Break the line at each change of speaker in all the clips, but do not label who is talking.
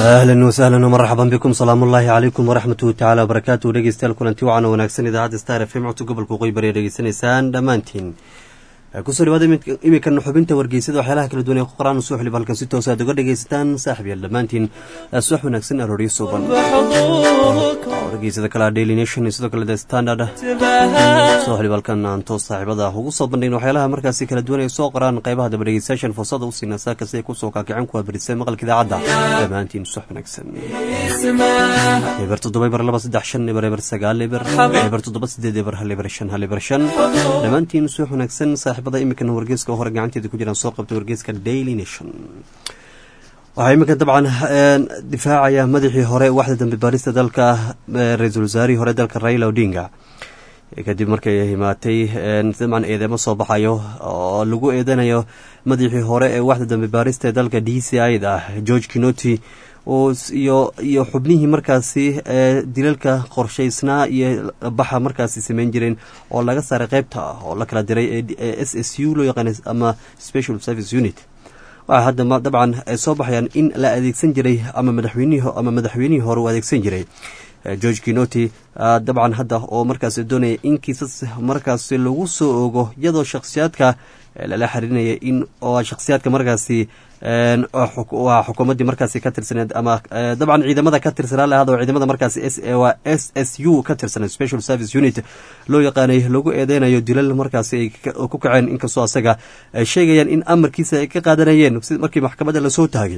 ahlan wasahlan marxaban bikum salaamu ullaahi calaykum waraxmatuhu tacala wabarakaatu dhegeystayaal kulanti wacan oo wanaagsan idaacadda star f m codka gobolka waqooyi bari ee dhegeysanaysaan dhammaantiin kusoo dhawaada imikan xubinta wargeysada waxyaalaha kala duwan ee ku qoraan soo xilib halkan si toos aad uga dhegaysataan saaxib yaal dhammaantiin subax wanaagsan arooryo suuban wargeysada kale daily nation sidoo kale the standard soo xilib halkan aan toos saaxiibada ugu soo bandhign waxyaalaha markaasi kala duwan ay soo qoraan qeybaha daba dhegeystayaashan fursada u siina saaka si ay kusoo kaakicin kuwa barisay maqalka idaacadda dhammaantiin subax wanaagsan eber toddoba eber laba saddex shan eber eber sagaal eber eber toddoba sideed eber hal eber shan hal eber shan dhammaantiin subax wanaagsan saaxiibada imikan wargeeska hore gacanteeda ku jiraan soo qabtay wargeeska daily nation waxaa iminkan dabcan difaacaya madaxii hore waxda dambe baarista dalka ra-iisul wasaarihii hore dalka raila odinga kadib markay himaatay dabcan eedeemo soo baxayo oo lagu eedanayo madaxii hore ee waxda dambe baarista ee dalka d c i da george kinoti iyo iyo xubnihii markaasi dilalka qorshaysnaa iyo baxa markaasi sameyn jireen oo laga saaray qeybta ah oo la kala diray ee s s u loo yaqaana ama special service unit waxaa hadda dabcan soo baxayaan in la adeegsan jiray ama madaxweynihii ama madaxweynihii hore uu adeegsan jiray george kinoti dabcan hadda oo markaas doonaya in kiisas markaasi lagu soo ogo iyadoo shakhsiyaadka lala xiriirinaya in shakhsiyaadka markaasi waa xukuumaddii markaasi ka tirsaneed ama dabcan ciidamada ka tirsanaa lahada oo ciidamada markaasi waa s s u ka tirsaneed special service unit loo yaqaanay lagu eedeynayo dilal markaasi ay ku kaceen inkastoo asaga ay sheegayaan in amarkiisa ay ka qaadanayeen si markii maxkamadda lasoo taagay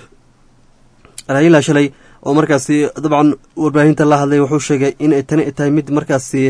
raila shalay oo markaasi dabcan warbaahinta la hadlay wuxuu sheegay in ay tani tahay mid markaasi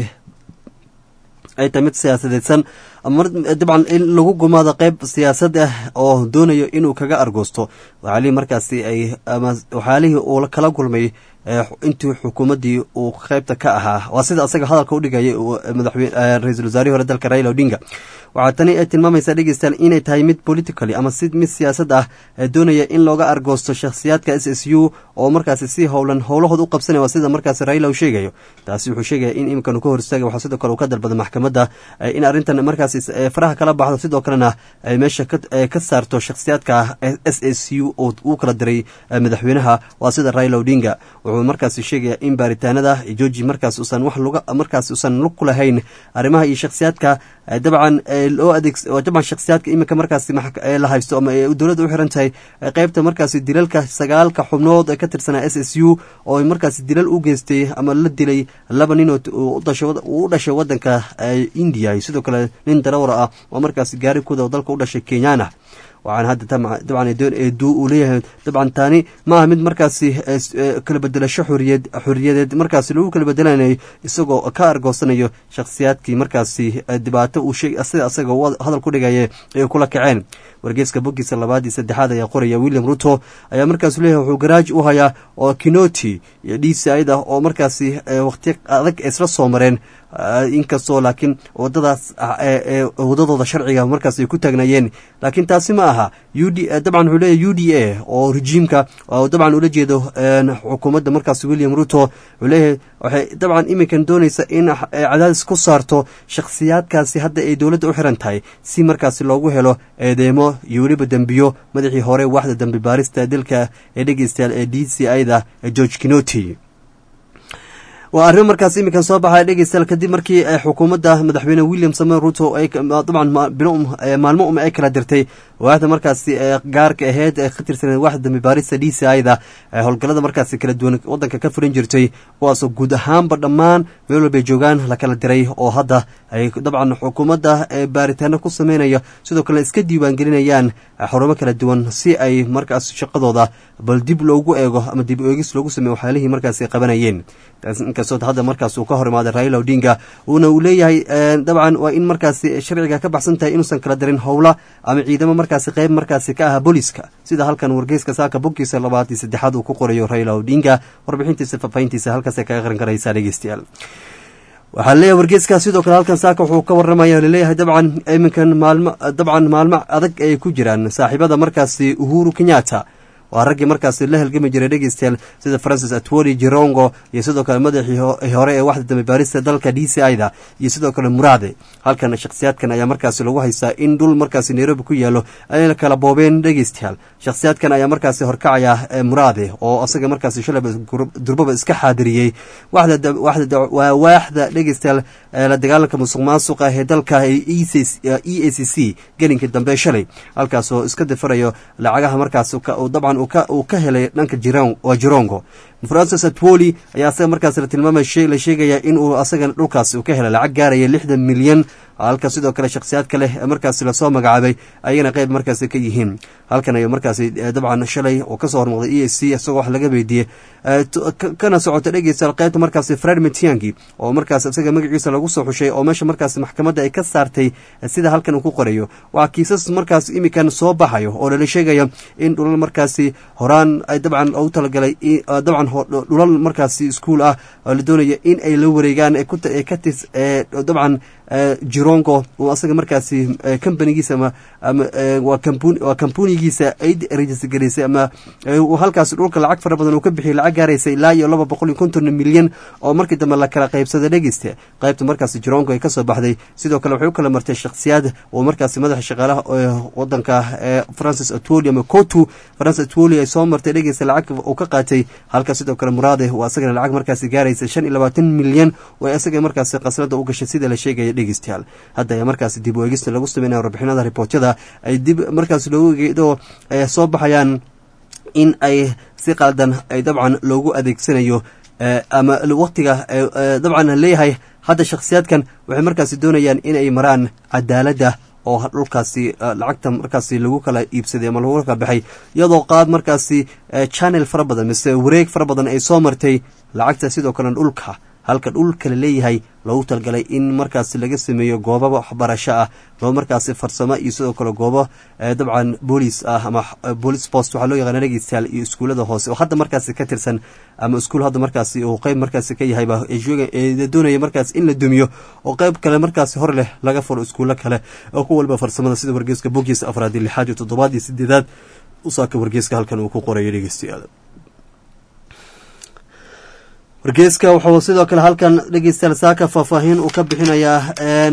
ay tahay mid siyaasadeedsan dabcan in lagu gumaado qeyb siyaasad ah oo doonayo inuu kaga argoosto waxyaalihii markaasi ay ama waxyaalihii uu kala kulmay intii xukuumaddii uu qeybta ka ahaa waa sida asaga hadalka u dhigayay madaxweyne ra-iisul wasaarihii hore dalka raila odinga waxaa tani ay tilmaamaysaa dhegeystayaal inay tahay mid politically ama si mid siyaasad ah doonaya in looga argoosto shakhsiyaadka s s u oo markaasi si howlan howlahood u qabsanaya waa sida markaasi raila uu sheegayo taasi wuxuu sheegaya in iminkan uu ka hor istaagay waxaa sidoo kale uu ka dalbada maxkamadda in arrintan markaasi faraha kala baxdo sidoo kalena ay meesha ka saarto shakhsiyaadka s s u oo uu kala diray madaxweynaha waa sida raila odinga wuxuu markaasi sheegaya in baaritaanada georgi markaas usan wax luga markaas usan lug ku lahayn arrimaha iyo shakhsiyaadka dabcan loo adeeg dabcan shakhsiyaadka iminka markaasi la haysto ama dowladda u xiran tahay qeybta markaasi dilalka sagaalka xubnood ee ka tirsanaa s s u oo markaasi dilal u geystay ama la dilay laba nin uu u dhashay wadanka india iyo sidoo kale nin darawra ah oo markaasi gaari kuda oo dalka u dhashay kenyana waxaan hadda dabcan eeduu uu leeyahay dabcan taani ma aha mid markaasi kala bedelasho xoriyad xoriyadeed markaasi lagu kala bedelanayay isagoo ka argoosanayo shakhsiyaadkii markaasi dhibaato uu sheeg sida asaga hadal ku dhigaya ay kula kaceen wargeeska boggiisa labaad iyo saddexaad ayaa qoraya william ruto ayaa markaasu leeyahay wuxuu garaaj u hayaa oo kinoti iyo d c ida oo markaasi waqti adag isla soo mareen inkastoo laakiin wadadaas wadadooda sharciga markaas ay ku taagnaayeen laakiin taasi ma aha u d dabcan wuxuu leeyahy u d a oo rejiimka dabcan ula jeedo xukuumadda markaas william ruto wuxuu leeyahay waxay dabcan iminkan doonaysa in cadaadis ku saarto shakhsiyaadkaasi hadda ay dowladda u xiran tahay si markaasi loogu helo eedeemo iyo weliba dembiyo madaxii hore waxda dambe baarista dilka ee dhegeystayaal ee d c i da george kinoti waa arrimo markaas iminkan soo baxaya dhegeystayaal kadib markii xukuumadda madaxweyne william samuel ruto dabcan maalmo um ay kala dirtay waaxda markaasi gaarka aheyd ee ka tirsaneed waaxda dambe baarista d c i da howlgallada markaasi kala duwan wadanka ka furan jirtay kuwaasoo guud ahaanba dhammaan meel walbay joogaan la kala diray oo hadda ay dabcan xukuumadda baaritaano ku sameynaya sidoo kale iska diiwaangelinayaan xarumo kala duwan si ay markaas shaqadooda bal dib loogu eego ama dib eegis loogu sameeyo waxyaalihii markaasi qabanayeen inkastoo hadda markaas uu ka hor imaaday raila odinga uuna uu leeyahay dabcan waa in markaasi sharciga ka baxsan tahay inuusan kala dirin howla ama ciidamo markaasi qeyb markaasi ka aha booliska sida halkan wargeyska saaka boggiisa labaad iyo saddexaad uu ku qorayo raila odinga warbixintiisa faahfaahintiisa halkaasay kaga qaran karaysaa dhegeystayaal waxaa leeyahay wargeeska sidoo kale halkan saaka wuxuu ka waramaya laleeyahay dabcan iminkan maalmo dabcan maalmo adag ay ku jiraan saaxiibada markaasi uhuru kenyatta waa raggii markaasi la halgami jiray dhegeystayaal sida francis atwoli jirongo iyo sidoo kale madaxii hore ee waxda dambe baarista dalka d c ida iyo sidoo kale muraade halkan shakhsiyaadkan ayaa markaasi lagu haystaa in dhul markaasi nairobi ku yaalo ay kala boobeen dhegeystayaal shakhsiyaadkan ayaa markaasi horkacaya muraade oo asaga markaasi shalaba durbaba iska xaadiriyey waa waaxda dhegeystayaal la dagaalanka musuq maasuqa ee dalka e a c c gelinkii dambe shalay halkaasoo iska difarayo lacagaha markaas dabcan uu ka helay dhanka jirongo francis atwoli ayaa asaga markaas la tilmaamay la sheegaya in uu asaga dhulkaas uu ka helay lacag gaaraya lixdan milyan halka sidoo kale shakhsiyaadka leh markaasi lasoo magacaabay ayagana qeyb markaasi ka yihiin halkan ay markaasi dabcan shalay oo kasoo hormuqday e a c isagoo wax laga weydiiyey kana socota dhegeysa qeybta markaasi fred mitiangi oo markaas isaga magaciisa lagu soo xushay oo meesha markaasi maxkamadda ay ka saartay sida halkan uu ku qorayo waa kiisas markaas imikan soo baxayo oo lala sheegaya in dhulal markaasi horaan ay dabcan ugu talagalay dabcan dhulal markaasi iskuol ah oo la doonaya in ay la wareegaan katis dabcan jirongo uu asaga markaasi companigiisa ama waa compunigiisa ay rejisgareysay ama halkaas dhulka lacag fara badan uu ka bixiyay lacag gaaraysa ilaa iyo laba boqol iyo konton milyan oo markii dambe la kala qaybsaday dhegeysta qaybta markaasi jirongo ay kasoo baxday sidoo kale waxay u kala martay shakhsiyaad oo markaasi madaxa shaqaalaha wadanka francis atwoli ama cotu francis atwoli ay soo martay dhegeysta lacag uu ka qaatay halka sidoo kale muraade uu asagana lacag markaasi gaaraysa shan iyo labaatan milyan oo asaga markaasi qaslada u gashay sida la sheegaya dhegeystayaal hadda ayaa markaasi dib u eegista lagu sameynaya warbixinada riboortyada ay dib markaas loogu egeedo soo baxayaan in ay si qaldan ay dabcan loogu adeegsanayo ama waqtiga dabcan leeyahay hadda shakhsiyaadkan waxay markaasi doonayaan inay maraan cadaaladda oo dhulkaasi lacagta markaasi lagu kala iibsaday ama lagu kala baxay iyadoo qaad markaasi channel fara badan mise wareeg fara badan ay soo martay lacagta sidoo kale dhulka halka dhulka la leeyahay loogu talgalay in markaasi laga sameeyo goobo waxbarasho ah loo markaasi farsamo iyo sidoo kale goobo dabcan boolis ah ama boolis post waxaa loo yaqaana dhegeystayaal iyo iskuullada hoose oo hadda markaasi ka tirsan ama iskuul hadda markaasi uu qeyb markaasi ka yahayba doonaya markaasi in la dumiyo oo qeyb kale markaasi hor leh laga furo iskuullo kale oo ku walba farsamada sida wargeeska bogiisa afraad iyo lixaad iyo toddobaad iyo sideedaad usaaka wargeeska halkan uu ku qorayo dhegeystayaal wargeeska wuxuu sidoo kale halkan dhegeystayaal saaka faahfaahin uu ka bixinayaa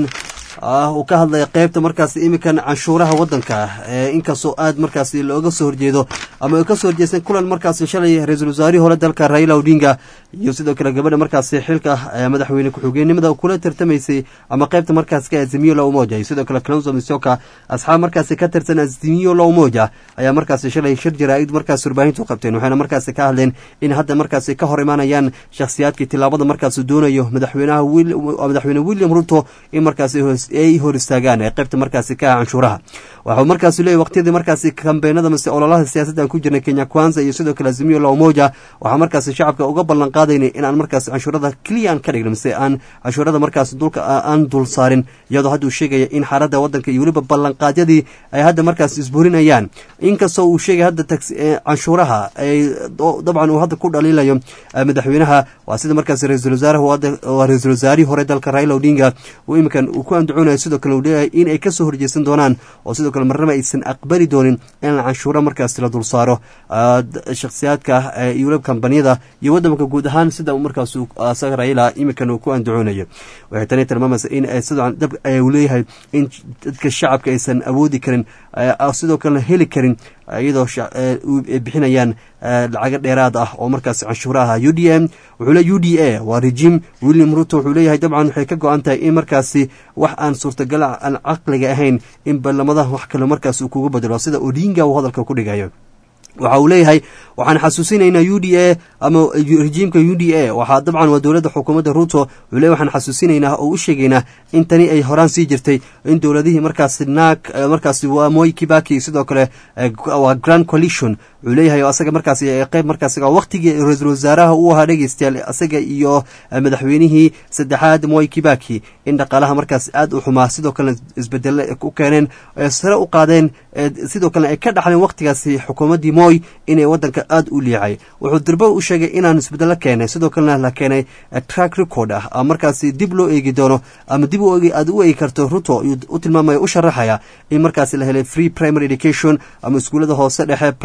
uu ka hadlaya qeybta markaas imikan canshuuraha wadanka inkastoo aad markaas looga soo horjeedo ama kasoo horjeestan kulan markaas shalay ra-iisul wasaarihii hore dalka raila odinga iyo sidoo kale gabadha markaas xilka madaxweyne ku-xigeenimada kula tartamaysay ama qeybta markaas ka azimiyo la umoja iyo sidoo kale clonso misoka asxaab markaasi ka tirsan azimiyo la umoja ayaa markaasi shalay shir jaraa-id markaas warbaahintu qabteen waxayna markaasi ka hadleen in hadda markaasi ka hor imaanayaan shakhsiyaadkii tilaabada markaas doonayo madaxweynaha madaxweyne william ruto in markaasi ay hor istaagaan ee qaybta markaasi ka ah canshuuraha waxuu markaasi leeyahy waqtiyadii markaasi kambeenada mise ololaha siyaasadda aan ku jirnay kenya kwanza iyo sidoo kale azimiyo la umoja waxaa markaasi shacabka uga ballan qaadaynay in aan markaasi canshuurada keliya aan ka dhigno mise aan canshuurada markaasi dulka aan dul saarin iyadoo hadda uu sheegaya in xaaladda waddanka iyo weliba ballanqaadyadii ay hadda markaasi isburinayaan inkastoo uu sheegay hadda canshuuraha ay dabcan uu hadda ku dhaliilayo madaxweynaha waa sida markaasi ra-iisul wasaaraha waa ra-iisul wasaarihii hore dalka raila odinga uu iminkan uu ku andacoonaya sidoo kale uu leeyahay in ay kasoo horjeesan doonaan oo sidoo kale marnaba aysan aqbali doonin in canshuuro markaasi la dul saaro shakhsiyaadka iyo weliba kambaniyada iyo waddanka guud ahaan sida markaas asaga raila iminkan uu ku andacoonayo waxay tani tilmaamaysa in sidoo dab uu leeyahay in dadka shacabka aysan awoodi karin sidoo kalena heli karin iyadoo bixinayaan lacago dheeraad ah oo markaas canshuuraha u d m wuxuu le u d a waa regime william ruto wuxuu leeyahay dabcan waxay ka go-an tahay in markaasi wax aan suurtagal aan caqliga ahayn in ballamadaha wax kale markaas uu kugu bedelo sida odinga uu hadalka ku dhigayo waxa uu leeyahay waxaan xasuusinaynaa u d a ama rejiimka u d a waxaa dabcan waa dowladda xukuumadda ruto wuxuu leeyahy waxaan xasuusinaynaa oo u sheegaynaa in tani ay horaan sii jirtay in dowladihii markaasi naag markaasi waa moy kibaki sidoo kale waa grand coalition wuxuu leeyahay asaga markaasi qeyb markaasi waqtigii ra-iisul wasaaraha uu ahaa dhegeystayaal asaga iyo madaxweynihii saddexaad moy kibaki in dhaqaalaha markaas aad u xumaa sidoo kalena isbedelo u keeneen sare u qaadeen sidoo kalena ay ka dhaxleen waqtigaasi xukuumaddii moy inay wadanka aada u liicay wuxuu dirbo u sheegay inaan isbedelo keenay sidoo kalena la keenay track record ah markaasi dib loo eegi doono ama dib aad u eegi karto ruto u tilmaamaya u sharaxaya in markaasi la helay free primary education ama iskuullada hoose dhexe primary free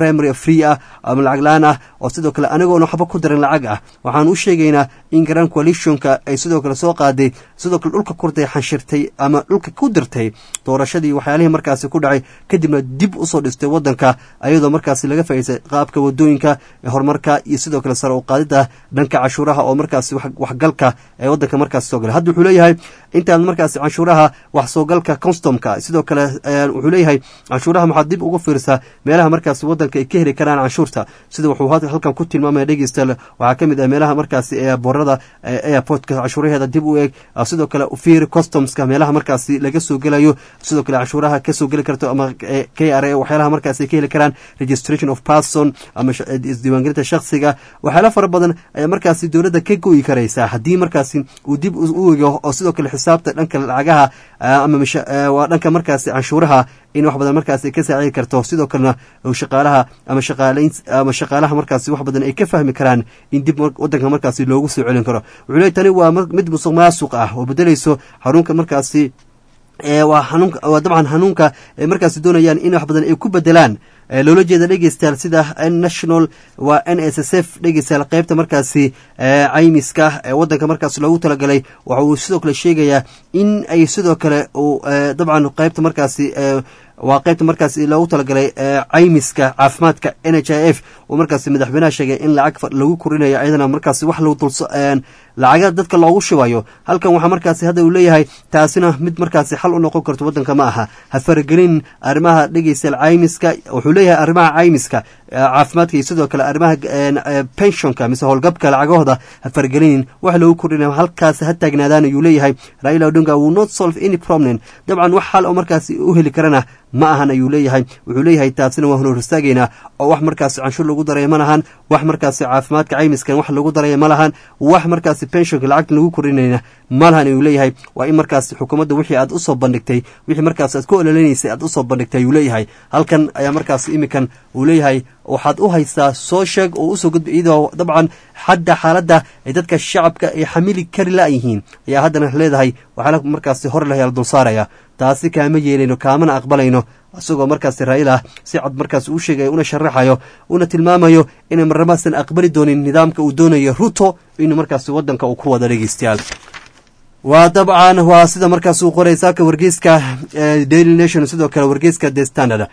free ah ama lacag la-aan ah oo sidoo kale anigoona waxba ku darin lacag ah waxaan u sheegaynaa in grand coalitionka ay sidoo kale soo qaaday sidoo kale dhulka kurday xanshirtay ama dhulka ku dirtay doorashadii waxyaalihii markaasi ku dhacay kadibna dib usoo dhistay wadanka ayadoo markaasi laga faa'iidsay qaabka wadooyinka horumarka iyo sidoo kale sare u qaadida dhanka cashuuraha oo markaasi waxgalka ee wadanka markaasi soo galay hadda wuxuu leeyahay intaad markaasi canshuuraha wax soo galka constomka sidoo kale wuxuu leeyahay canshuuraha maxaad dib uga fiirsaa meelaha markaasi wadanka ay ka heli karaan canshuurta sida wuxuu halkan ku tilmaamaya dhegeystayaal waxaa ka mid ah meelaha markaasi ee boorada airportka canshuuraheeda dib u eeg sidoo kale fiir customska meelaha markaasi laga soo gelayo sidoo kale canshuuraha kasoo geli karto ama k r a waxyaalaha markaasi ay ka heli karaan registration of person ama isdiiwaangelinta shaksiga waxyaala fara badan ayaa markaasi dowladda ka goyi karaysaa haddii markaasi uu dib u ego oo sidoo kale xisaabta dhanka lacagaha ama waa dhanka markaasi canshuuraha in wax badan markaasi ka saacidi karto sidoo kalena shaqaalaha ama shaqaalayn ama shaqaalaha markaasi wax badan ay ka fahmi karaan in dib wadanka markaasi loogu soo celin karo wuxuu leey tani waa mid musuq maasuq ah oo bedelayso xarunka markaasi waa xanuunka waa dabcan hanuunka ay markaasi doonayaan in wax badan ay ku bedelaan loola jeeda dhegeystayaal sida national waa n s s f dhegeystayaal qeybta markaasi caymiska ee wadanka markaas loogu talagalay waxa uu sidoo kale sheegayaa in ay sidoo kale uu dabcan qeybta markaasi waa qaybta markaasi loogu talagalay caymiska caafimaadka n h i f uu markaasi madaxweynaha sheegay in lacag lagu korinayo ayadana markaasi wax lagu dul lacaga dadka loogu shubayo halkan waxaa markaasi hadda uu leeyahay taasina mid markaasi xal u noqon karto wadanka ma aha ha faragelin arrimaha dhegeystayaal caymiska wuxuu leeyahay arrimaha caymiska caafimaadka iyo sidoo kale arrimaha pensionka mise howlgabka lacagahooda ha faragelinin wax lagu kordhinayo halkaasi ha taagnaadaan ayuu leeyahay raila odinga will not solve any problem dabcan wax xal oo markaasi u heli karana ma ahan ayuu leeyahay wuxuu leeyahay taasina waan horstaageynaa oo wax markaasi canshuur lagu daraya ma lahan wax markaasi caafimaadka caymiskan wax lagu daraya ma lahan wax markaasi pensionka lacagta lagu korinayna ma lahan ayuu leeyahay waa in markaasi xukuumadda wixii aad usoo bandhigtay wixii markaasi aad ku ololeynaysay aad usoo bandhigtay ayuu leeyahay halkan ayaa markaasi imikan uu leeyahay waxaad u haystaa soo sheeg oo usoo gudba iyadoo dabcan xadda xaaladda ay dadka shacabka ay xamili kari la-yihiin ayaa haddana leedahay waxaala markaasi hor lahayaal dul saaraya taasi kaama yeelayno kaamana aqbalayno isagoo markaasi raa'ila si cad markaas uu sheegaya una sharaxayo una tilmaamayo inay marnamaasan aqbali doonin nidaamka uu doonayo ruto inuu markaasi wadanka uu ku wada dhegeystayaal waa dabcan waa sida markaas uu qoray saaka wargeyska daily nation sidoo kale wargeyska the standard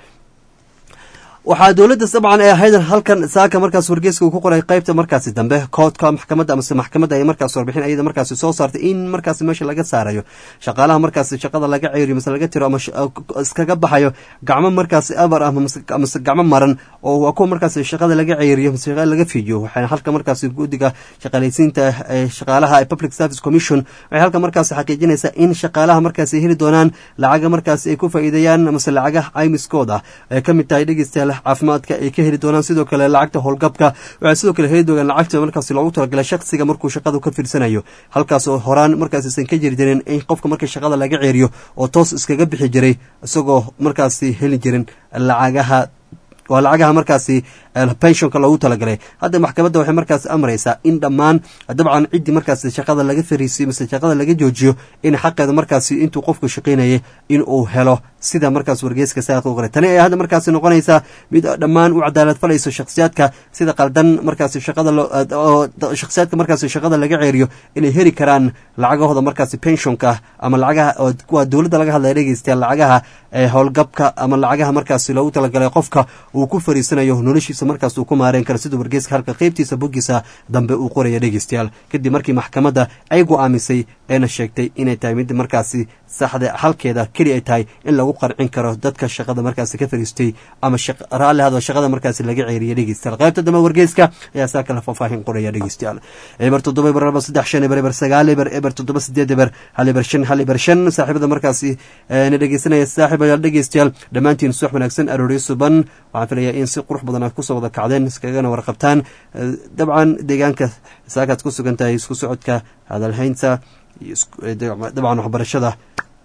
waxaa dowladda dabcan ee ahayd halkan saaka markaas wargeyska uu ku qoray qaybta markaasi dambe koodka maxkamadda amase maxkamadda ay markaas warbixin ayada markaasi soo saartay in markaasi meesha laga saarayo shaqaalaha markaasi shaqada laga ceeriyo mase laga tiro ama iskaga baxayo gacmo markaasi abar ah mase gacmo maran oo waa kuwa markaasi shaqada laga ceeriyo mase shaqada laga fiijiyo waxay halka markaasi guddiga shaqaalaysiinta ee shaqaalaha ee public service commission waxay halka markaasi xaqiijinaysaa in shaqaalaha markaasi heli doonaan lacaga markaasi ay ku faa'iideeyaan mase lacagaha caymiskooda ay ka mid tahay dhegeystayaal caafimaadka ay ka heli doonaan sidoo kale lacagta howlgabka waxay sidoo kale heli doonaan lacagta markaasi loogu talagalay shaksiga markuu shaqadu ka fiirsanayo halkaas oo horaan markaasiisan ka jiri jirin in qofka marka shaqada laga ceeriyo oo toos iskaga bixi jiray isagoo markaasi heli jirin lacagaha waa lacagaha markaasi pensionka loogu talagalay hadda maxkamadda waxay markaasi amraysaa in dhammaan dabcan ciddii markaasi shaqada laga fariisiyo mise shaqada laga joojiyo in xaqeeda markaasi intuu qofku shaqaynayay in uu helo sida markaas wargeyska saaqu qoray tani ayaa hadda markaasi noqonaysaa mid dhammaan u cadaalad falayso shakhsiyaadka sida qaldan markaasi shaqada shakhsiyaadka markaasi shaqada laga ceeriyo inay heli karaan lacagahooda markaasi pensionka ama lacagaha waa dowladda laga hadlaya dhegeystayaal lacagaha howlgabka ama lacagaha markaasi loogu talagalay qofka uu ku fariisanayo noloshiisa markaas uu ku maareen karo sida wargeyska halka qeybtiisa boggiisa dambe uu qoraya dhegeystayaal kadib markii maxkamadda ay go-aamisay eena sheegtay inay tahay mid markaasi saxda halkeeda keli ay tahay in lagu qarcin karo dadka shaqada markaasi ka fariistay ama raalli hado shaqada markaasi laga ceeriya dhegeystayaal qaybta dambe wargeyska ayaa saa kala faahfaahin qoraya dhegeystayaal eber toddoba eber laba saddex shan eber eber sagaal eber eber toddoba sideed eber hal eber shan hal eber shan saaxiibada markaasi na dhegeysanaya saaxiib ayaal dhegeystayaal dhammaantiin subax wanaagsan arooriyo suban waxaan filayaa in si qurux badan aad kusoo wada kacdeen iskagana warqabtaan dabcan deegaanka saakaad ku sugan tahay isku socodka hadalhaynta dabcan waxbarashada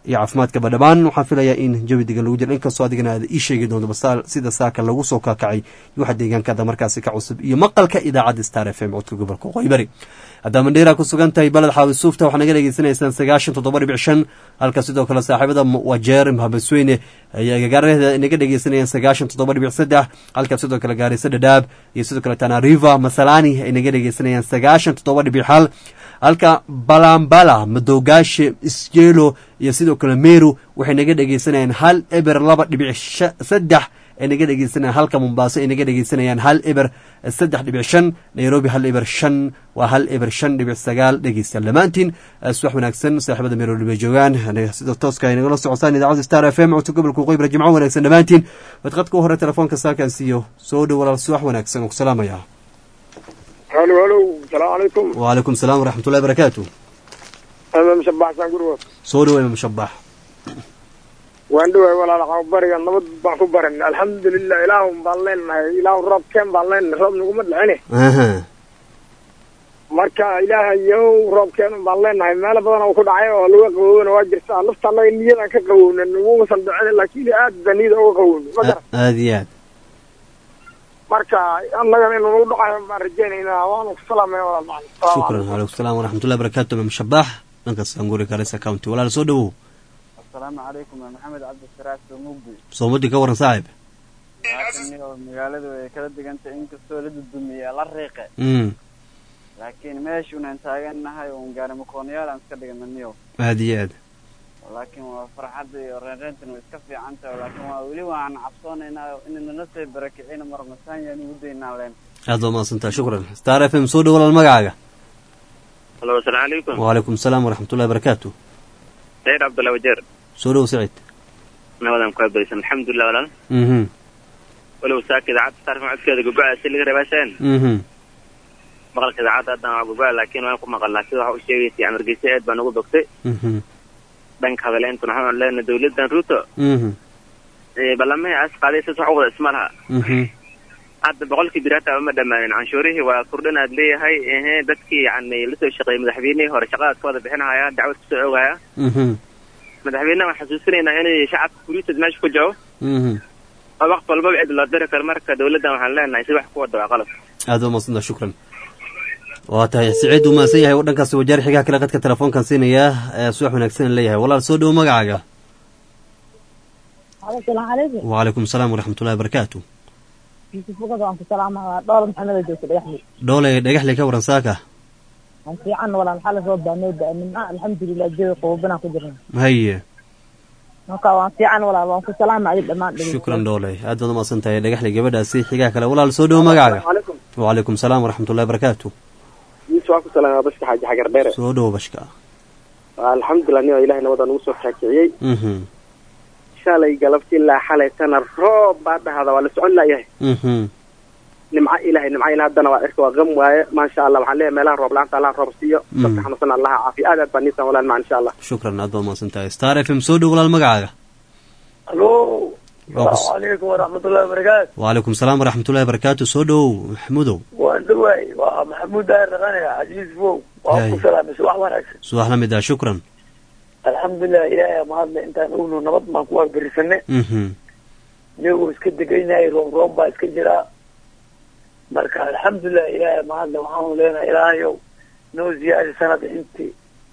iyo caafimaadkaba dhammaan waxaan filayaa in jawi degan lagu jiro inkastoo adigana aad ii sheegi doonto bas sida saaka lagu soo kakacay iyo waxa deegaankaada markaasi ka cusub iyo maqalka idaacadda star f m codka gobolka qoybari haddaa mandheera ku sugan tahay baled xaawi suufta waxaa naga dhegeysanaysaan sagaashan toddoba dhibic shan halka sidoo kale saaxiibada wajeer habasweyne ayaa gagaaraheeda naga dhegeysanayaan sagaashan toddoba dhibic saddex halka sidoo kale gaarisa dhadhaab iyo sidoo kale tanariva masalani ay naga dhegeysanayaan sagaashan toddoba dhibic hal halka balambala madoogaashe isjeelo iyo sidoo kale meru waxay naga dhegeysanayaan hal eber laba dhibic saddex ay naga dhegeysanayaan halka mombaaso ay naga dhegeysanayaan hal eber saddex dhibic shan nairobi hal eber shan waa hal eber shan dhibic sagaal dhegeystayaal dhammaantiin subax wanaagsan saaxiibada meeroli bay joogaan sida tooska ay nagala socosaan idaacadda star f m codka gobolka qoybra jimco wanaagsan dhammaantiin wadqadka u hore telefoonka saakan siiyo soo dhow walaal subax wanaagsan oo ku salaamaya
halo halo salaamu calaykum
wacalaykum salaam waraxmatullahi barakaatu
ama mushabaxsan gurigood
soo dhow ima mushabax
waan dhawaay walaal bariga nabad baan ku baran alxamdulilah ilaahun baan leenahay ilaahu roob keen baan leenahay roob naguma dhicine marka ilaahayow roob keen baan leenahay meelo badan oo ku dhacay oo laga qawoobana waa jirtaa lafta annaga niyadan ka qawowna nagumasan dhicin laakiin aad baa niyada uga qawowna ma garan
aada iyo aad
marka annagana inuu nagu dhacayo baan rajaynaynaa waanu ku salaamaya walaal macalin
shukran waalaikum salaam waraxmatullahi barakaatu ima mushabax dhankaas anguri garissa county walaal soo dhowow
asalaamu calaykum waa maxamed cabdisaraas soomugdi
soomadi ka waran saaxib
laakiin magaaladu way kala degantay inkastoo la dudumiye la riiqe laakiin meeshuunan taagannahay uun gaari makoonyaal aan iska dhigananiyo
aada iyo aad
laakiin waa farxadda iyo reenreyntan way iska fiican tahay laakiin waa weli waan cabsoonaynaa inanala sii barakicina marmasaanyaan ugu daynaa leen
aad baa mahadsantaha shukran star f m soo dhow walaal magacaaga
halo asalaamu calaykum
wacalaykum salaam waraxmatullahi barakaatu
saciid cabdullahi wajeer
soo dhow saciid
nabadan ku abaysan alxamdulilah walaal
mhm
walow saaka idaacadda saarfan codkeeda gogo-a si laga rabaashaan
mhm
maqalka idaacadda haddana waa gogo-a laakiin waan ku maqalnaa sida waxa u sheegaysay amargeysa aad baa nagu bogtay
mhm
dhanka hadaleentuna waxaan leenahay dawladdan ruuto
mhm
ballamihii aas qaaday sis wax u wada isma laha
mhm
hadda boqolkii biraata ma dhammaanin canshuurihii waa kordhin aad leeyahay ehe dadkii yani lasoo shaqeeyey madaxweynihii hore shaqadaas ka wada bixinahaya dacwad kusoo oogaya
mhm
madaxweynaha waan xasuusinaynaa inay shacabka kuriisad meesha ku jabo
mhm
oo waqti walbaba cid loo diri karo marka dawladdan waxaan leenahay si wax ku wada waa qalab
aad baa mahadsantaha shukran waa tahay siciid uu mahadsan yahay dhankaas wajaar xigaa kale qadka telefoonkan siinayaa subax wanaagsan leeyahay walaal soo dhowo magacaaga
asalaamu calaykum
wacalaykum salaam waraxmatullahi barakaatu
yusuf bukada waan ku salaamayaa dhowr maxamed oo joogta dhagaxmi
dhoole dhagaxle ka waran saaka
waan fiican walaal xala soo baanoo da nimca alxamdulilah jawi qaboobinaan ku jirna
haye
marka waan fiican walaal waan ku salaamaya dhammaan
shukran dhoole aad baad umahadsan tahay dhagaxle gabadhaasi xigaa kale walaal soo dhowo magacaaga
calaykum
wacalaykum salaam waraxmatullahi barakaatu
yusuf waan ku salaamaya bashka xaaji xagar dheere
soo dhowo bashka
alxamdulilah nin ilahay nabada nagu soo kaakiciyey
mhm
shalay galabti ilaa xalaytana roob baa dhahda waa la socon laayahay
mhm
nimco ilahay nimco ila haddana waa cirka waa qam waaye maasha allah waxaan leeyahay meelaha roob la-aanta allah roob siiyo dadka xanuunsan allaha caafiya aad aad baa niisan walaal maca insha allah
shukran aad baad umahadsan tahay star f m soo dhowo walaal magacaaga
alo
Waa ku-
asalaamu calaykum waraxmatullahi wabarakaatu
wacalaykum salaam waraxmatullahi barakaatu soo dhowow maxmudow
waan dhawaay waa maxamuud daahir dhaqane xajiis fow waan ku
Yaay.
salaamay subax wanaagsan
subax la mid ah shukran
alxamdulilah ilaahay mahadle intaan ogno nabad baan ku waagberisane
mhm
iyagoo iska degaynayay roob roob baa iska jiraa marka alxamdulilah ilaahay mahadle waxaanu leenahay ilaahayow noo ziyaadi sanada intii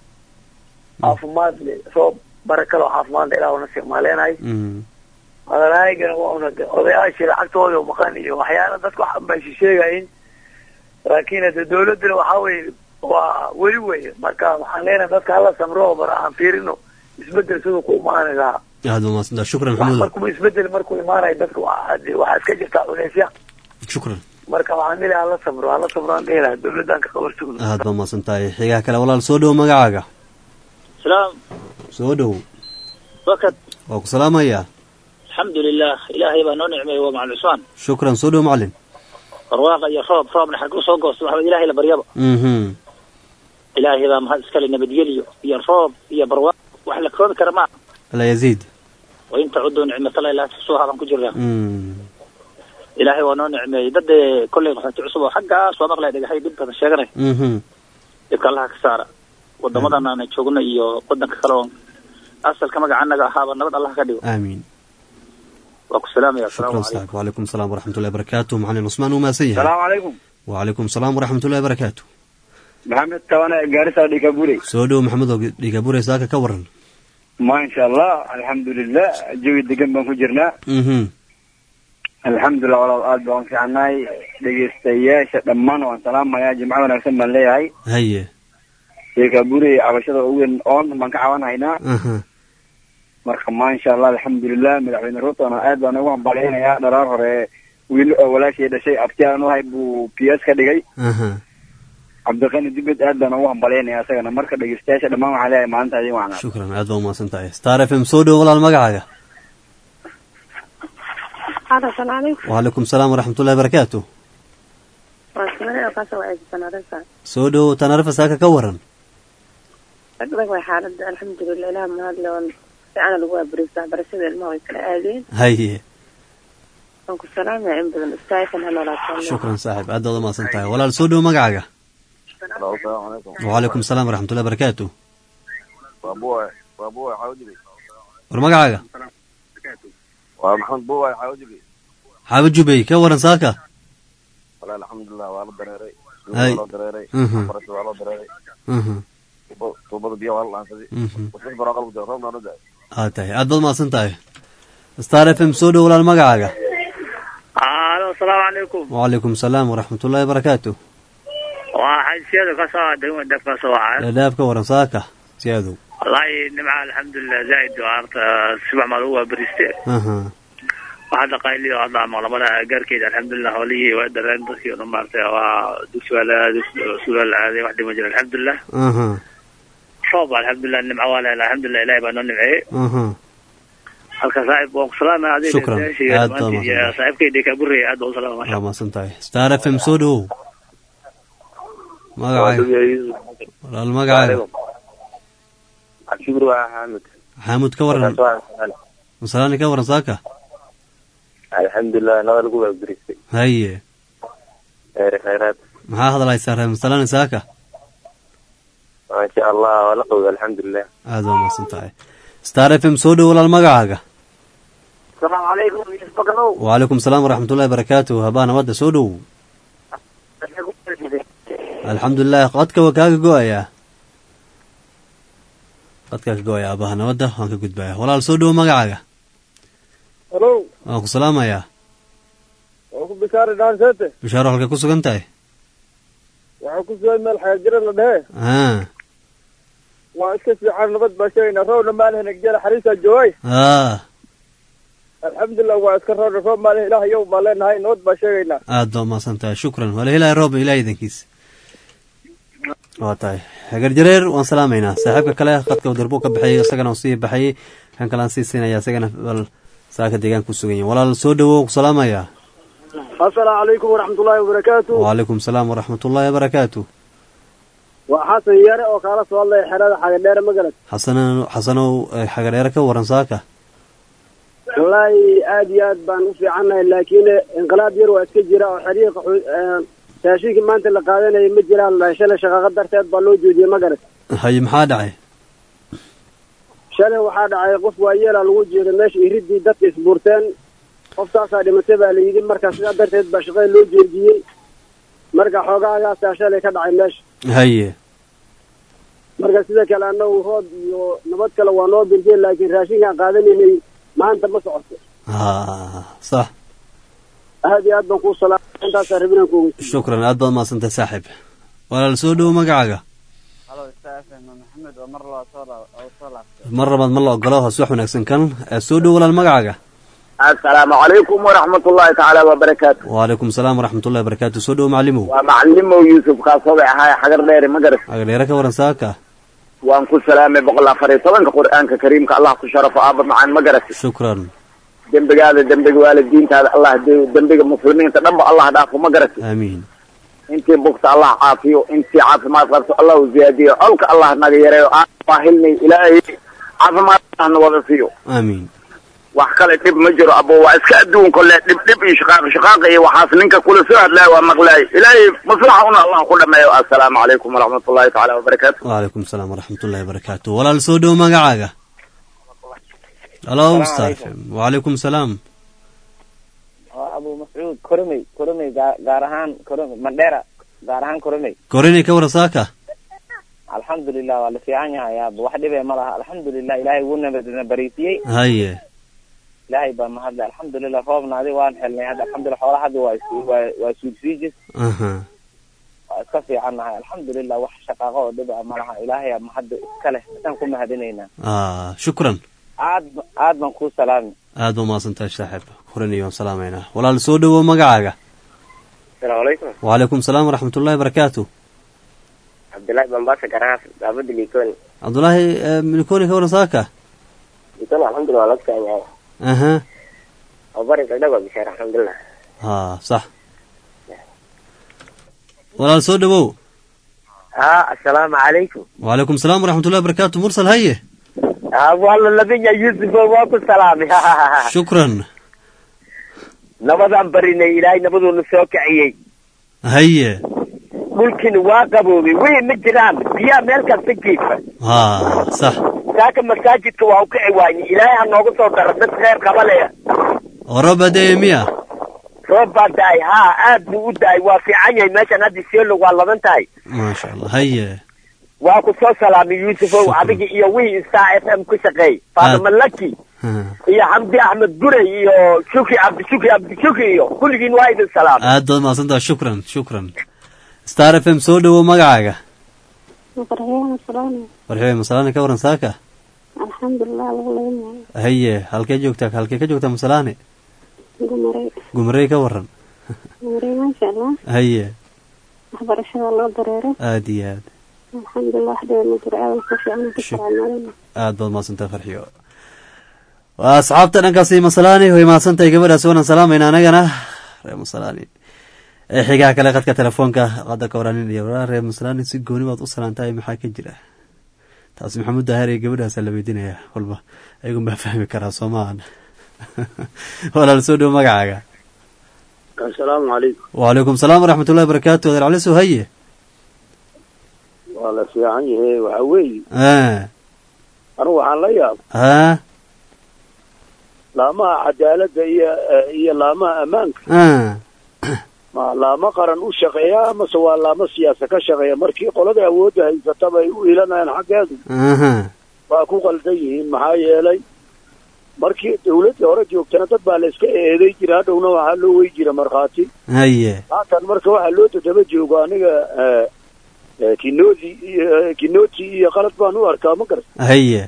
caafimaad le roob barakalo caafimaad le ilaah nasiib maa leenahay
mhm
madalahaygana waa una odayaashii lacagtooda maqan iyo waxyaala dadka wax bay sheegayin laakiin hade dawladana waxaa weye waa weli weye marka waxaan leenahay dadka hala samro bara aan fiirino isbedel siduu ku imaani lahaa
aad baa mahadsan tahay shukran
wax
maxmudow
markuu isbedel markuu imaanayo dadka waa- hade waxaa iska jirtaa culeysya
shukran
marka waxaan leeyahay hala samro hala samro aan dhihi lahaa dawladdan ka qabarsugno
aad baa mahadsan tahay xigaa kale walaal soo dhowo magacaaga
salaam
soo dhowo
wakad
waa ku salaamayaa
alxamdulilah ilaahay baa noo nicmeeyey waa macal cusmaan
shukran soo dhowo macalin
barwaaqa iyo roob roobna xarku soo goosto waxba ilaahay la baryaba
mhm
ilaahay baa mahad iskale nabadgelyo iyo roob iyo barwaaq wax la koobi kara ma
alla yaziid
wa in tacudu nicmatallahi laa tuxsuuha baan ku jirnaa
Mm.
ilaahay waa noo nicmeeyey dadee kolley qaxooti cusub oo xaggaas waa maqlaya dhagaxay dhib badan sheeganay
mhm
dhibka allaha ka saara wadamadan aan joogno iyo wadanka kale oo asalka magacanaga ahaaba nabad allah ka dhigo
aamiin
waa ku salaamaya
shukran
asalaamu calaykum
saaxib wacalaykum salaam waraxmatullahi barakaatu macalin cusmaan uu maasan yahay
salaamu calaykum
wacalaykum salaam waraxmatullahi barakaatu
maxamed tabane gaarisa dhikabure
soo dhow maxamed oo dhigabure saaka ka waran
maasha allah alxamdulilah jawi degan baan ku jirnaa
mhm
alxamdulilah walaal aad baan u fiicanahay dhegeystayaasha dhammaan waan salaamayaa jimco wanaagsan baan leeyahay
haye
dhikabure cabashada ugu weyn oon baan ka caawanahaynaa
aha
marka maasha allah alxamdulilah madaxweyne ruutona aad baan ugu hambalyaynayaa dharaar hore wiil oo walaashay dhashay abtiyaan uhay buu p s ka dhigay
aha
cabdiqani dibed aad baan ugu hambalyaynaya isagana marka dhegeystayaasha dhammaan waxaa leeyahay maalinta adin wacnaa
shukran aad baa umahadsan tahay star f m soo dhow walaal magacaaga
hada salaamu calaykum
wacalaykum salaam waraxmatullahi barakaatu
waa simane oo kaasoo wacaysan arrinta
soo dhow tanarifa saaka ka waran
ragdag way xaaladda alxamdulilah ilaah mahadle oon fiicana lagu waabariista waxbarashada ilmaha way kala aadeen
haye
waan ku salaamaya in badan istaaykan ha noolaataan
shukran saaxib aad baad umahadsan tahay walaal soo dhow magacaaga
asalaamu calaykum
wacalaykum salaam waraxmatullahi barakaatu
waa buuwe waa buuwe xaawajili
war magacaaga
waa maxamed buuwe xaawajili
xaaba jubey ka waran saaka
walahi alxamdulilah waa la dareeray
Hay.
waa loo dareeray
Mhm.
barasha waa loo dareeray
mhm
tuubo- tuubada biyo waa la dhaansaday
mhm
wasas baraa qalbu jira roobna noo daay
aad tahay aad baad umahadsan tahay star f m soo dhow walaal magacaaga
alo asalaamu calaykum
wacalaykum salaam waraxmatullahi barakaatu
waa xaysiyada ka soo degma def ka soo wacay
dhaadhaab ka waran saaka si adow
wallaahi nimca alxamdulilah zaaid waa horta sibax maa lagu waabariste
aha
waxaa dhaqaaliyo hadda maqlamada gaarkeeda alxamdulilah howlihii waa dareen dadkii odhan maartay waa dugsi waa la aaday suula la aaday wax dhima jira alxamdulilah
aha
roob alxamdulilah nimco waa leela alxamdulilah ilahi baa noo nimceeyey
aha
halka saaxib waan ku salaamaya adiga
Shukran.
dhegeystayaasha iyo
Aad baa
dhammaantiin iyo
mahadsan.
saaxiibkayda kaburey aad baa u salaama masha
waa mahadsan tahay star f m soo dhow magacaaga walaal magacaaga
cabshibir waa xaamid
xaamud ka waran masalaani ka waran saaka
alxamdulilah nabad lagu waabaristay
haye
khayraad
maxaa hadlaysaa reer masalaani saaka
maasha allah waa la qowday alxamdulilah
aad waa mahadsan tahay star f m soo dhow walaal magacaaga
asalaamu calaykum yusuf bakarow
wacalaykum salaam waraxmatullahi barakaatu habaa nabadda soo dhow alxamdulilah qadka waa kaaga go-ayaa qadkaa ka go-aya aabaha nabadda waan ka gudbaya walaal soo dhowo magacaaga
halo
waan ku salaamayaa
waa ku bishaari dhaansete
bishaaro halka ku sugan tahay
waxaa ku sugay meel xagaajira la dhehe
aa
waa iska fiican nabad baa sheegaynaa roobna maalin jela xariisaa joogay
aa
alxamdulilah waa iska roobna roob maalin ilaah yow baa leenahay nabad baa sheegaynaa
aad baa umahadsan tahay shukran wala helaya roob ilaah idankiis waa tahay hagar jareer waan salaamaynaa saaxiibka kale qadka darbo ka baxayay isagana uu sii baxayay kan kale aan sii siinaya isagana bal saaka deegaan ku sugan yahin walaal soo dhowo ku salaamayaa
asalaamu calaykum waraxmatullaahi wabarakaatu
wacalaykum salaam waraxmatullaahi wabarakaatu
waa xasan yare oo kaala soo hadlaya xerada xagadheere magalad
xasano xasanow eh, xagadheere ka waran saaka
wallaahi aad iyo aad baan u fiicannahay laakiin inqilaab yar waa iska jira oo xiriiqa raashinkii maanta la qaadanayay ma jiraan shalay shaqaaqo darteed baa loo joojiyey magarad
haye maxaa dhacay
shalay waxaa dhacay qof waayeela lagu jeeday meesha iridii dadka isbuurteen qoftaasaa dhimatay baa la yidhi marka sidaa darteed baa shaqada loo joojiyey marka xoogaagaasaa shalay ka dhacay meesha
haye
marka sida kale annagu roob iyo nabad kale waa noo birjeen laakiin raashinkaan qaadanaynay maanta ma socoto
ha sax
aad iyo aad baan kuu salaamay intaasaa rabinaan ku ogeysiy
shukran aad baad mahadsantahay saaxiib walaal soo dhowo magacaaga
halo stafn maxamed oo mar laba soo laa- oo soo laabtay
mar labaad ma la ogolo hoos wax wanaagsan kan Eh, soo dhowo walaal magacaaga
asalaamu calaykum waraxmatullaahi tacaala wabarakaatu
wacalaykum salaam waraxmatullahi wabarakaatu soo dhowo macalimow
waa macalimow yuusuf kaasooday ahaay xagar dheere magaras
agadheere ka waran saaka
waan ku salaamay boqol afar iyo tobanka qur'aanka kariimka allah ku sharafo aaba macaan magaras
shukran
dembigaada dembiga waalidiintaada allah de- dembiga muslimiinta dhanba allah dhaafo magaras
aamiin
intii bugta allah caafiyo intii caafimaad qabto allah u ziyaadiyo colka allah naga yareeyo aan baahilnay ilaahay caafimaad allahna wada siiyo
aamiin
wax kale dhib ma jiro abo waa iska adduun kole dhib dhib iyo shaqaaq shaqaaqa iyo waxaas ninka kula soo hadlaay waa maqlaay ilaahay maslaxa una allah ku dhameeyo assalaamu calaykum waraxmatullaahi tacaala wabarakaatu
wacalaykum salaam waraxmatullahi wabarakaatu walaal soo dhowo magacaaga halo
Salaam
star
calaykum.
fm wacalaykum salaam
waa abu mascuud koromey koromey gaa- gaar ahaan koromey mandheera gaar ahaan koromey
korinay ka waran saaka
alxamdulilah waa la fiican yahay aaba wax dhibee ma laha alxamdulilah ilaahay wuu nabadna bariisiyey
haye
ilaahay baa mahadle alxamdulilah roobna adi waan helnay hadda alxamdulilah xoolaha hadda waa is- waa waa suudsiijis
aha
waa iska fiican nahay alxamdulilah wax shaqaaqo oo dhib ah ma laha ilaahay aa mahadda iska leh isaan ku mahadinaynaa
ah shukran
aad ba- aad baan kuu salaami
aad ba umahadsantahay saaxiib korinay waan salaamaynaa walaal soo dhowow magacaaga
asalaamu calaykum
wacalaykum salaam waraxmatullahi barakaatu
cabdullaahi bambaasa garaaf daabada likoni
cabdulaahi eh, milikoni ka waran saaka
likoni alxamdulilah waa laga fiican yahay
aha
oo bari dhagdhag waa bishaar alxamdulilah
ha sax walaal soo dhowow
ها السلام عليكم
wacalaykum salaam waraxmatullahi barakaatu mursal haye
ها والله لبي يوسف واكو سلام
shukran
نبضان برينا إلهي نبضو نسوك عيي
haye
ممكن واقبوبي وين مجران بيا ملكا سكيف
ha sax
ساكن مساجد كواوك عواني إلهي هنوغو صوتر بس خير قبليا
oroba dee miya
روبا داي ها آد بو داي وافي عني ماشان هادي سيلو والله منتاي
maasha allah haye
واكو سو سلامي يوسف وعبيكي إيا وي سا اف ام كشقي فاطمة لكي iyo xamdi axmed gure iyo shuki cabdi shuki cabdi shuki iyo kulligiin waa idin salaam
aad baad mahadsantaha shukran shukran star f m soo dhowow magacaaga
farxiyaan salaam
warxibay masalaane ka waran saaka
alxamdulilah lagu leeyahay
haye halkee joogtaa halkee ka joogtaa masalaane
gumaray
gumarey ka waran
gumaray maasha allah
haye
waxbarashada loo dareeray
aad iyo aad
alxamdulilah wax dhiba ma jiro aadan ku fiican ku salaamaadana
aad baad mahadsantaha farxiyo waa asxaabta dhankaasi masalaani way mahadsantahay gabadhaasi wanan salaamayna anagana reer masalaani ee xigaha kale qadka telefoonka qada ka waranin iyo waraa reer masalaani si gooni baad u salaantahay maxaa ka jira taasi maxamuud daahir iyo gabadhaasa la weydiinaya walba ayagun baa fahmi karaa soo maahan walaal soo dhowo magacaaga
asalaamu calaykum
wacalaykum salaam waraxmatullahi barakaatu adeer cali soo haye
waa la fiican yahe waxa weeye
ah
anigu waxaan la yaab
ah
laamaha cadaaladda iyo iyo laamaha ammaanka
ah
ma laamo qaran u shaqeeya amase waa laamo siyaasa ka shaqeeya markii qolada awoodda haysataba ay u ilanayaan xaggeedu
aha
waa ku qaldan yihiin maxaa yeelay markii dawladdii hore joogtana dad baa la iska eeday jira hadhowna waxaa loo wey jira markhaati
haye
haatan marka waxaa loo dadaba joogo aniga eh, eh, kinodi iyo kinoti iyo qalad baan u arkaa ma garan
haye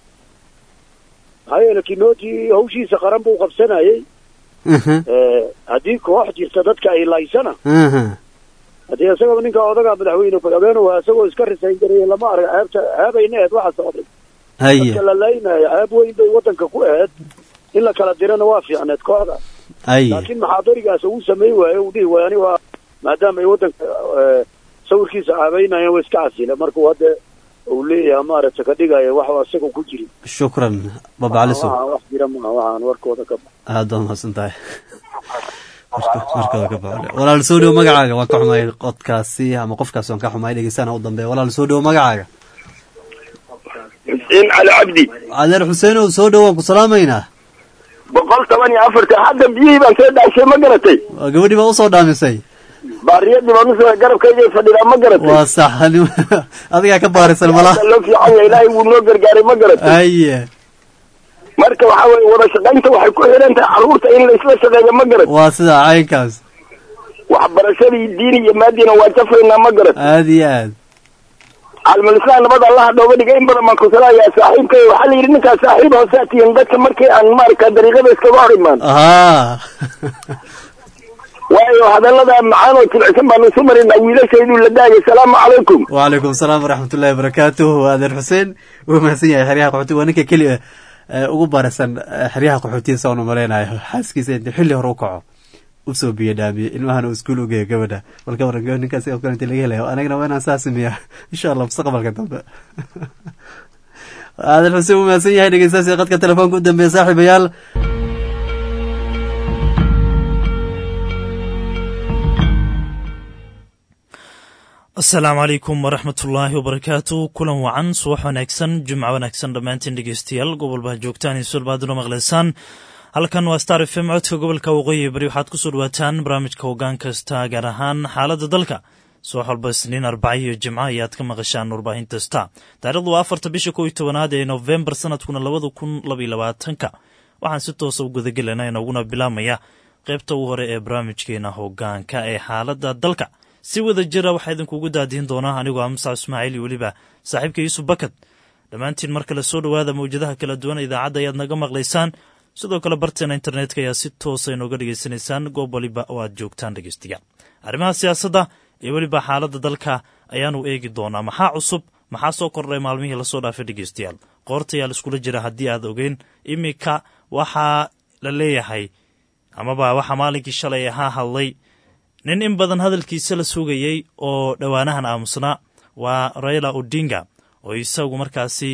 maxaa yeele kinoti hawshiisa qaran buu qabsanayay
aha
Eh, haddii koox jirta dadka ay laysana
aha
haddii isagaba ninka odaga madaxweyne ku-xigeenuhu isagoo iska risayn garaya lama arag ceebta ceebayna eed waxa socday
haye
dadka la laynayo ceeb weyn bay waddanka ku aheed in la kala dirana waa fiicneed kooxda
haye
laakiin maxaadarigaas uu sameyn waayo uu dhihi waayo ani waa maadaama ay waddanka eh, sawirkiisa caabeynayaan waa iska casile markuu hadda uu leeyahay maaragta ka dhigaya wax isaga ku jirin
shukran baba cali sow
waxaan wax jira maaha waxaan warkooda ka
aad baad mahadsan tahay markooda ka baxo walaal soo dhowo magacaaga waan ka xumaay qodkaasi ama qofkaasi waan ka xumaay dhegeysana u dambeeya walaal soo dhowo magacaaga
xuseen cali cabdi
adeer xuseenow soo dhowo waan ku salaamaynaa
boqol toban iyo afartan hadda biyihii baan soo dhaashay ma garatay
waa gabadhii baa usoo dhaamisay
baariyadii baan usoo garabkayga fadhidaa ma garatay
waa sax adigaa ka baarisan malaha
Hadda loo fiican yahay ilaahay wuu noo gargaaray ma garatay
haye
marka waxa weye wada shaqaynta waxay ku xiran tahay carruurta in la isla shaqeeyo ma garat
waa sida caynkaas
waxbarashadii diini iyo maadiina waa jafaynaa ma garat
aad iyo aad
caalmulislaam nabad allaha dhooga dhigay in badan baan ku salaayaa saaxiibkay waxaa la yidhi ninkaas saaxiib hoosaa tihiin dadka markii aan maaragta dariiqada iskaga hor imaan
haa
waayo hadallada macaan oo jilicsan baanu isu marinaa wiilashayduu la daayay salaamu calaykum
wacalaykum salaam waraxmatullahi wabarakaatuh adeer xuseen wuu mahadsan yahay xeryaha qaxootiga waa ninka keliya ee ugu barasan ee xeryaha qaxootiga saanu malaynayo xaaskiisa inta xilli hore u kaco usoo biyo dhaamiye ilmahana uu iskuul ugeeyo gabadha balka waran gabadh ninkaas oo kale inta laga helayo anagana waa inaan saa sameeya insha allah mustaqbalka dambe adeer xuseen wuu mahadsan yahay dhegeystaasi qadka telefoonka u dambeeya saaxiibayaal
asalaamu calaykum waraxmatullaahi wabarakaatu kulan wacan subax wanaagsan jumco wanaagsan dhammaantiin dhegeystayaal gobolbaa joogtaan iyo sulbaaduna maqleysaan halkan waa star f m codka gobolka waqooyi bari waxaad kusoo dhawaataan barnaamijka hoggaan kasta gaar ahaan xaaladda dalka subax walba isniin arbaca iyo jimco ayaad ka maqashaan warbaahinta sta taarikhdu waa afarta bisha kow iyo tobanaad ee nofembar sanadkuna labada kun labaiyo labaatanka waxaan si toosa u gudagelayna inooguna bilaabmaya qaybta ugu hore ee barnaamijkeena hoggaanka ee xaaladda dalka si wada jira waxaa idinkugu daadihin doonaa anigoo amsac ismaaciil iyo weliba saaxiibka yuusuf bakad dhammaantiin mar kale soo dhowaada mawjadaha kala duwan idaacadda ayaad naga maqlaysaan sidoo kale barteena internetka ayaa si toosa inooga dhegaysanaysaan goob waliba oo aad joogtaan dhegeystayaal arrimaha siyaasadda iyo weliba xaaladda dalka ayaanu eegi doonaa maxaa cusub maxaa soo kordhay maalmihii lasoo dhaafay dhegeystayaal qoorta ayaa laiskula jira haddii aad ogeyn iminka waxaa la leeyahay amaba waxaa maalinkii shalay ahaa hadlay nin in badan hadalkiisa la sugayey oo dhowaanahan aamusnaa waa raila odinga oo isagu markaasi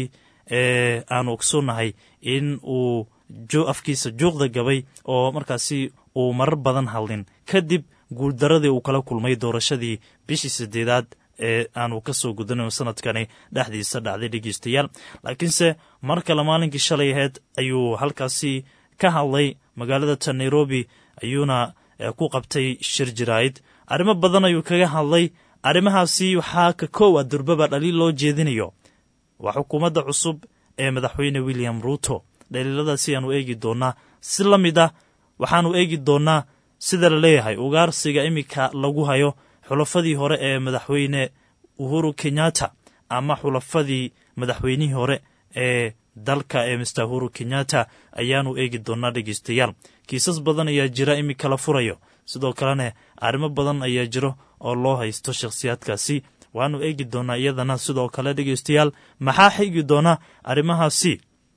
aanu ogsoonnahay in uu afkiisa juuqda gabay oo markaasi uu marar badan hadlin kadib guuldaradii uu kala kulmay doorashadii bishii sideedaad ee aanu ka soo gudanayn sanadkani dhexdiisa dhacday dhegeystayaal laakiinse mar kale maalinkii shalay aheyd ayuu halkaasi ka hadlay magaalada ta nairobi ayuuna ku qabtay shir jiraa'id arrimo badan ayuu kaga hadlay arrimahaasi waxaa ka koow a durbaba dhaliil loo jeedinayo waa xukuumadda cusub ee madaxweyne william ruuto dhaliiladaasi ayaanu eegi doonnaa si la mid ah waxaanu eegi doonnaa sida la leeyahay ugaarsiga iminka lagu hayo xulafadii hore ee madaxweyne uhuru kenyatta ama xulafadii madaxweynihii hore ee dalka ee mister uhuru kenyatta ayaanu eegi doonnaa dhegeystayaal kiisas badan ayaa jira iminka la furayo sidoo kalena arrimo badan ayaa jiro oo loo haysto shakhsiyaadkaasi waanu eegi doonnaa iyadana sidoo kale dhegeystayaal maxaa xigi doona arrimahaasi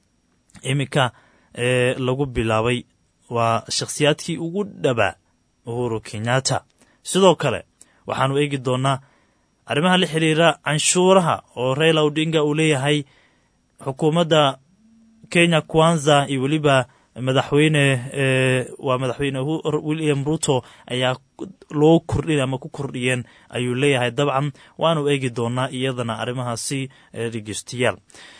iminka ee lagu bilaabay waa shakhsiyaadkii ugu dhabaa uhuru kenyatta sidoo kale waxaanu eegi doonnaa arrimaha la xiriira canshuuraha oo raila odinga uu leeyahay xukuumadda kenya kwanza iyo weliba madaxweyne waa madaxweyne william ruto ayaa loo kordhin ama ku kordhiyeen ayuu leeyahay dabcan waanu eegi doonaa iyadana arrimahaasi dhegeystayaal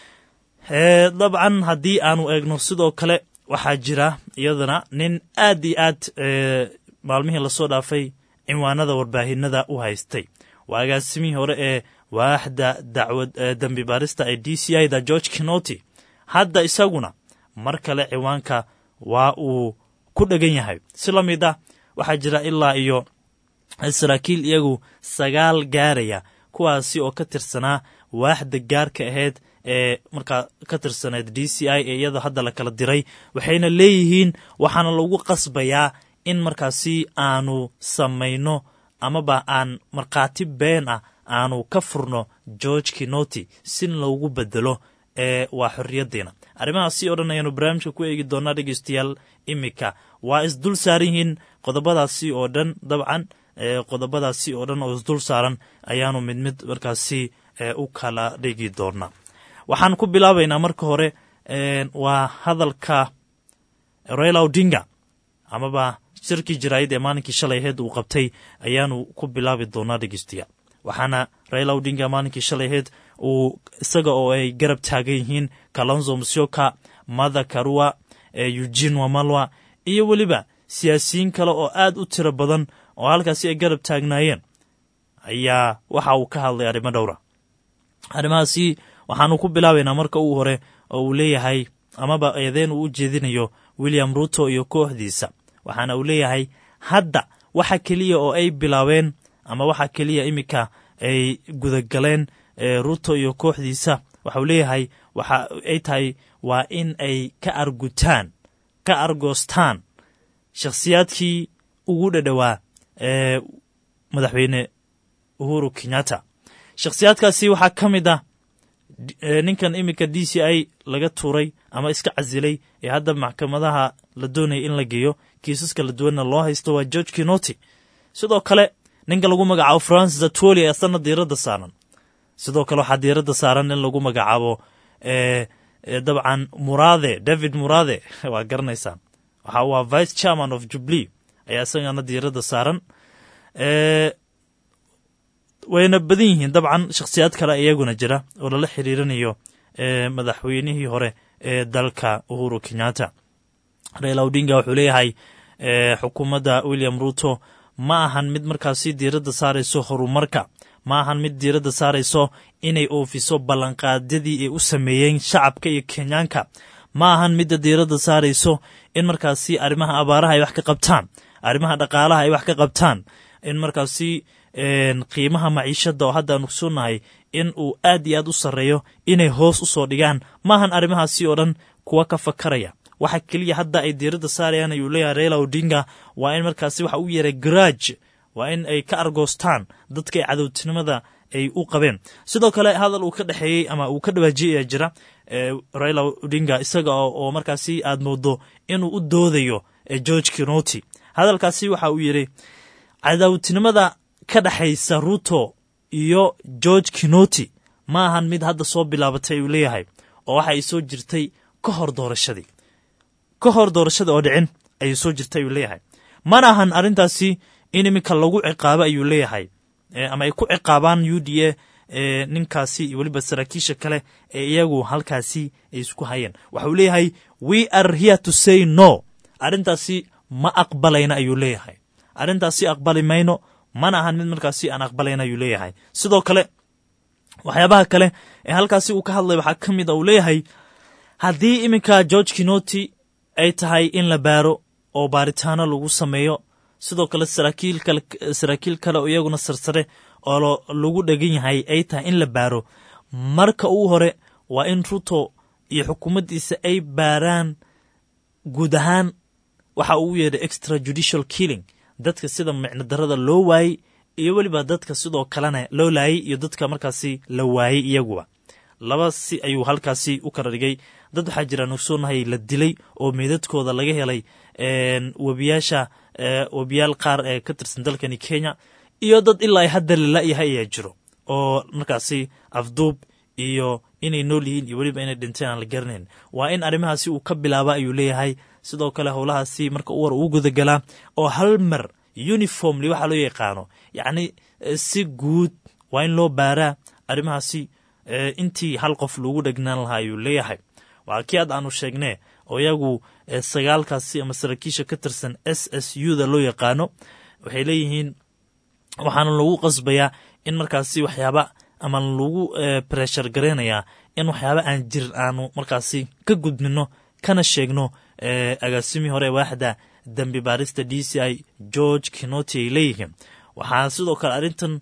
dabcan haddii aanu eegno sidoo kale waxaa jira iyadana nin aad iyo aad maalmihii lasoo dhaafay cinwaanada warbaahinada u haystay waa agaasimihii hore ee waaxda dacwad dembi baarista ee d c i da george kinoti hadda isaguna mar kale ciwaanka waa uu ku dhegan yahay si la mid ah waxaa jira ilaa iyo saraakiil iyagu sagaal gaaraya kuwaasi oo ka tirsanaa waaxda gaarka ahayd ee markaa ka tirsaneed d c i ee iyada hadda la kala diray waxayna leeyihiin waxaana lagu qasbayaa in markaasi aanu samayno amaba aan markhaati been ah aanu ka furno george kinoti si loogu bedelo ee waa xorriyaddeena arrimahaasi oo dhan ayaanu barnaamijka ku eegi doonaa dhegeystayaal iminka waa isdul saaran yihiin qodobadaasi oo dhan dabcan qodobadaasi oo dhan oo isdul saaran ayaanu mid mid markaasi u kala dhigi doonaa waxaan ku bilaabaynaa marka hore waa hadalka raila odinga amaba shirkii jaraa'id ee maalinkii shalay aheyd uu qabtay ayaanu ku bilaabi doonaa dhegeystayaal waxaana raila odinga maalinkii shalay aheyd uu isaga oo ay garab taagan yihiin kalonzo musyoka mother karua eugene wamalwa iyo weliba siyaasiyiin kale oo aad u tiro badan oo halkaasi ay garab taagnaayeen ayaa waxa uu ka hadlay arrimo dhowra arrimahaasi waxaanu ku bilaabaynaa marka uu hore oo uu leeyahay amaba eedeen uu u jeedinayo william ruto iyo kooxdiisa waxaana uu leeyahay hadda waxa keliya oo ay bilaabeen ama waxa keliya iminka ay gudagaleen ruto iyo kooxdiisa waxauu leeyahay waxa ay tahay waa in ay ka argutaan ka argoostaan shakhsiyaadkii ugu dhadhowaa ee madaxweyne uhuru kenyatta shakhsiyaadkaasi waxaa ka mid ah ninkan iminka d c i laga tuuray ama iska casilay ee hadda maxkamadaha la doonaya in la geeyo kiisas kala duwanna loo haysto waa george kinoti sidoo kale ninka lagu magacaabo francis atoli ee asana diiradda saaran sidoo kale waxaa diiradda saaran in lagu magacaabo dabcan murade david murade waa garanaysaan waxa uu ah vice chairman of jubilee ayaa isagana diiradda saaran wayna badan yihiin dabcan shakhsiyaad kale iyaguna jira oo lala xiriirinayo madaxweynihii hore ee dalka uhuru kenyatta raila odinga wuxuu leeyahay xukuumadda william ruto ma ahan mid markaasi diiradda saarayso horumarka ma ahan mid diiradda saarayso inay oofiso ballanqaadyadii ay u sameeyeen shacabka iyo kenyaanka ma ahan midda diiradda saarayso in markaasi arrimaha abaaraha ay wax ka qabtaan arrimaha dhaqaalaha ay wax ka qabtaan in markaasi qiimaha maciishadda oo hadda aanu kusunahay in uu aad iyo aad u sarreeyo inay hoos u soo dhigaan maahan arrimahaasi oo dhan kuwa ka fakaraya waxa keliya hadda ay diiradda saarayaan ayuu leeyahay raila odinga waa in markaasi waxa u yeeray garaaj waa in ay ka argoostaan dadka ay cadowtinimada ay u qabeen sidoo kale hadal uu ka dhexeeyey ama uu ka dhawaajiyay ayaa jira raila odinga isaga oo markaasi aad moodo inuu u doodayo george kinoti hadalkaasi waxa uu yidhi cadowtinimada ka dhexaysa ruto iyo george kinoti ma ahan mid hadda soo bilaabatay ayuu leeyahay oo waxa ay soo jirtay ka hor doorashadii ka hor doorashada oo dhicin ayay soo jirtay ayuu leeyahay mana ahan arrintaasi in iminka lagu ciqaabo ayuu leeyahay ama ay ku ciqaabaan u d a ninkaasi iyo weliba saraakiisha kale ee iyagu halkaasi ay isku hayeen waxauu leeyahay we are here to say no arrintaasi ma aqbalayna ayuu leeyahay arrintaasi aqbali mayno mana ahan mid markaasi aan aqbalayna ayuu leeyahay sidoo kale waxyaabaha kale ee halkaasi uu ka hadlay waxaa ka mid a uu leeyahay haddii iminka george kinoti ay tahay in la baaro oo baaritaano lagu sameeyo sidoo kale saraakiil kale oo iyaguna sarsare oo lagu dhegan yahay ay tahay in la baaro marka uu hore waa in ruto iyo xukuumaddiisa ay baaraan guud ahaan waxa uu yeedhay extra judicial killing dadka sida micno darada loo waayey iyo weliba dadka sidoo kalena loo laayay iyo dadka markaasi la waayey iyaguba laba si ayuu halkaasi u kala dhigay dad waxaa jiraan ogsoonahay la dilay oo meedadkooda laga helay webiyaasha webiyaal qaar ee ka tirsan dalkani kenya iyo dad ilaa hadda lala-yahay ayaa jiro oo markaasi afduub iyo inay nool yihiin iyo weliba inay dhinteen aan la garanayn waa in arrimahaasi uu ka bilaaba ayuu leeyahay sidoo kale howlahaasi marka u war uu gudagalaa oo hal mar uniformly waxaa loo yaqaano yacni si guud waa in loo baaraa arrimahaasi intii hal qof lagu dhegnaan lahaa ayuu leeyahay waa kii aad aanu sheegnee oo iyagu sagaalkaasi ama saraakiisha ka tirsan s s u da loo yaqaano waxay leeyihiin waxaana lagu qasbayaa in markaasi waxyaaba ama lagu breshar garaynayaa in waxyaaba aan jirin aanu markaasi ka gudbino kana sheegno agaasimii hore waaxda dembi baarista d c i george kinoti ay leeyihiin waxaa sidoo kale arrintan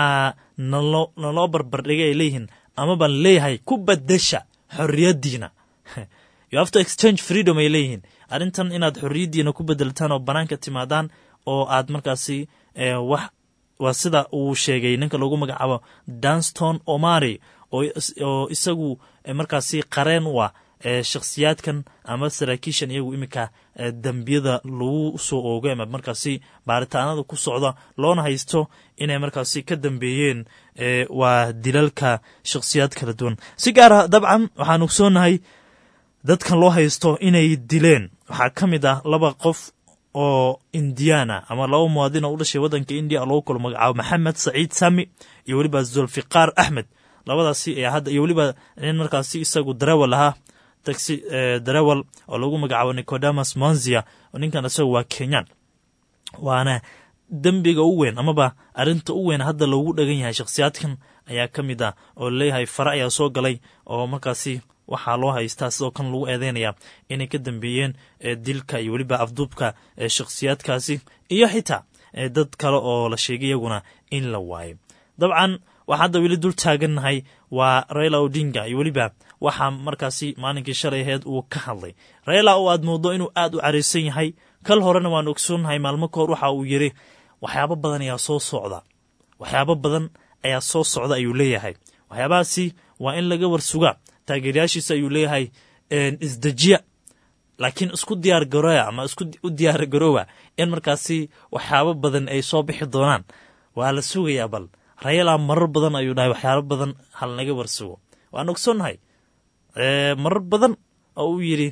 naloo barbardhigay ay leeyihiin amaba leeyahay ku badasha xorriyaddiina you have to exchange freedom ay leeyihiin arrintan inaad xorriyaddiina ku bedeltaan oo bannaanka timaadaan oo aad markaasi wax waa sida uu sheegay ninka lagu magacaabo danston omari oo isagu markaasi qareen u ah shakhsiyaadkan ama saraakiishan iyagu iminka dembiyada lagu soo oogay ama markaasi baaritaanada ku socda loona haysto inay markaasi ka dambeeyeen waa dilalka shakhsiyaad kala duwan si gaara dabcan waxaan ogsoonahay dadkan loo haysto inay dileen waxaa ka mid ah laba qof oo indiana ama laba muwaadin oo u dhashay waddanka indiya lagu kalo magacaabo maxamed saciid sami iyo weliba zulfiqaar axmed labadaasi ayaa hadda iyo weliba nin markaasi isagu darawal ahaa taxi darawal oo lagu magacaabo nicodamas monzia oo ninkan isagu waa kenyan waana dembiga u weyn amaba arrinta u weyn hadda loogu dhagan yahay shakhsiyaadkan ayaa ka mid ah oo laleeyahay fare ayaa soo galay oo markaasi waxaa loo haystaa sidoo kan lagu eedeynaya inay ka dambeeyeen dilka iyo weliba afduubka shakhsiyaadkaasi iyo xitaa dad kale oo la sheegay iyaguna in la waayo dabcan waxaa hadda weli dul taagannahay waa raila odinga iyo weliba waxaa markaasi maalinkii shalay aheed uu ka hadlay raila oo aad moodo inuu aad u caraysan yahay kal horena waan ogsoonnahay maalmo ka hor waxa uu yidhi waxyaabo badan ayaa soo socda waxyaabo badan ayaa soo socda ayuu leeyahay waxyaabahaasi waa in laga warsugaa taageerayaashiisa ayuu leeyahay isdejiya laakiin isku diyaar garooya ama isku u diyaar garoowa in markaasi waxyaabo badan ay soo bixi doonaan waa la sugayaa bal rayala marar badan ayuu dhahay waxyaabo badan hal naga warsugo waan ogsoonnahay marar badan oo uu yidhi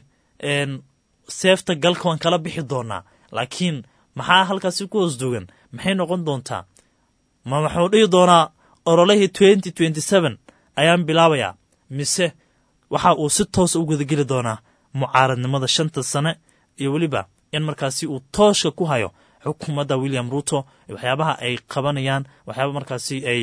seefta galka waan kala bixi doonaa laakiin maxaa halkaasi ku hoos dugan maxay noqon doontaa ma waxuu dhihi doonaa ololihii twenty twenty seven ayaan bilaabayaa mise waxa uu si toosa u gudageli doonaa mucaaradnimada shanta sane iyo weliba in markaasi uu tooshka ku hayo xukuumadda william ruto waxyaabaha ay qabanayaan waxyaaba markaasi ay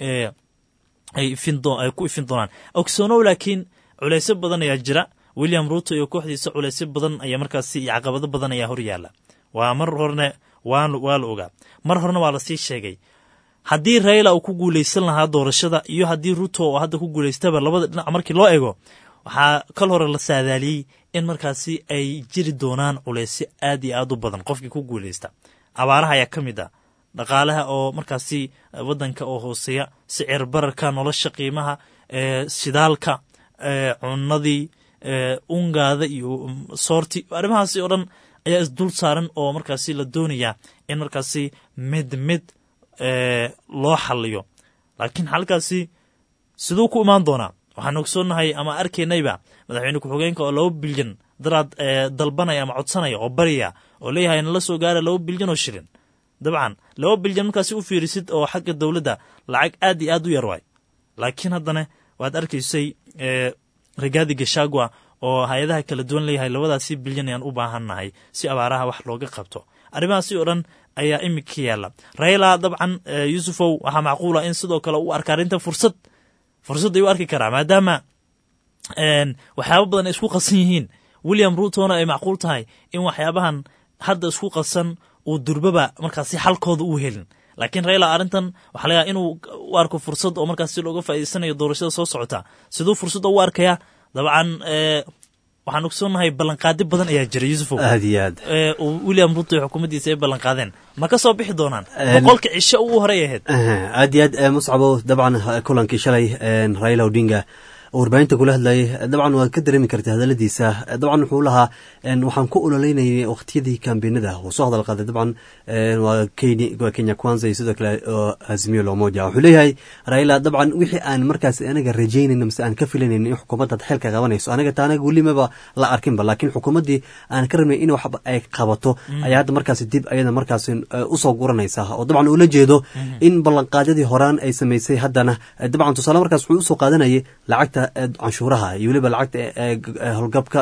ay ku ifin doonaan ogsoonow laakiin culeysyo badan ayaa jira william ruto iyo kooxdiisa culeysyo badan ayaa markaasi iyo caqabado badan ayaa hor yaalla waa mar horne waa la ogaa mar horena waa lasii sheegay haddii raila uu ku guuleysan lahaa doorashada iyo haddii ruto oo hadda ku guuleystaba labada dhinac markii loo eego waxaa kal hore la saadaaliyey in markaasi ay jiri doonaan culeysyo aad iyo aad u badan qofkii ku guuleysta abaaraha ayaa ka mid ah dhaqaalaha oo markaasi waddanka oo hooseeya sicir bararka nolosha qiimaha shidaalka cunadii ungaada iyo soorti arrimahaasi oo dhan ayaa isdul saaran oo markaasi la doonayaa in markaasi mid mid loo xaliyo laakiin xalkaasi siduu ku imaan doonaa waxaan ogsoonnahay ama arkaynayba madaxweyne ku-xigeenka oo laba bilyan daraad dalbanaya ama codsanaya oo barya oo leeyahay nala soo gaara laba bilyan oo shilin dabcan laba bilyan markaasi u fiirisid oo xagga dowladda lacag aad iyo aad u yar waay laakiin haddana waad arkaysay rigaadi gashagwa oo hay-adaha kala duwan leeyahay labadaasi bilyan ayaan u baahannahay si abaaraha wax looga qabto arrimahaasi oo dhan ayaa imika yaalla raila dabcan yuusufow waxaa macquula in sidoo kale u arka arrinta fursad fursad ay u arki karaa maadaama waxyaaba badan ay isku qasan yihiin william rutona ay macquul tahay in waxyaabahan hadda isku qasan uu durbaba markaasi xalkooda u helin laakiin raila arrintan waxaa laga inuu u arko fursad oo markaasi looga faa'iideysanayo doorashada soo socota siduu fursadda u arkaya dabcan waxaan ogsoonnahay ballanqaadi badan ayaa jira yuusufow
aad iyo aad
william ruto iyo xukuumaddiisa ay ballanqaadeen ma ka soo bixi doonaan boqolka cisho ugu horey ahayd
aad iyo aad muscabo dabcan kulankii shalay raila odinga warbaahinta kula hadlayay dabcan waad ka dareemi karta hadaladiisa dabcan wuxuu lahaa waxaan ku ololeynayay waqtiyadii kambeenada uu soo hadal qaaday dabcan waa kenya kwanza iyo sidoo kale azimio lomoja wuxuu leeyahay raila dabcan wixii aan markaas anaga rajaynayno mise aan ka filanayno in xukuumadda xilka qabanayso anaga ta anaga welimaba la arkinba laakiin xukuumaddii aan ka rabnay in waxba ay qabato ayaa hadda markaas dib ayada markaas usoo guranaysa oo dabcan ula jeedo in ballanqaadyadii horaan ay samaysay haddana dabcan tusaale markaas wuxuu usoo qaadanayay lacagta canshuuraha iyo weliba lacagta howlgabka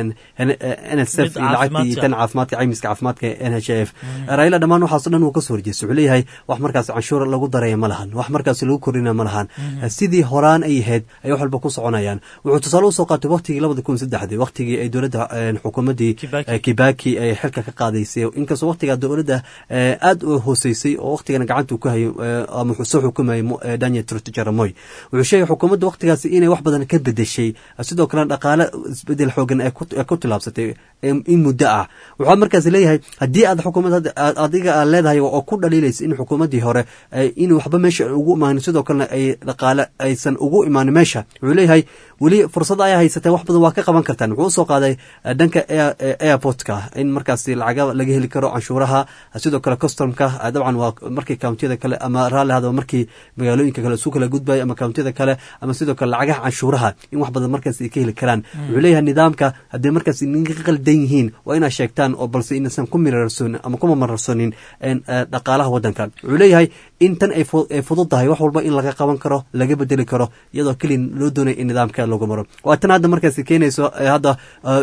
n s f iyo lacagta iyo tan caafimaadka caymiska caafimaadka n h f raila dhammaan waxaaso dhan uu kasoo horjeestay wuxuu leeyahay wax markaas canshuur lagu daraya ma lahan wax markaas lagu kordhina ma lahan sidii horaan ay ahayd ay wax walba ku soconayaan wuxuu tusaale usoo qaatay waqtigii labada kun saddexdii waqtigii ay dowladda xukuumaddii kibaki ay xilka ka qaadaysay inkastoo waqtigaa dowladda aad u hooseysay oo waqtigana gacanta ku hayo ama soo xukumayay daniel jaramoy wuxuu sheegay xukuumadda waqtigaasi inay wax badan ka bedeshay sidoo kalena dhaqaale isbedel xoogan ay ku tilaabsatay in muddo ah waxaa markaas leeyahay haddii aad xukuumad adiga aad leedahay oo ku dhaliilaysa in xukuumaddii hore in waxba meesha ugu imaanin sidoo kalena ay dhaqaale aysan ugu imaanin meesha wuxuu leeyahay weli fursad ayaa haysateen wax badan waa ka qaban kartaan wuxuu usoo qaaday dhanka airportka in markaas lacaga laga heli karo canshuuraha sidoo kale customka dabcan waa markii countiyada kale ama raalli hadaba markii magaalooyinka kale isu kala gudbaya ama countiyada kale ama sidoo kale lacagaha canshuuraha in wax badan markaas ay ka heli karaan wuxuu leeyahay nidaamka haddii markaas ninka qaldan yihiin waa inaad sheegtaan oo balse inaysan ku mirarsonin ama kuma mararsonin dhaqaalaha waddanka wuxuu leeyahay in tan ay fudud tahay wax walba in laga qaban karo laga bedeli karo iyadoo keliya loo doonaya in nidaamka lagu maro waa tan hadda markaas keenayso hadda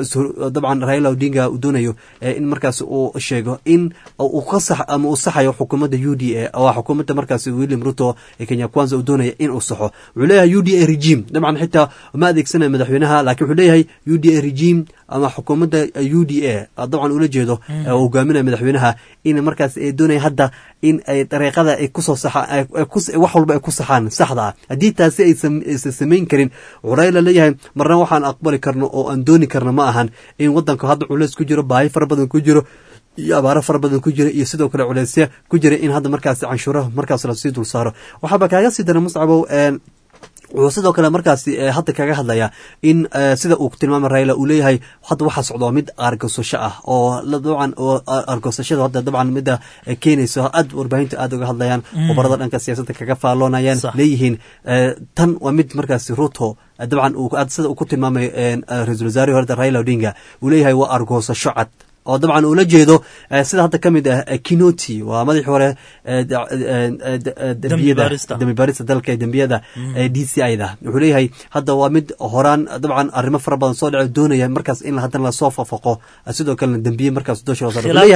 dabcan raila odinga uu doonayo in markaas uu sheego in uu ka sax ama uu saxayo xukuumadda u d a waa xukuumadda markaas william ruto ee kenya kwanza uu doonaya in uu saxo wuxuu leeyahay u d a regime dabcan xitaa ma adeegsanayo madaxweynaha laakiin wuxuu leeyahay u d a regime ama xukuumadda u d a dabcan ula jeedo hogaaminaya madaxweynaha in markaas ay doonaya hadda in ay dariiqada ay kusoo saxaan wax walba ay ku saxaan saxda ah haddii taasi aysan samayn karin wuxuu raila leeyahay marna waxaan aqbali karno oo aan dooni karno ma ahan in waddanka hadda culeys ku jiro baahi fara badan ku jiro iyo abaaro fara badan ku jira iyo sidoo kale culeysya ku jira in hadda markaas canshuuraha markaas lasii dul saaro waxaaba kaaga sii dara muscabow wuxuu sidoo kale markaasi hadda kaga hadlayaa in sida uu tilmaamay raila uu leeyahay hadda waxaa socdo mid argosasho ah oo dabcan oo argosashada hadda dabcan midda keenayso aad warbaahinta aad uga hadlayaan khubarada dhanka siyaasadda kaga faalloonayaan leeyihiin tan waa mid markaasi ruto dabcan sida uu ku tilmaamay ra-iisul wasaarihii horeda raila odinga uu leeyahay waa argosasho cad oo dabcan ula jeedo sida hadda ka mid ah kinoti waa madaxii hore dembi baarista dalka ee dembiyada d c i da wuxuu leeyahay hadda waa mid horaan dabcan arrimo fara badan soo dhaco doonaya markaas in haddana lasoo fafaqo sidoo kalena dembiye markaas dusha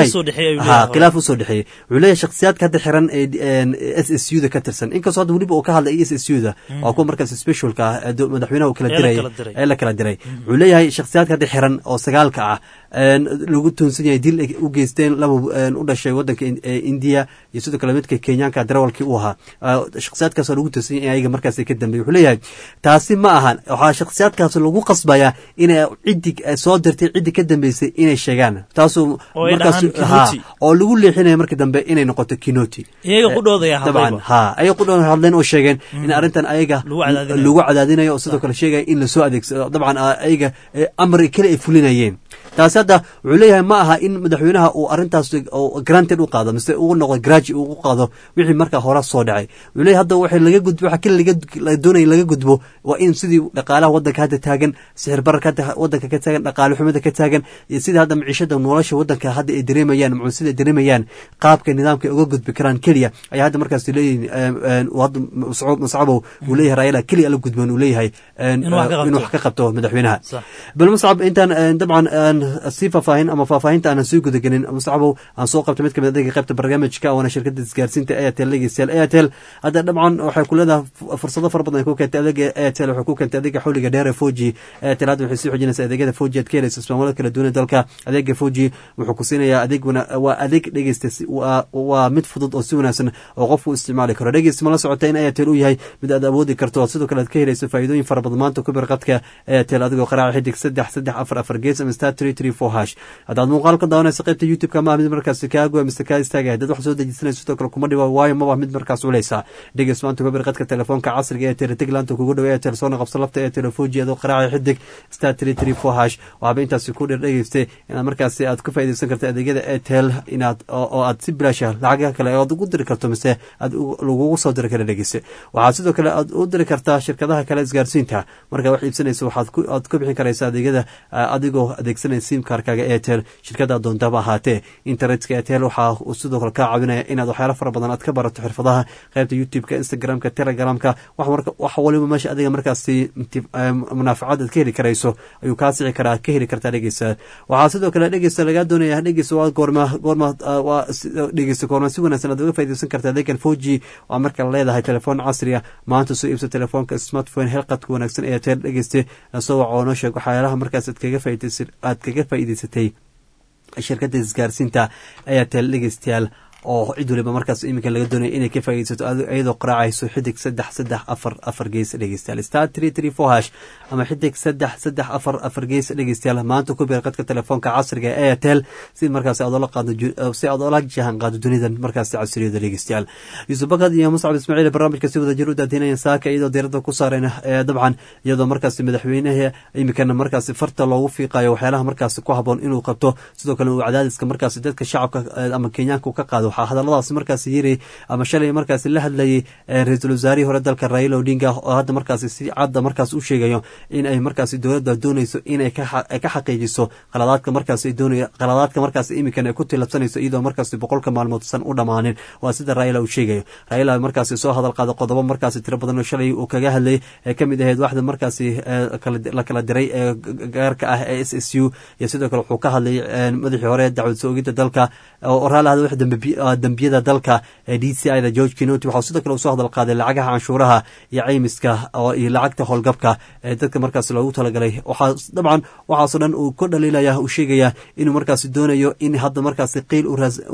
khilaaf usoo dhexeeyey wuxuu leeyahay shakhsiyaadka hadda xiran ee s s u da ka tirsan inkastoo hadda weliba uu ka hadlay s s u da waa kuwa markaas specialka ah madaxweynaha uu kala diray ee la kala diray wuxuu leeyahay shakhsiyaadka hadda xiran oo sagaalka ah lagu toonsan yahay dil u geysteen laba u dhashay wadanka indiya iyo sidoo kale midka kenyaanka darawalkii u ahaa shakhsiyaadkaasoo lagu toonsan yahay ayaga markaas ka dambeey wuxuu leeyahay taasi ma ahan waxaa shakhsiyaadkaas lagu qasbayaa inay ciddi soo dirtay ciddi ka dambeysay inay sheegaan taasuu markaas oo lagu leexinaya marka dambe inay noqoto kinoti dabcan ha ayaga qudhooda hadleen oo sheegeen in arrintan ayaga lagu cadaadinayo oo sidoo kale sheegaya in lasoo adeegsado dabcan ayaga amri kale ay fulinayeen taasi hadda wuxuu leeyahay ma aha in madaxweynaha uu arrintaas granted u qaado mise uu noqdo graji uu qaado wixii markaa hore soo dhacay wuxuu leeyahay hadda waxay laga gudbo waxa kale laga doonaya laga gudbo waa in sidii dhaqaalaha waddanka hadda taagan sixir bararka hadda waddanka ka taagan dhaqaale xumada ka taagan iyo sidii hadda maciishada nolosha waddanka hadda ay dareemayaan macuusida ay dareemayaan qaabka nidaamka ay uga gudbi karaan keliya ayaa hadda markaas leeyihin hadda mascabow uu leeyahay raayala keliya la gudban uu leeyahay inuu wax ka qabto madaxweynaha bal mascab intaan dabcan sii faahfaahin ama faahfaahinta aanan sii gudagelin muscabow aan soo qabtay mid kamid adega qaybta barnaamijka waana shirkada isgaarsiinta airtel dhegeystayaal airtel hadda dabcan waxay ku leedahay fursado fara badan ay ku keentay adeega airtel waxay ku keentay adeega xawliga dheer ee foji airtel hadda waxay sii xoojinaysaa adeegyada foji aad ka helaysa ismaamullada kala duwan ee dalka adeega foji wuxuu ku siinayaa adeeg waa adeeg dhegeysta waa mid fudud oo si wanaagsan oo qofku u isticmaali karo dhegeysta mala socota in airtel uu yahay mid aad awoodi karto sidoo kale aad ka helayso faa'iidooyin fara badan maanta ku bir qadka airtel adigoo qaraaca xidig saddex saddex afar afar gees ama star three three four hash haddaad muuqaal ka daawanaysa qaybta youtube-ka ma mid markaas kaagoa mise kaa istaagaya dad wax soo dejisanaysa sidoo kale kuma dhiba waayo maba mid markaas culeysa dhegeys maanta kubir qadka telefoonka casriga ee tele tiglaanta kugu dhow airtel soona qabso lafta ee telefoji adoo qaraaca xidig star three three four hash waxaaba intaasi ku dheer dhegeystay inaad markaasi aad ka faa'iidaysan karta adeegyada airtel inaad oo aad si bilaasha lacagaha kale aad ugu diri karto mise aad lagugu soo diri kara dhegeyse waxaad sidoo kale aad u diri kartaa shirkadaha kale isgaarsiinta markaa wax iibsanaysa waxaad aad ku bixin karaysa adeegyada adigoo adeegsanaya simkarkaaga airtel shirkada doontaba ahaatee internetka airtel waxaa uu sidoo kale kaa caawinaya inaad waxyaalo fara badan aad ka barato xirfadaha qaybta youtube-ka instagram-ka telegramka wax waliba meesha adiga markaasi munaafacad aad ka heli karayso ayuu kaa sici karaa ka heli kartaa dhegeysa waxaa sidoo kale dhegeysa lagaa doonaya dhegeysa waa goorma goorma waa dhegeysa goorma si wanaagsan aad uga faaidaysan karta adeegan foji waa marka leedahay telefoon casri ah maanta soo iibsa telefoonka smartphone helqadka wanaagsan ee airtel dhegeyste soo waco noo sheeg waxyaalaha markaas aad kaga faaidaysa aad kaga faa'iidaysatay shirkadda isgaarsiinta airtel dhegeystayaal oo cid waliba markaas iminka laga doonaya inay ka faaidaysato iyadoo qaraacayso xidig saddex saddex afar afar gees dhegeystayaal star three three four hash ama xidig saddex saddex afar afar gees dhegeystayaal maanta ku biir qadka telefoonka casriga ee airtel si markaas aad oola qaado si aad oola jahan qaado dunidan markaas casriyada dhegeystayaal yuusuf bakad iyo muscab ismaaciil barnaamijka si wada jir u daadinaya saaka iyadoo diirada ku saareen dabcan iyadoo markaas madaxweynaha iminkana markaas farta loogu fiiqayo waxyaalaha markaas ku haboon inuu qabto sidoo kale uu cadaadiska markaas dadka shacabka ama kenyaanka uu ka qaado waxaa hadalladaas markaas yiri ama shalay markaas la hadlayay ra-iisul wasaarihii hore dalka raila odinga oo hadda markaas si cadda markaas u sheegayo in ay markaas dowladda doonayso inay ka xaqiijiso qaladaadka markaas ay doonay qaladaadka markaas iminkan ay ku tilabsanayso iyadoo markaas boqolka maalmood san u dhammaanin waa sida raila uu sheegayo raila markaas soo hadal qaada qodobo markaas tiro badan oo shalay uu kaga hadlayay ee kamid ahayd waxda markaasi la kala diray ee gaarka ah ee s s u iyo sidoo kale wuxuu ka hadlayay madaxii hore dacwad soo ogidda dalka oo raali hada wax dembiyada dalka ee d c i da george kinoti waxau sidoo kale usoo hadal qaaday lacagaha canshuuraha iyo caymiska iyo lacagta howlgabka ee dadka markaas loogu talagalay waxaa dabcan waxaasoo dhan uu ku dhaliilaya uu sheegaya inuu markaas doonayo in hadda markaas qiil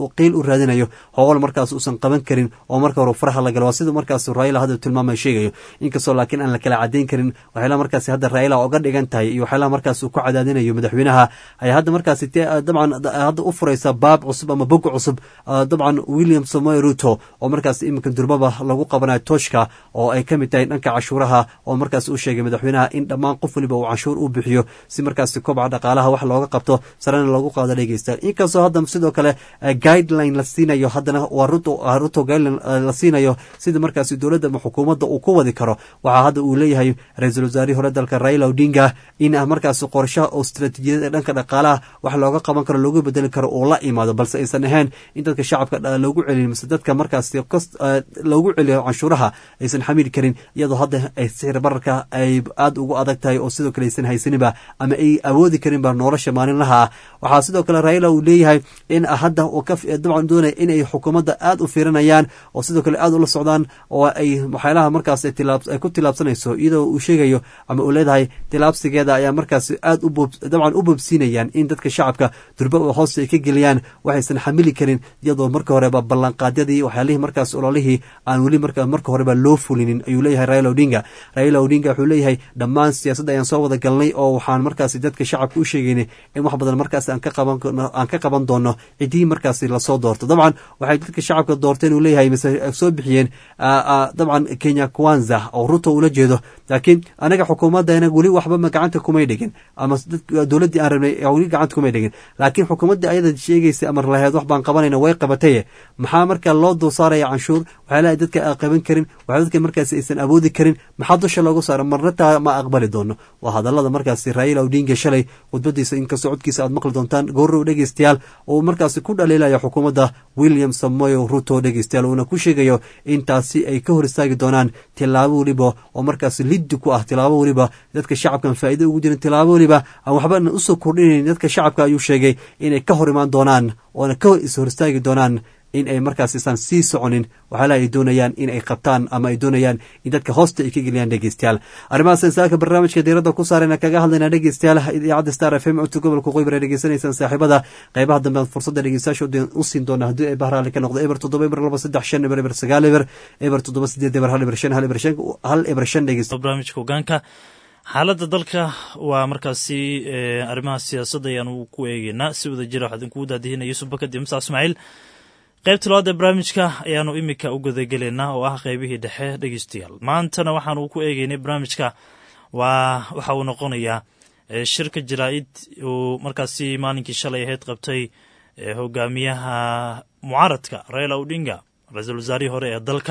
u raadinayo howl markaas uusan qaban karin oo marka hore faraha la galo waa sida markaas raila hadda tilmaamay sheegayo inkastoo laakiin aan la kala cadeyn karin waxyaalaha markaas hadda raila oga dhigan tahay iyo waxyaalaha markaas uu ku cadaadinayo madaxweynaha ayaa hadda markaas dabcan hadda u furaysa baab cusub ama bog cusub dabcan dabcan william samoy ruto oo markaas iminka durmaba lagu qabanayo tooshka oo ay ka mid tahay dhanka cashuuraha oo markaas uu sheegay madaxweynaha in dhammaan qof waliba uu canshuur u bixiyo si markaas kobca dhaqaalaha wax looga qabto sarena loogu qaado dhegeysta inkastoo hadda sidoo kale guideline la siinayo haddana waa ruto guideline la siinayo sida markaas dowladda ama xukuumadda uu ku wadi karo waxaa hadda uu leeyahay ra-iisul wasaarihii hore dalka raila odinga in markaas qorshaha oo istaraatiijiyada ee dhanka dhaqaalaha wax looga qaban karo loogu bedeli karo uu la imaado balse aysan ahayn in dadka shacabka loogu celiyo mise dadka markaas loogu celiyo canshuuraha aysan xamili karin iyadoo hadda ay sixir bararka ay aada ugu adag tahay oo sidoo kale aysan haysaninba ama ay awoodi karinba nolosha maalinlaha ah waxaa sidoo kale raila uu leeyahay in hadda dabcan doonaya in ay xukuumadda aada u fiirinayaan oo sidoo kale aada ula socdaan oo ay waxyaalaha markaas ay ku tilaabsanayso iyadoo uu sheegayo ama uu leedahay tilaabsigeeda ayaa markaas aad dabcan u boobsiinayaan in dadka shacabka durba hoos ay ka geliyaan waxaysan xamili karin iyadoo marka horeba ballanqaadyadii waxyaalihii markaas ololihii aan weli marka horeba loo fulinin ayuu leeyahay raila odinga raila odinga wuxuu leeyahay dhammaan siyaasadda ayaan soo wada galnay oo waxaan markaas dadka shacabka u sheegaynay in wax badan markaas aan ka qaban doono cidii markaas lasoo doorto dabcan waxay dadka shacabka doorteen uu leeyahay mise soo bixiyeen dabcan kenya kwanza oo ruto ula jeedo laakiin anaga xukuumadana weli waxba gacanta kumay dhigin ama dowladdii aan rabnay weli gacanta kumay dhigin laakiin xukuumaddii ayada sheegaysa amar laheed wax baan qabanayna way qabataye maxaa marka loo dul saaraya canshuur waxyaalaha dadka aan qaban karin waxaa dadka markaas aysan awoodi karin maxaa dusha loogu saara marna taa ma aqbali doono waa hadallada markaasi raila odinga shalay khudbadiisa inkastoo codkiisa aad maqli doontaan goorrow dhegeystayaal uu markaasi ku dhaliilaya xukuumadda william samoyo ruto dhegeystayaal uuna ku sheegayo in taasi ay ka hor istaagi doonaan tilaabo weliba oo markaas liddi ku ah tilaabo weliba dadka shacabkan faa'iido ugu jirin tilaabo weliba aan waxbana usoo kordhinayn dadka shacabka ayuu sheegay inay ka hor imaan doonaan oona ka is hor istaagi doonaan in ay markaas isaan sii soconin waxyaalaha ay doonayaan in ay qabtaan ama ay doonayaan in dadka hoosta ay ka geliyaan dhegeystayaal arrimahaas insaaka barnaamijka diiradda ku saarayna kaga hadlayna dhegeystayaal idaacadda star f m codka gobolka qoybar ee dhegeysanaysaan saaxiibada qeybaha dambe aad fursadda dhegeystayaasha u siin doona haddii ay bahraali ka noqdo eber toddoba eber laba saddex shan eber eber sagaal eber eber toddoba sideed eber hal eber shan hal eber shan hal eber shan dhegeysta
barnaamijka hogaanka xaaladda dalka waa markaasi arrimaha siyaasadda ayaanu ku eegeynaa si wada jira waxaa idinkugu daadihinaya yusuf bakadi musa ismaaciil qaybta labaad ee barnaamijka ayaanu imika u gudagelaynaa oo ah qaybihii dhexe dhegeystayaal maantana waxaanu ku eegeynay barnaamijka waa waxa uu noqonayaa shirka jaraa-id uu markaasi maalinkii shalay ahayd qabtay hogaamiyaha mucaaradka raila odinga ra-iisul wasaarihii hore ee dalka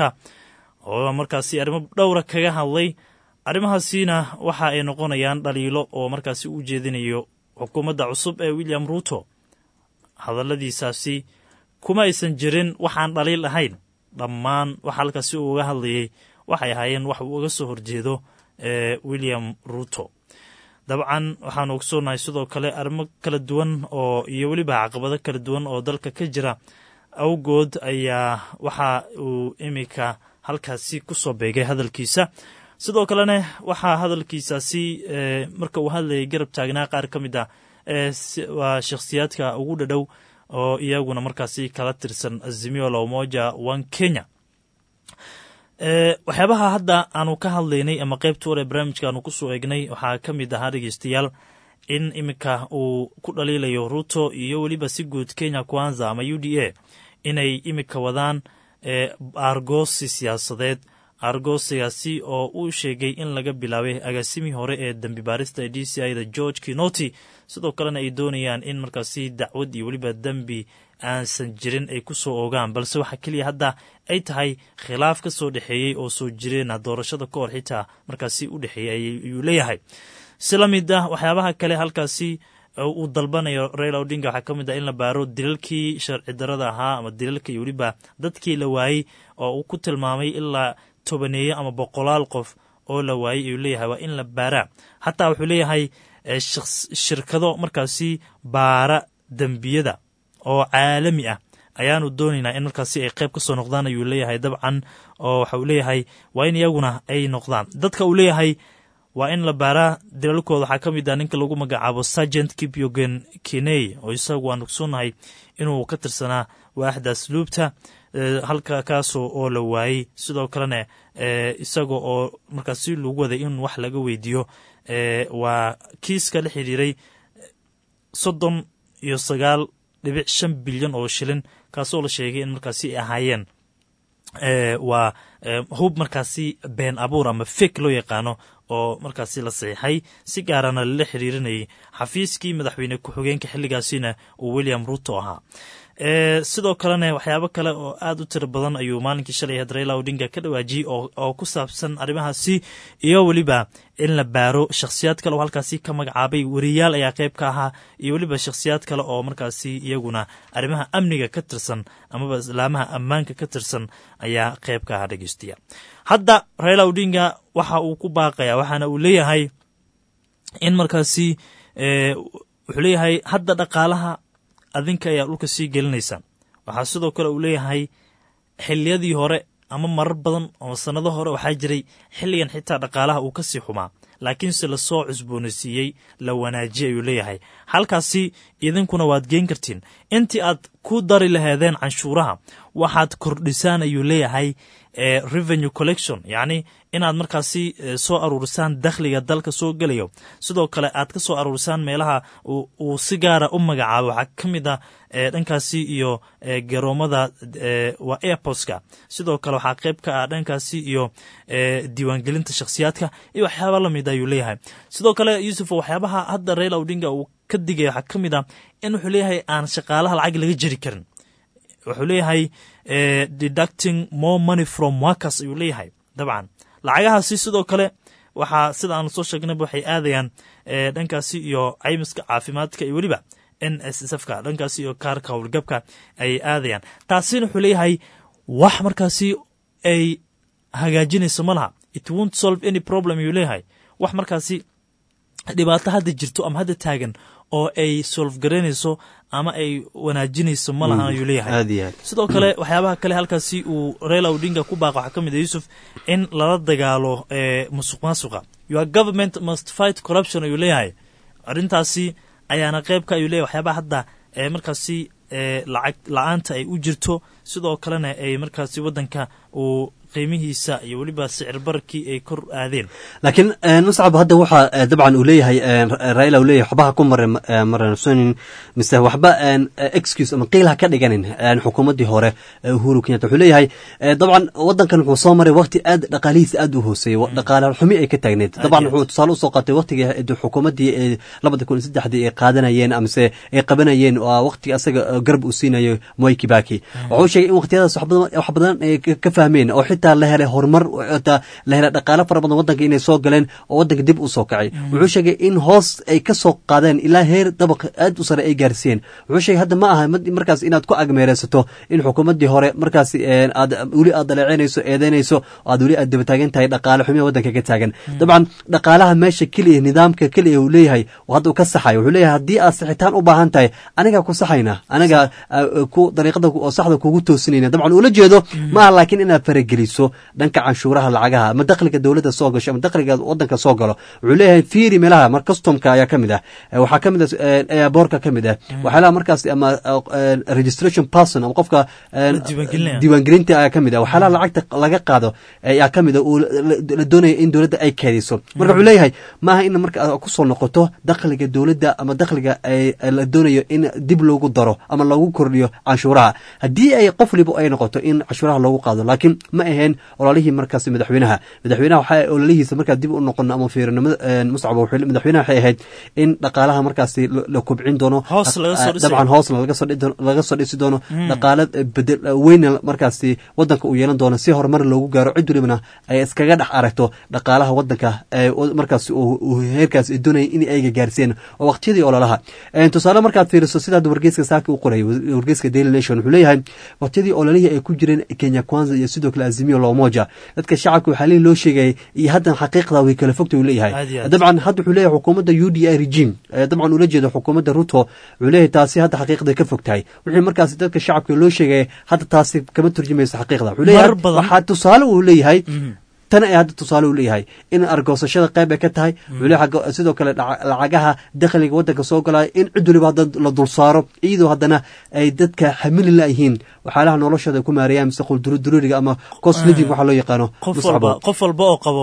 oo markaasi arrimo dhowra kaga hadlay arrimahaasina waxa ay noqonayaan dhaliilo oo markaasi u jeedinayo xukuumadda cusub ee william ruto hadalladiisaasi kuma aysan jirin waxaan dhaliil ahayn dhammaan waxa halkaasi uu uga hadlayay waxay ahaayeen wax uu uga soo horjeedo ee william ruto dabcan waxaanu ogsoonahay sidoo kale arrimo kala duwan oo iyo weliba caqabado kala duwan oo dalka ka jira awgood ayaa waxa uu iminka halkaasi ku soo beegay hadalkiisa sidoo kalena waxaa hadalkiisaasi marka uu hadlayay garab taagnaa qaar ka mid ah waa shakhsiyaadka ugu dhadhow oo iyaguna markaasi kala tirsan azimio la umoja one kenya waxyaabaha hadda aanu ka hadlaynay ama qaybta war ee barnaamijka aanu kusoo eegnay waxaa ka mid ahaa dhegeystayaal in iminka uu ku dhaliilayo ruto iyo weliba si guud kenya kwanza ama u d a inay iminka wadaan aargoosi siyaasadeed aargoosigaasi oo uu sheegay in laga bilaabay agaasimii hore ee dembi baarista ee d c i da george kinoti sidoo kalena ay doonayaan in markaasi dacwad iyo weliba dembi aansan jirin ay ku soo ogaan balse waxaa keliya hadda ay tahay khilaaf ka soo dhexeeyey oo soo jireena doorashada ka hor xitaa markaasi u dhexeeyey ayuu leeyahay si la mid ah waxyaabaha kale halkaasi uu dalbanayo raila odinga waxaa ka mid ah in la baaro dilalkii sharci darada ahaa ama dilalka iyo weliba dadkii la waayey oo uu ku tilmaamay ilaa tobaneeye ama boqolaal qof oo la waayey ayuu leeyahay waa in la baaraa xataa wuxuu leeyahay shirkado markaasi baara dembiyada oo caalami ah ayaanu doonaynaa in markaasi ay qayb ka soo noqdaan ayuu leeyahay dabcan oo waxa uu leeyahay waa in iyaguna ay noqdaan dadka uu leeyahay waa in la baaraa dalalkooda waxaa ka mid ah ninka lagu magacaabo sergent kipyogen kiney oo isagu aan ogsoonnahay inuu ka tirsanaa waaxda asluubta halka kaasoo oo la waayey sidoo kalena isaga oo markaasi lagu waday in wax laga weydiiyo waa kiiska la xiriiray soddon iyo sagaal dhibic shan bilyan oo shilin kaasoo la sheegay in markaasi ay ahaayeen waa hub markaasi been abuur ama fek loo yaqaano oo markaasi la saxiixay si gaarana lala xiriirinayay xafiiskii madaxweyne ku-xigeenka xilligaasina uu william ruto ahaa sidoo kalena waxyaabo kale oo aad u tiro badan ayuu maalinkii shalay had raila odinga ka dhawaajiyey oo ku saabsan arrimahaasi iyo weliba in la baaro shakhsiyaad kale oo halkaasi ka magacaabay wariyaal ayaa qayb ka ahaa iyo weliba shakhsiyaad kale oo markaasi iyaguna arrimaha amniga ka tirsan amaba islaamaha ammaanka ka tirsan ayaa qayb ka ahaa dhegeystiya hadda raila odinga waxa uu ku baaqaya waxaana uu leeyahay in markaasi wuxuu leeyahay hadda dhaqaalaha adinka ayaa dhulka sii gelinaysaan waxaa sidoo kale uu leeyahay xiliyadii hore ama marar badan oo sannado hore waxaa jiray xilligan xitaa dhaqaalaha uu ka sii xumaa laakiinse lasoo cusboonaysiiyey la wanaajiyay ayuu leeyahay halkaasi idinkuna waad geen kartiin intii aad ku dari laheedeen canshuuraha waxaad kordhisaan ayuu leeyahay revenue collection yacni inaad markaasi soo aruurisaan dakhliga dalka soo gelayo sidoo kale aad ka soo aruurisaan meelaha uu si gaara u magacaabo waxaa ka mid ah dhankaasi iyo garoomada waa airportska sidoo kale waxaa qayb ka ah dhankaasi iyo diiwaangelinta shakhsiyaadka iyo waxyaaba lamid ayuu leeyahay sidoo kale yuusuf waxyaabaha hadda raila odinga uu ka digaya waxaa ka mid ah in wuxuu leeyahay aan shaqaalaha lacag laga jeri karin wuxuu leeyahay deducting more money from workers ayuu leeyahay dabcan lacagahaasi sidoo kale waxaa sida aanu soo sheegnayba waxay aadayaan dhankaasi iyo caymiska caafimaadka iyo weliba n s s fka dhankaasi iyo kaarka howlgabka ayay aadayaan taasina wuxuu leeyahay wax markaasi ay hagaajinayso ma laha it wont solve any problem ayuu leeyahay wax markaasi dhibaato hadda jirto ama hadda taagan oo ay solf garaynayso ama ay wanaajinayso ma lahan ayuu leeyahay sidoo kale waxyaabaha kale halkaasi uu raila odinga ku baaqa waxaa ka mid a yuusuf in lala dagaalo musuq maasuqa your government must fight corruption ayuu leeyahay arrintaasi ayaana qayb ka ayuu leeyahay waxyaabaha hadda markaasi lacag la-aanta ay u jirto sidoo kalena ay markaasi waddanka uu qiimihiisa iyo weliba sicir bararkii ay kor aadeen
laakiin muscab hadda waxaa dabcan uu leeyahay raila uu leeyahay waxbaha ku mare maransonin mise waxba excuse ama qiil ha ka dhiganin xukuumaddii hore uhuru kenyatta wuxuu leeyahay dabcan waddankan wuxuu soo maray waqti aad dhaqaalihiisa aad u hooseeyey dhaqaale xumi ay ka taagneed dabcan wuxuu tusaale usoo qaatay waqtigii xukuumaddii ee labada kun iyo saddexdii ay qaadanayeen amase ay qabanayeen waqtiga asaga garab uu siinayo moi kibaki wuxuu sheegay in waqtiyadaas wax badan ay ka fahmeen oo xitaa la helay horumar xitaa la helay dhaqaale fara badan waddanka inay soo galeen oo waddanka dib u soo kacay wuxuu sheegay in hoos ay ka soo qaadeen ilaa heer dabaq aad u sare ay gaarsiiyeen wuxuu sheegay hadda ma aha markaas inaad ku agmeereysato in xukuumaddii hore markaas aad weli aad daleecinayso eedeynayso aad weli aad dabataagan tahay dhaqaale xumiya waddanka ka taagan dabcan dhaqaalaha meesha keliya nidaamka keliya uu leeyahay hadda uu ka saxayo wuxuu leeyahay haddii aad sixitaan u baahan tahay anigaa ku saxayna anigaa ku dariiqada oo saxda kugu toosinayna dabcan ula jeedo ma aha laakiin inaad farageliso dhanka canshuuraha lacagaha ama dakhliga dowladda soo gasho ama dakhliga waddanka soo galo wuxuu leeyahay fiiri meelaha mar customka ayaa ka mid ah waxaa ka mid ah airbortka ka mid ah waxyaalaha markaas ama registration person ama qofka diiwaangelinta ayaa ka mid ah waxyaalaha lacagta laga qaado ayaa ka mid ah uu la doonaya in dowladda ay keediso marka wuxuu leeyahay maaha in marka kusoo noqoto dakhliga dowladda ama dakhliga la doonayo in dib loogu daro ama lagu kordhiyo canshuuraha haddii ay qof waliba ay noqoto in canshuuraha loogu qaado laakiin ma aheen ololihii markaas madaxweynaha madaxweynaha waxaa ololihiisa markaa dib u noqono ama fiirinimo muscab madaxweynaha waxay ahayd in dhaqaalaha markaasi la kobcin doono dabcan hoosna laga soo dhisi doono dhaqaale bedel weyna markaasi waddanka uu yeelan doono si horumar loogu gaaro cid walibana ay iskaga dhex aragto dhaqaalaha waddanka markaas heerkaas doonaya in ayga gaarsiiyeen oo waqtiyadii ololaha tusaale markaad fiiriso sida hadda wargeyska saaki u qoray wargeyska daily nation wuxuu leeyahay waqtiyadii ololihii ay ku jireen kenya kwanza iyo sidoo kale azimio lomoja dadka shacabka waxaa lii loo sheegayay iyo haddan xaqiiqda way kala fogta uu leeyahay dabcan hadda wuxuu leeyahay xukuumadda u d i regime dabcan ula jeeda xukuumadda ruto wuxuu leeyahay taasi hadda xaqiiqda ka fog tahay wixii markaasi dadka shacabka loo sheegaya hadda taasi kama turjumayso xaqiiqda wuxuu leeyahay waxaa tusaale uu leeyahay tan ay hadda tusaale u leeyahay in argoosashada qayb ay ka tahay weli xagga sidoo kale dhaca- lacagaha dakhliga waddanka soo galaya in cid waliba hadda la dul saaro iyadoo haddana ay dadka xamili layihiin waxyaalaha noloshooda ay ku maareeyaan mise quldurudururiga ama cost living waxaa loo yaqaano
qof
Muscabo.
walba qof walba oo qabo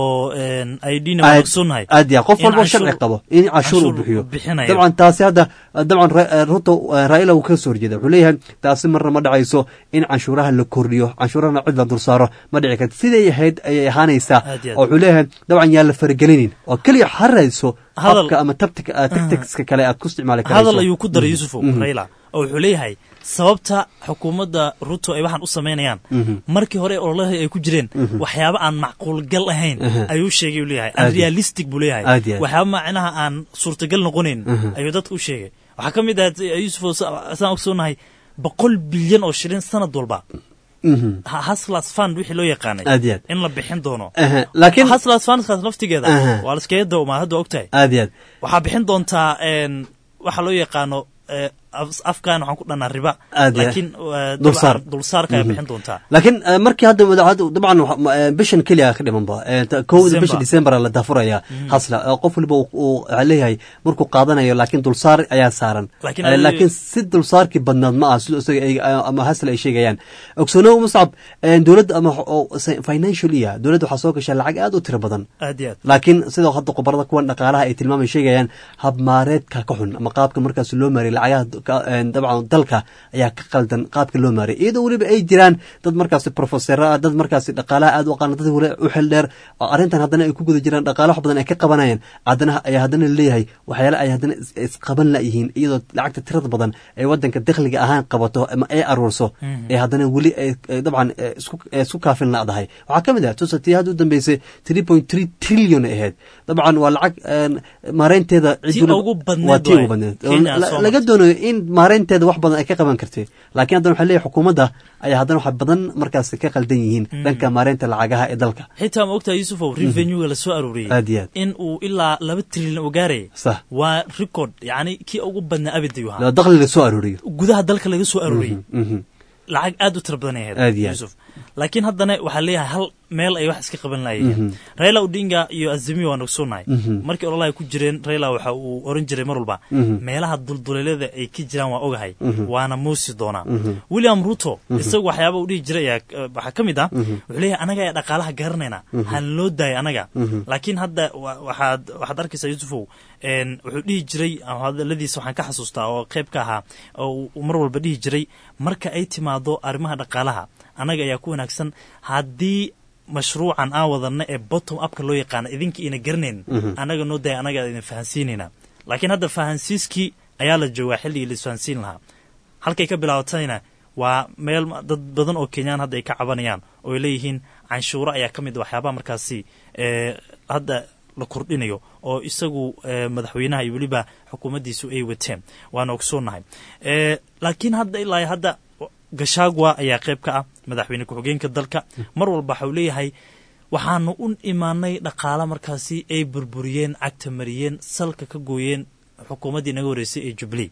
idna
aad
ogsoonnahay
aad ya qof
in
walba
canshuur-
sharci qabo in cashuur uu bixiyo
bixinayo.
dabcan taasi hadda dabcan Ra- ruto eh, raila uu ka soo horjeeda wuxuu leeyahay taasi marna ma dhacayso in canshuuraha la kordhiyo canshuurahana cid la dul saaro ma dhici karto siday ahayd ayay ahaanaysaa
Aad iyo aad.
oo wuxuu leeyahay dabcan yaa la faragelinin oo keliya harayso
Hadal-
habka ama tabtika tacticska kale aad ku isticmaali karayso
hadal ayuu ku daray
Mhm.
yusufow
Mhm.
raila oo wuxuu leeyahay sababta xukuumadda ruto ay waxaan u samaynayaan
Mhm.
markii hore ololahii ay ku jireen
Mhm.
waxyaabo aan macquul gal ahayn
Aha.
ayuu sheegay uu leeyahay
Aad iyo-
unrealistic buu leeyahay
Aad iyo aad.
waxyaabo macnaha aan suurtagal noqonayn
Mhm.
ayuu dadka u sheegay waxaa ka mid ah yusufow sa- saan ogsoonahay boqol bilyan oo shilin sanad walba
Mhm.
Ha- hustlers fund wixii loo yaqaanay
Aad iyo aad.
in la bixin doono
Aha, laakiin-
hustlers fundkaas laftigeeda
Aha.
waa laskaga dawmaa hadda ogtahay
aad iyo aad
waxaa bixin doontaa een, waxa loo yaqaano eh, af- afkan waxaan ku dhannaa riba
Aad iyo-
laakiin eh,
dulsaar.
dabcan dulsaarka ay
Mhm.
bixin doontaa
laakiin eh, markii hadda madaxda dabcan waxa- ma- eh, bishan keliya ka dhimanba Eh, ta- kowda
December.
bisha december la daafuraya
Mhm.
hasla Eh, qof waliba uu- uu waxaa leeyahay markuu qaadanayo laakiin dulsaar ayaa saaran
Laakiin
Eh,
adiga-
laakiin si dulsaarkii badnaad ma ah sidoo isaga ay- ama hasla ay sheegayaan ogsoonow muscab eh, dowladda ama oo se- financial iya dowladda waxaa soo gashaa lacag aad u tiro badan
aad iyo aad
laakiin sidoo hadda khubarada kuwan dhaqaalaha ay tilmaamay sheegayaan habmaareedka ka xun ama qaabka markaas loo maariyay lacagaha ka- een, dabcan dalka ayaa ka qaldan qaabka loo maariyay iyadoo weliba ay jiraan dad markaasi profesero ah dad markaasi dhaqaalaha aad u aqaana dad weli u xil dheer oo arrintan haddana ay ku guda jiraan dhaqaala wax badan ay ka qabanayaan haddana ayaa haddana leeyahay waxyaale ay haddana is- isqaban layihiin iyadoo lacagta tirada badan ay wadanka dakhliga ahaan qabato ama ay aruurso
Mhm.
ee haddana weli ay ay dabcan eh, isku eh, isku kaafin ladahay waxaa ka mid ah tusa tii hadda u dambeysay three point three trillion ay ahayd dabcan waa lacag een, maareynteeda cid
Tii
waliba-
ugu badneed
waa tii
waay.
ugu badneed oo
Kenya
la-
soo
laga doonayo in maareynteeda wax badan ay ka qaban kartay laakiin haddana waxaa leeyahay xukuumadda ayaa haddana wax badan markaasi ka qaldan yihiin
Mhm.
dhanka maareynta lacagaha ee dalka
xitaa ma ogtahay yusufow revenuega la soo arooriyey
Aad iyo aad.
in uu ilaa laba trilyan uu gaarayay
sax
waa record yacni kii ugu badnaa abid ayuu ahaa
dakhli la soo arooriyo
gudaha dalka laga soo arooriyey
Mhm, mhm.
lacag aad u tira badan ay
Aad
ahayd
iyo aad.
yusuf laakiin haddana waxaa leeyahay hal meel ay wax iska qaban
Mhm.
laayeen raila odinga iyo azimio waan ogsoonahay
Mhm.
markii ololaha ay ku jireen raila waxa uu oran jiray mar walba
Mhm.
meelaha dulduleelada ay ka jiraan waa ogahay
Mhm.
waana muusi doonaa
Mhm.
william ruto
Mhm.
isagu waxyaaba uu dhihi jiray ayaa eh, waxaa ka mid ah
Mhm.
wuxuu leeyahay anaga ayaa dhaqaalaha garanayna
Mhm.
han loo daaya anaga
Mhm.
laakiin hadda wa- waxaad waxaad arkaysaa yusufow een, wuxuu dhihi jiray ama hadaladiisa waxaan ka xasuustaa oo qayb ka ahaa oo uu- uu mar walba dhihi jiray marka ay timaado arrimaha dhaqaalaha annaga ayaa ku wanaagsan haddii mashruucan aan wadanna ee bottom upka loo yaqaana idinka ina garanayn
Mhm.
annaga noo daya annaga idin fahansiinayna laakiin hadda fahansiiskii ayaa la joogaa xilligii la isfahansiin lahaa halkay ka bilaabatayna waa meel ma- dad badan oo kenyaan hadda ay ka cabanayaan oo ay leeyihiin canshuuro ayaa ka mid a waxyaabaha markaasi ee, hadda la kordhinayo oo isagu ee, madaxweynaha iyo weliba xukuumaddiisu ay wateen waana ogsoonnahay Ee, laakiin hadda ilaa iyo hadda gashagwa ayaa qayb ka ah madaxweyne ku-xigeenka dalka mar walba waxau leeyahay waxaanu u imaanay dhaqaala markaasi ay burburiyeen cagta mariyeen salka ka gooyeen xukuumaddii naga horreysay ee jubilee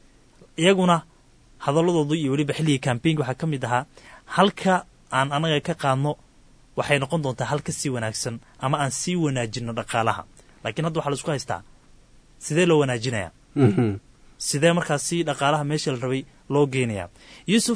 iyaguna hadaladoodu iyo weliba xilligii kambeynka waxaa ka mid ahaa halka aan anaga ka qaadno waxay noqon doontaa hal ka sii wanaagsan ama aan sii wanaajino dhaqaalaha laakiin hadda waxaa la isku haystaa sidee loo wanaajinayaa
Mhm.
sidee markaasi dhaqaalaha meesha la rabay loo geenayaa yuusuf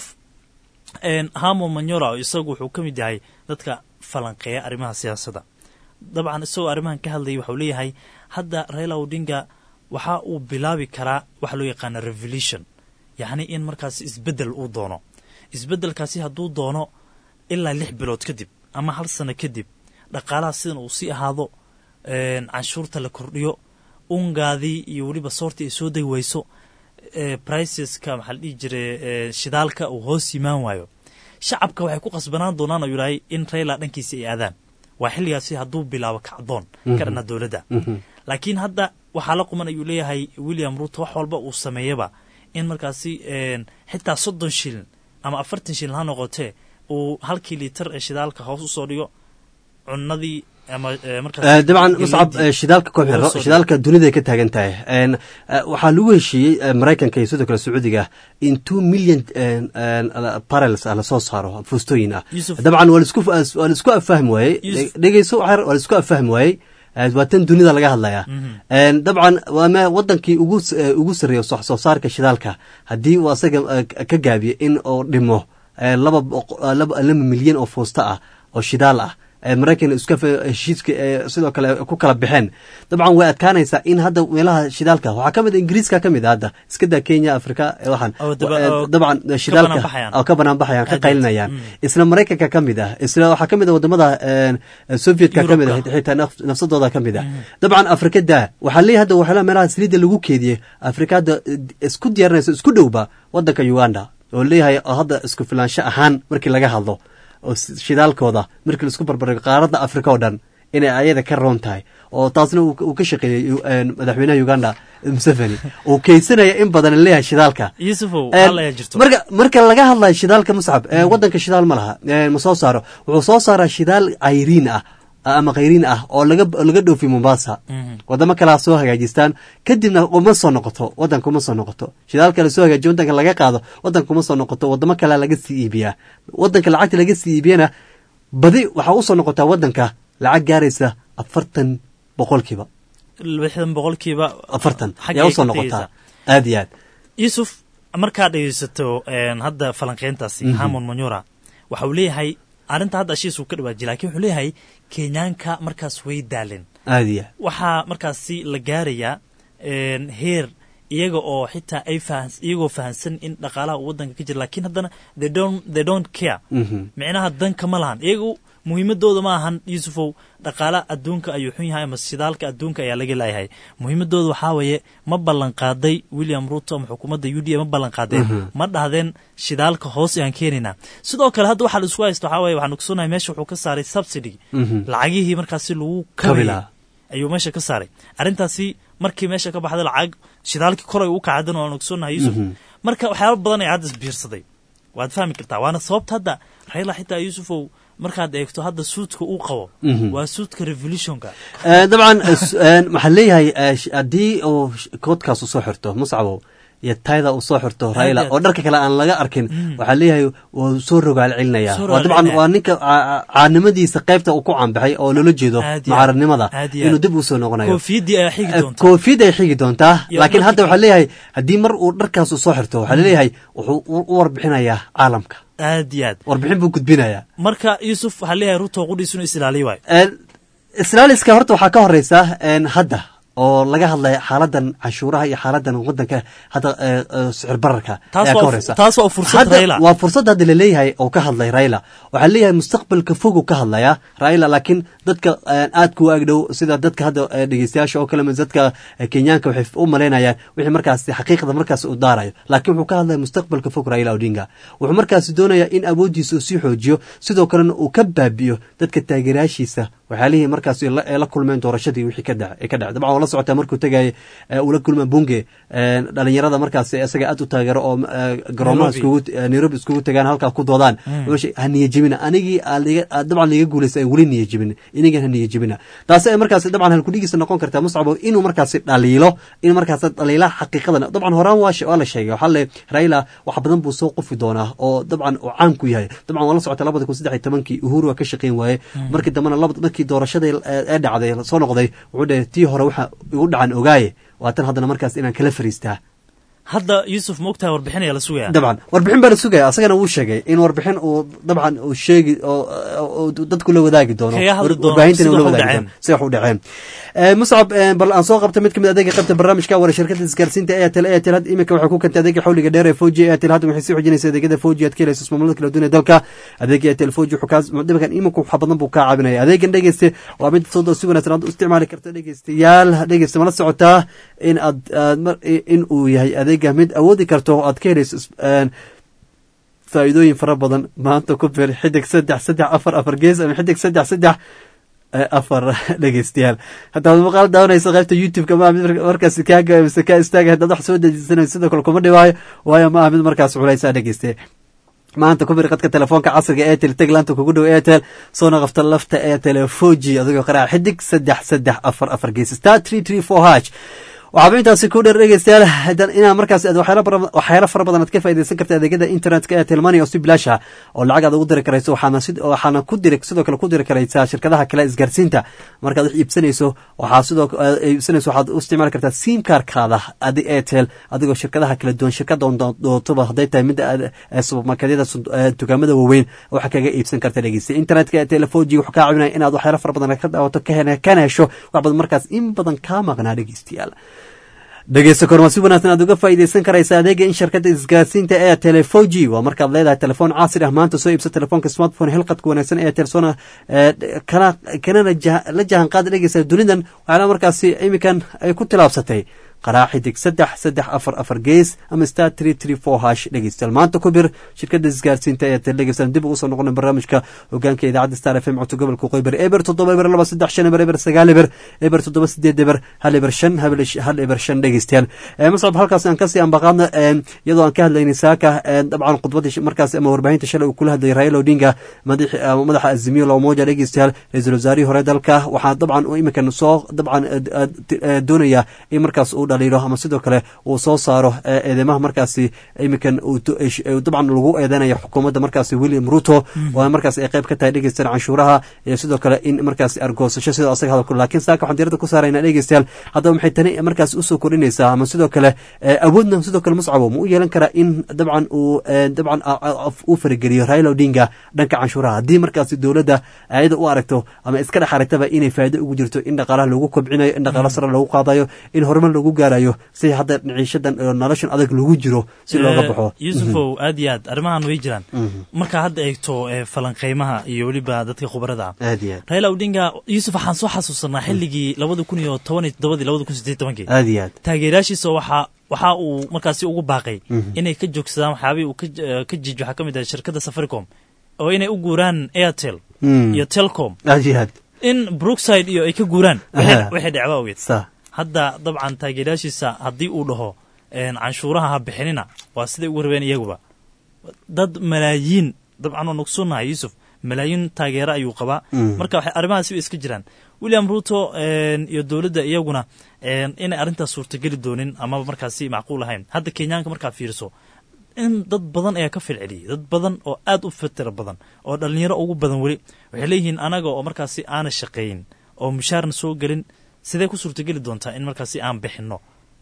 een, hamo manyora isagu wuxuu ka mid yahay dadka falanqeeya arrimaha siyaasadda dabcan isagoo arrimahan ka hadlayay waxau leeyahay hadda raila odinga waxa uu bilaabi karaa waxa loo yaqaana revolution yacni in markaasi isbeddel uu doono isbeddelkaasi hadduu doono ilaa lix bilood kadib ama hal sano kadib dhaqaalaha sidan uu sii ahaado een, canshuurta la kordhiyo ungaadii iyo weliba soortii ay soo degi weyso ee, priceska maxaa la dhihi jiray ee, shidaalka uu hoos yimaan waayo shacabka waxay ku qasbanaan doonaan oo yidhahay in raila dhankiisa ay aadaan waa xilligaasi hadduu bilaabo kacdoon ka dhana dowladda
Mhm.
laakiin hadda waxaa la quman ayuu leeyahay william ruto wax walba uu sameeyaba in markaasi een, xitaa soddon shilin ama afartan shilin ha noqotee uu halkii liitar ee shidaalka hoos usoo dhigo cunadii ama eh, markaas
Eh, dabcan muscab
galeydii
eh, shidaalka ku
uga
xiro
soo
shidaalka dunida ay ka taagan tahay En, eh, waxaa lagu heshiiyey eh, maraykanka iyo sidoo kale sacuudiga in two million en, en, ala- barrels ah lasoo saaro fuustooyin ah
Yusuf.
dabcan waa laisku waa laisku afahmi waayey
Yusuf.
dhegeyso waxyar waa laisku afahmi waayey Eh, waa tan dunida laga hadlaya En, dabcan waa me wadankii ugu s- eh, ugu sarreeya wax soo saarka shidaalka haddii uu asaga eh, ka gaabiyo in uu dhimo eh, laba boqo- eh, laba laba milyan oo fuusto ah oo shidaal ah ee maraykan iska fa- heshiiska ee sidoo kale ku kala baxeen dabcan way adkaanaysaa in hadda meelaha shidaalka waxaa ka mid a ingiriiska ka mid a hadda iska daa kenya afrika ee waxaan
Oo daba-
Eh,
oo
dabcan
ka
shidaalka
banaanbaxayaan.
oo ka banaan baxayaan ka
Aad iyo aad.
qaylinayaan
Mm.
isla maraykanka ka mid ah isla waxaa ka mid a wadamada eh, sovietka ka mid ah
Yurubka.
xitaa naf- nafsadooda ka mid ah dabcan afrika daa waxaa leeyahay hadda waxyaalaha meelaha saliidda lagu keediyey afrika hadda eh, isku diyaarinaysa isku dhowba wadanka uganda oo leeyahay oo hadda isku filaansho ahaan markii laga hadlo oo s- shidaalkooda markii laisku barbardhigo qaaradda afrika oo dhan inay ayada ka roon tahay oo taasna uu uu ka shaqeeyey yu- een, madaxweynaha uganda museveni uu keysanaya in badan leeyahay shidaalka
yusufow
Een,
hal ayaa jirto
marka marka laga hadlayo shidaalka muscab ee wadanka shidaal ma laha ee, ma soo saaro wuxuu soo saaraa shidaal cayriin ah ama khayriin ah oo laga laga dhoofiyo mombasa
Mhm.
wadamo kalea soo hagaajistaan kadibna uma soo noqoto wadanka uma soo noqoto shidaalka la soo hagaajiyo wadanka laga qaado wadanka uma soo noqoto wadamo kalea laga sii iibiyaa wadanka lacagta laga sii iibiyana badi waxaa usoo noqotaa wadanka lacag gaaraysa afartan boqolkiiba
lixdan boqolkiiba
afartan
xaggay
ayaa usoo
ka
noqotaa
tegeysaa.
aad iyo aad
yusuf markaad dhegeysato een, hadda falanqeyntaasi
Mhm.
hamon manyura waxa uu leeyahay arrinta hadda ashiis uu ka dhawaajiy lakin wuxuu leeyahay kenyaanka markaas way daaleen
aad iyo aad
waxaa markaasi la gaarayaa een, heer iyaga oo xitaa ay fahan iyagoo fahansan in dhaqaalaha uu wadanka ka jira lakin haddana they don't they don't care
Mhm.
micnaha danka ma lahan iyagu muhiimadooda ma ahan yusufow dhaqaala adduunka ayuu xun yahay ama shidaalka adduunka ayaa laga leeyahay muhiimadooda waxaa weeye ma ballan qaaday william ruto ama xukuumadda u d a ma ballan qaadeen
Mhm.
ma dhahdeen shidaalka hoos ayaan keenaynaa sidoo kale hadda waxaa la isku haysta waxaa weeye waxaan ogsoonnahay meesha wuxuu ka saaray subsidy
Mhm.
lacagihii markaasi lagu
Kabi
kabayay
lahaa.
ayuu meesha ka saaray arrintaasi markii meesha ka baxday lacag shidaalkii koray u kacdan waan ogsoonnahay yusuf
Mhm.
marka waxyaaba badan ay hadda isbiirsaday waad fahmi kartaa waana sababta hadda rayla xitaa yusufow markaad eegto hadda suudka uu qabo
Mhm.
waa suudka revolutionka
Eh, dabcan eh, s- eh, waxaa leeyahay eh, sh- haddii uu sh- koodkaas uu soo xirto muscabow iyo tayda uu soo xirto raila
aad.
oo dharka kale aan laga arkin
Mm.
waxaa leeyahay wuu soo rogaal celinaya
Soo
waa
rogaal
dabcan
celinaya.
waa ninka ca- ca- caanimadiisa qaybta uu ku caanbaxay oo loola jeedo
Aad iyo aad.
mucaaradnimada
Aad iyo
inuu
aad.
dib u soo noqonayo
koofiyadii ayaa xigi
Eh,
doonta
koofiyad ay xigi doontaa
Iyo
laakiin hadda
dharkii
waxaa leeyahay haddii mar uu dharkaas uu soo xirto waxaa leeyahay wuxuu u u warbixinayaa caalamka
aad iyo aad
warbixin buu gudbinayaa
marka yusuf waxaa leeyahay ruto qudhiis inuu isilaaliyo waayo
Een, islaaliska horta waxaa ka horeysa een, hadda oo laga hadlaya xaaladan canshuuraha iyo xaaladan wadanka hadda ee, ee, sicir bararka
Taas
ayaa
waa
ka
fu-
horeysa
taas waa fursad
Hadda
Raila.
waa fursad hadda laleeyahay oo ka hadlay raila waxaa leeyahay mustaqbalka fogu ka hadlaya raila laakiin dadka een, aadka u agdhow sida dadka hadda ee, dhegeystayaasha oo kale ama dadka ee, kenyaanka waxay u malaynayaan wixii markaasi xaqiiqda markaas uu daarayo laakiin wuxuu ka hadlaya mustaqbalka fog raila odinga wuxuu markaasi doonayaa in awooddiisa uu sii xoojiyo sidoo kalena uu ka baabiyo dadka taageerayaashiisa waxyaalihii markaas la- ay la kulmeen doorashadii wixii ka dhac ee ka dhacay dabcan waa la socotaa markuu tegayay ee, uu la kulma bunge ee, dhalinyarada markaas isaga aad u taageero oo ee, garoomaha
Nairobi.
iskugu ee, nairobi iskugu tagaan halkaa ku doodaan
Mm.
wuxuu ha niyajebina anigii aad liga- aad dabcan liga guulaysa weli niyajebin inigan ha niyajebina taasi ay markaas dabcan halkudhigiisa noqon kartaa muscabo inuu markaasi dhaliilo in markaas dhaliilaha xaqiiqadan dabcan horaan waa she- waa la sheegay waxaa le raila wax badan buu soo qofi doonaa oo dabcan uu caan ku yahay dabcan waa la socota labada kun saddex iyo tobankii uhuru waa ka shaqeyn waaye
Mm.
markii dambena laba markii doorashadii ee ee dhacday soo noqday wuxuu dhahay tii hore waxa igu dhacan ogaaye waa tan haddana markaas inaan kala fariistaa
hadda yusuf ma ogtahay warbixin ayaa la sugaya
dabcan warbixin baa la sugaya asagana wuu sheegay in warbixin uu dabcan uu sheegi oo oo dadku la wadaagi doono
Kaga hadli
war-
doono
warbaahintana
sida
ula
wax u
wadaagi
dhaceen.
doono sida wax u dhaceen Eh, muscab eh, bal aan soo qabta mid kamid adeega qaybta barnaamijka wara shirkada isgaarsiinta airtel airtel hadda imika waxay ku kentay adeega xawliga dheer ee foji airtel hadda waxay sii xoojinaysa adeegyada foji aad ka helayso ismaamullada kala duwan ee dalka adeega airtel foji wuxuu kaa dhibakan imika wax badan buu kaa caabinaya adeegan dhegeyste waa mid soo si wanaagsan aad u isticmaali karta dhegeystayaal dhegeyste mala socotaa in aad aad mar- in uu yahay adeega mid awoodi karto oo aad ka helayso is- een, faa'iidooyin fara badan maanta ku bir xidig saddex saddex afar afar gees ama xidig saddex saddex eh, afar dhegeystayaal haddaad muuqaal daawanayso qaybta youtube-ka ma aha mid mar- markaas kaaga mise kaa istaaga haddaad wax soo dejisanayso sidoo kale kuma dhibaayo waayo ma aha mid markaas culaysaa dhegeyste maanta ku bir qadka telefoonka casriga airtel teg laanta kugu dhow airtel soona qabta lafta airtel foji adigoo qaraac xidig saddex saddex afar afar gees star three three four h waxaaba intaasi ku dheer dhegeystayaal inaa markaas waxyaalo fara badan aad ka faa'idaysan karta adeegyada internetka airtel money oo si bilaash ah oo lacag aad ugu diri karayso waxaana ku diri sidoo kale ku diri karaysaa shirkadaha kale isgaarsiinta markaad wax iibsanayso waxaa sidoo iibsanayso waxaad u isticmaali kartaa sim karkaada adi airtel adigoo shirkadaha kala duwan shirkada doontoba hadday tahay midda subermarketyada dukaamada waaweyn waxa kaga iibsan karta dhegeysta internetka airtel foji wuxuu kaa caawinaya inaad waxyaalo fara badan ka daawato kana hesho wax badan markaas in badan kaa maqnaa dhegeystayaal dhegeysta korma si wanaagsan aad uga faa'iidaysan karaysa adeega in shirkadda isgaarsiinta ee telefoji waa markaad leedahay telefoon casri ah maanta soo iibsa telefoonka smartphone hilqadka wanaagsan ee telsona kana kanana la jahan qaada dhegeysa dunidan waxaana markaasi iminkan ay ku tilaabsatay qaraac xidig saddex saddex afar afar gees ama star tree tree four hash dhegeystayaal maanta ku bir shirkadda isgaarsiinta ee tel dhegeystayaal dib ugu soo noqona barnaamijka hogaanka idaacadda star f m codka gobolka qoyber eber toddoba eber laba saddex shan eber eber sagaal eber eber toddoba sideed eber hal eber shan hal eber shan dhegeystayaal mascab halkaas aan kasii ambaqaadna iyadoo aan ka hadlaynay saaka dabcan khudbadii markaas ama warbaahinta shalay uu kula hadlayay raila odinga madaxa azimiyo loomoja dhegeystayaal ra-iisul wasaarihii hore dalka waxaa dabcan iminkan soo dabcan doonaya in markaas uu dhaliilo ama sidoo kale uu soo saaro eedeymaha markaasi iminkan dabcan lagu eedeynaya xukuumadda markaasi william ruto oo markaas ay qayb ka tahay dhegeystayaal canshuuraha iyo sidoo kale in markaas argoosasho sidoo asaga hadalku laakiin saaka waxaan diirada ku saaraynaa dhegeystayaal haddaba maxay tani markaas usoo kordhinaysaa ama sidoo kale awoodna sidoo kale muscabo ma u yeelan karaa in dabcan uu dabcan uu farigeliyo raila odinga dhanka canshuuraha haddii markaasi dowladda ayada u aragto ama iska dhex aragtaba inay faa'iido ugu jirto in dhaqaalaha lagu kobcinayo in dhaqaala sare lagu qaadayo in horumar lagu gaarayo si hadda ciishadan noloshan adag lagu jiro si looga baxo
yuusufow aad iyo aad arrimahan way jiraan markaa hadda eegto falanqeymaha iyo weliba dadka khubarada ah
aad iyo aad
raila odinga yuusuf waxaan soo xasuusanaa xilligii labada kun iyo toban iyo toddobadii labada kun sideed tobankii
aad iyo aad
taageerayaashiisa waxaa waxa uu markaasi ugu baaqay inay ka joogsadaan waxyaabihii uu ka jiij waxaa ka mid ah shirkadda safaricom oo inay u guuraan airtel iyo telcom
aad iyo aad
in brookside iyo ay ka guuraan waxay dhacba awgeed hadda dabcan taageerayaashiisa haddii uu dhaho canshuuraha ha bixinina waa siday ugu rabeen iyaguba dad malaayiin dabcan waan ogsoonnahay yuusuf malaayiin taageero ayuu qabaa marka waxay arrimahaasi way iska jiraan william ruto iyo dowladda iyaguna inay arrintaas suurtageli doonin amaba markaasi macquul ahayn hadda kenyaanka markaa fiiriso in dad badan ayaa ka filceliyey dad badan oo aad u fitira badan oo dhallinyaro ugu badan weli waxay leeyihiin anaga oo markaasi aana shaqeeyin oo mushaarna soo gelin sidee ku suurtageli doontaa in markaasi aan bixinno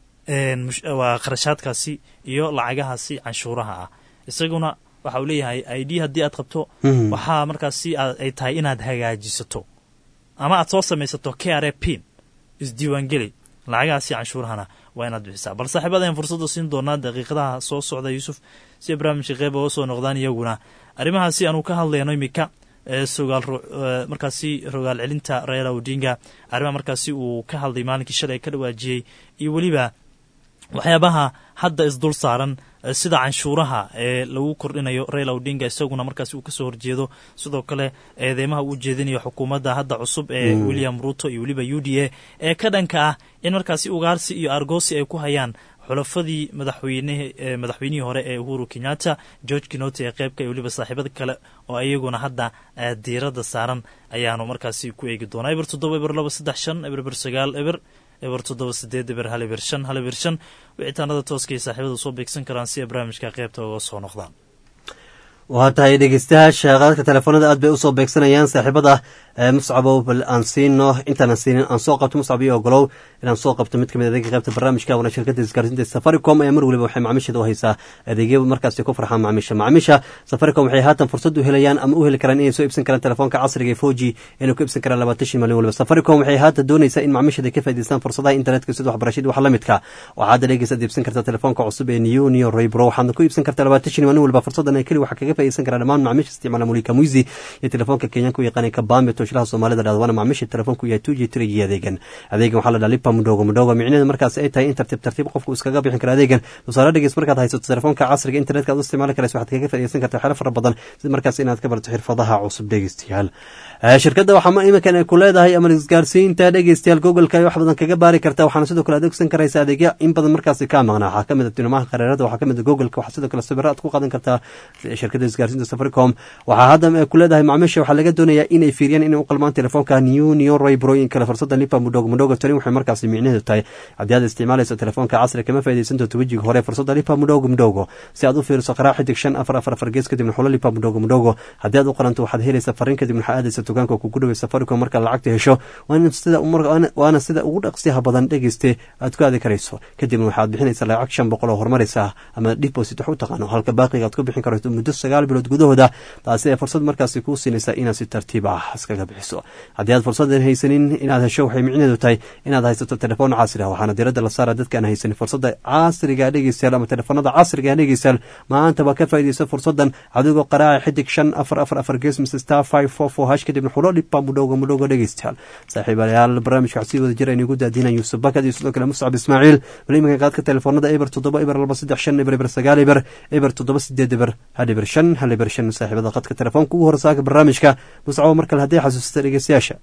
waa kharashaadkaasi iyo lacagahaasi canshuuraha ah isaguna waxa uu leeyahay i d haddii aad qabto waxaa markaasi ay tahay inaad hagaajisato ama aad soo samaysato k r a pin isdiiwaangeli lacagahaasi canshuurahana waa inaad bixisaa bal saaxiibada ayaan fursadda siin doonaa daqiiqadaha soo socda yuusuf si ay barnaamijka qeyb oga soo noqdaan iyaguna arrimahaasi aanu ka hadlayno imika sogaal markaasi rogaal celinta raila odinga arrimaha markaasi uu ka hadlay maalinkii shalay ka dhawaajiyey iyo weliba waxyaabaha hadda isdul saaran sida canshuuraha ee lagu kordhinayo raila odinga isaguna markaasi uu kasoo horjeedo sidoo kale eedeymaha uu jeedinayo xukuumadda hadda cusub ee william ruto iyo weliba u d a ee ka dhanka ah in markaasi ugaarsi iyo argoosi ay ku hayaan xulafadii madaxweyne madaxweynihii hore ee uhuru kenyatta george kinoti ee qeybka iyo weliba saaxiibada kale oo iyaguna hadda diiradda saaran ayaanu markaasi ku eegi doonaa eber toddoba eber laba saddex shan eber eber sagaal eber eber toddoba sideed eber hal eber shan hal eber shan wicitaanada tooska iyo saaxiibada soo beegsan karaan si ay barnaamijka qeybta uga soo noqdaan
waa tahay dhegeystayaasha qaadadka telefoonada aad bay usoo beegsanayaan saaxiibada muscabow bal aan siino intaanan siinin aan soo qabto muscab iyo ogolow inaan soo qabto mid kamid adeega qaybta barnaamijka wana shirkada isgaarsiinta safaricom ayaa mar waliba waxay macaamiisheeda u haysaa adeegyo markaasi ku farxaan macaamiisha macaamiisha safaricom waxay haatan fursad u helayaan ama u heli karaan inay soo iibsan karaan telefoonka casriga ee foji inay ku iibsan karaan labaatan shan malyan waliba safaricom waxay haatan doonaysaa in macaamiisheeda ka faa'idaystaan fursadaha internetka sida waxbarashadii wax la midka waxaa hadda dhegeysaad iibsan kartaa telefoonka cusub ee new neo raybro waxaadna ku iibsan kartaa labaatan shan malyan waliba fursadan keli waxaa kaga faa'iidaysan karaa dhammaan macaamiisha isticmaala mulika muizi iyo telefoonka kenyaanka u yaqaanay kabambe toshlaha soomaalida dhahdawana macaamiisha telefoonku yahay two g three iyo adeegan adeegan waxaa la dhaha lipa mudhogo mudhogo micnaheedu markaas ay tahay in tartiib tartiib qofku iskaga bixin karo adeegan tusaale dhegeys markaad haysato telefoonka casriga internetka aad u isticmaali karaysa waxaad kaga faa'iidaysan kartaa waxyaalo fara badan sida markaas inaad ka barato xirfadaha cusub dhegeystayaal shirkadda waxaa iminkan ay ku leedahay ama isgaarsiinta dhegeystayaal googleka ay wax badan kaga baari kartaa waxaana sidoo kale adeegsan karaysa adeegya in badan markaasi kaa maqnaa waxaa kamid a tilmaamaha qareerada waxaa kamid a googleka waxaa sidoo kale sawiro aad ku qaadan kartaa shirkadda shirkadda isgaarsiinta safaricom waxaa hadda ku leedahay macaamiisha waxaa laga doonayaa inay fiiriyaan inay u qalmaan telefoonka new new roy brooyin kale fursada lipa mudhogo mudhogo tani waxay markaasi micnaheedu tahay haddii aad isticmaalayso telefoonka casri kama faaidaysan doonto wejiga hore fursada lipa mudhogo mudhogo si aad u fiiriso qaraac xidig shan afar afar afar gees kadibna xulo lipa mudhogo mudhogo haddii aad u qalanto waxaad helaysa fariin kadibna waxaa aadaysa dukaanka kugu dhaway safaricom markaad lacagta hesho waana sida ugu dhaqsiyaha badan dhegeyste aad ku aadi karayso kadibna waxaad bixinaysa lacag shan boqol oo horumaraysa ama deposit wax u taqaano halka baaqiga aad ku bixin karto muddo sagaal bilood gudahooda taasi ee fursad markaasi kuu siinaysa inaad si tartiib ah iskaga bixiso haddii aad fursadan haysanin inaad hesho waxay micnaheedu tahay inaad haysato telefoon casri ah waxaana diradda la saara dadka aan haysanin fursada casriga dhegeystayaal ama telefoonada casriga dhegeystayaal maantaba ka faaidaysa fursadan adigoo qaraaca xidig shan afar afar afar gees mise star five four four hash kadibna xulo dhiba mudhowga mudhowga dhegeystayaal saaxiibayaal barnaamijka waxsii wada jira inugu daadinan yuusuf bakad iyo sidoo kale muscab ismaaciil bal iminka qaadka telefoonada eber toddoba eber laba saddex shan eber eber sagaal eber eber toddoba sideed eber hal eber shan hal eber shan saaxiibada qadka telefoonka ugu horsaaka barnaamijka muscabo mar kale haddii xasuusata dhegeystayaasha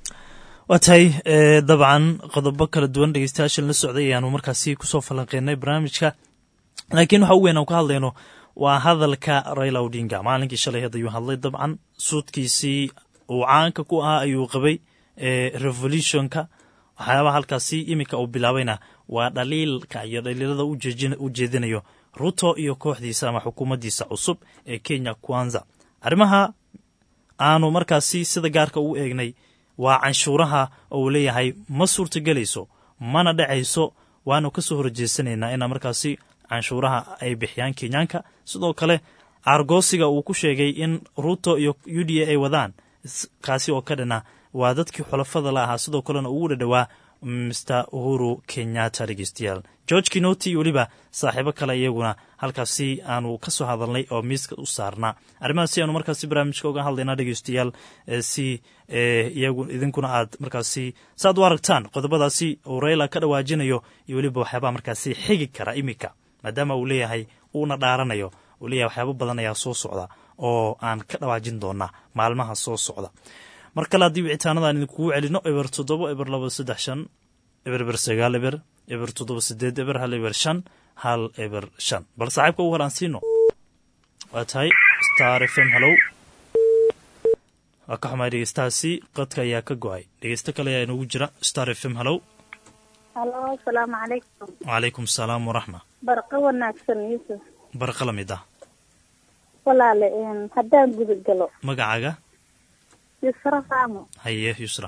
waa tahay dabcan qodobo kala duwan dhegeystayaashan la socday ayaanu markaasi kusoo falanqeynay barnaamijka laakiin waxa u weyn aan ka hadlayno waa hadalka raila odinga maalinkii shalay had ayuu hadlay dabcan suudkiisii uu caanka ku ahaa ayuu qabay revolutionka waxyaabaha halkaasi iminka uu bilaabayna waa dhaliilka iyo dhaliilada u jeedinayo ruto iyo kooxdiisa ama xukuumaddiisa cusub ee kenya kwanza arrimaha aanu markaasi sida gaarka ugu eegnay waa canshuuraha oo uu leeyahay ma suurtagelayso mana dhacayso waanu ka soo horjeesanaynaa inaa markaasi canshuuraha ay bixiyaan kenyaanka sidoo kale aargoosiga uu ku sheegay in ruto iyo u d a ay wadaan kaasi oo ka dhana waa dadkii xulafada la ahaa sidoo kalena ugu dhadhowaa mr uhuru kenyatta dhegeystayaal george kinoti iyo weliba saaxiibo kale iyaguna halkaasi aanu ka soo hadalnay oo miiska u saarnaa arrimahaasi aanu markaasi barnaamijka uga hadlaynaa dhegeystayaal si iyagu idinkuna aad markaasi saaad u aragtaan qodobadaasi uu rayla ka dhawaajinayo iyo weliba waxyaabaha markaasi xigi kara iminka maadaama uu leeyahay uuna dhaaranayo uu leeyahay waxyaabo badan ayaa soo socda oo aan ka dhawaajin doonaa maalmaha soo socda mar kale haddii wicitaanadaan idinkugu celino eber toddoba eber laba saddex shan eber eber sagaal eber eber toddoba sideed eber hal eber shan hal eber shan bal saaxiibka ugu horaan siino waa tahay star f m hallow waa ka xumaay dhegeystahaasi qadka ayaa ka go-ay dhegeysto kale ayaa inoogu jira star f m hallow
halo asalaamu calaykum
wacalaykum asalaam waraxma
barqa wanaagsan yuusuf
barqa la mid ah
walaale haddaan guda galo
magacaaga
yusra faamo
haye yusra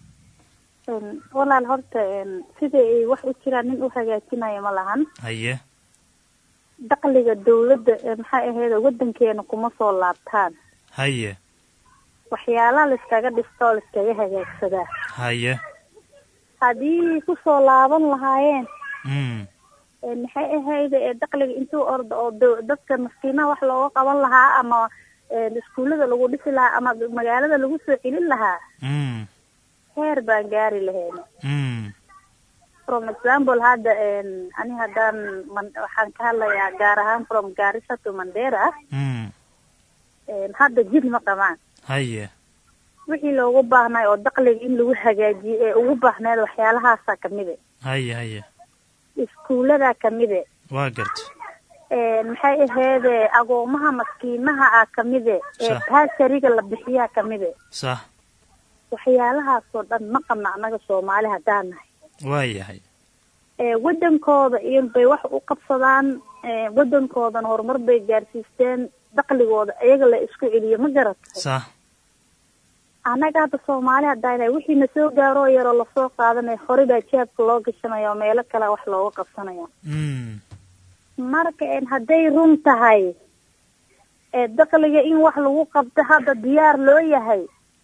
walaal horta sida ay wax u jiraan nin u hagaajinayo ma lahan
haye
daqliga dawladda maxay ahayd wadankeena kuma soo laabtaan
haye
waxyaalaha laiskaga dhisto oo laiskaga hagaagsadaa
haye
haddii kusoo laaban lahaayeen
mm
maxay ahayd daqliga intuu orda oo d- dadka maskiinaha wax looga qaban lahaa ama iskuullada lagu dhisi lahaa ama magaalada lagu soo celin lahaa
mm
heer baan gaari lahayn
mm
from example hadda ani haddaan man- waxaan ka hadlayaa gaar ahaan from garissa to mandera
mm
hadda jid ma qabaan
haye
wixii loogu baahnay oo daqliga in lagu hagaajiyo ee ugu baahneed waxyaalahaasa kamide
haye haye
iskuullada kamide
waa garta
maxay aheede agoomaha maskiinaha ah kamide ee
Sax.
baasariga la bixiyaa kamide
sax
waxyaalahaasoo dhan ma qabna annaga soomaali haddaan nahay
waa yahay
ee wadankooda iyo bay wax u qabsadaan ee wadankoodana horumar bay gaarsiisteen daqligooda iyaga la isku celiyo ma garatay
sax
annaga hadda soomaali haddaan nahay wixii na soo gaaroo yaroo lasoo qaadanaya hore baa jaabka loo gashanaya oo meelo kale wax looga qabsanaya
mm
marka een hadday run tahay ee daqliga in wax lagu qabto hadda diyaar loo yahay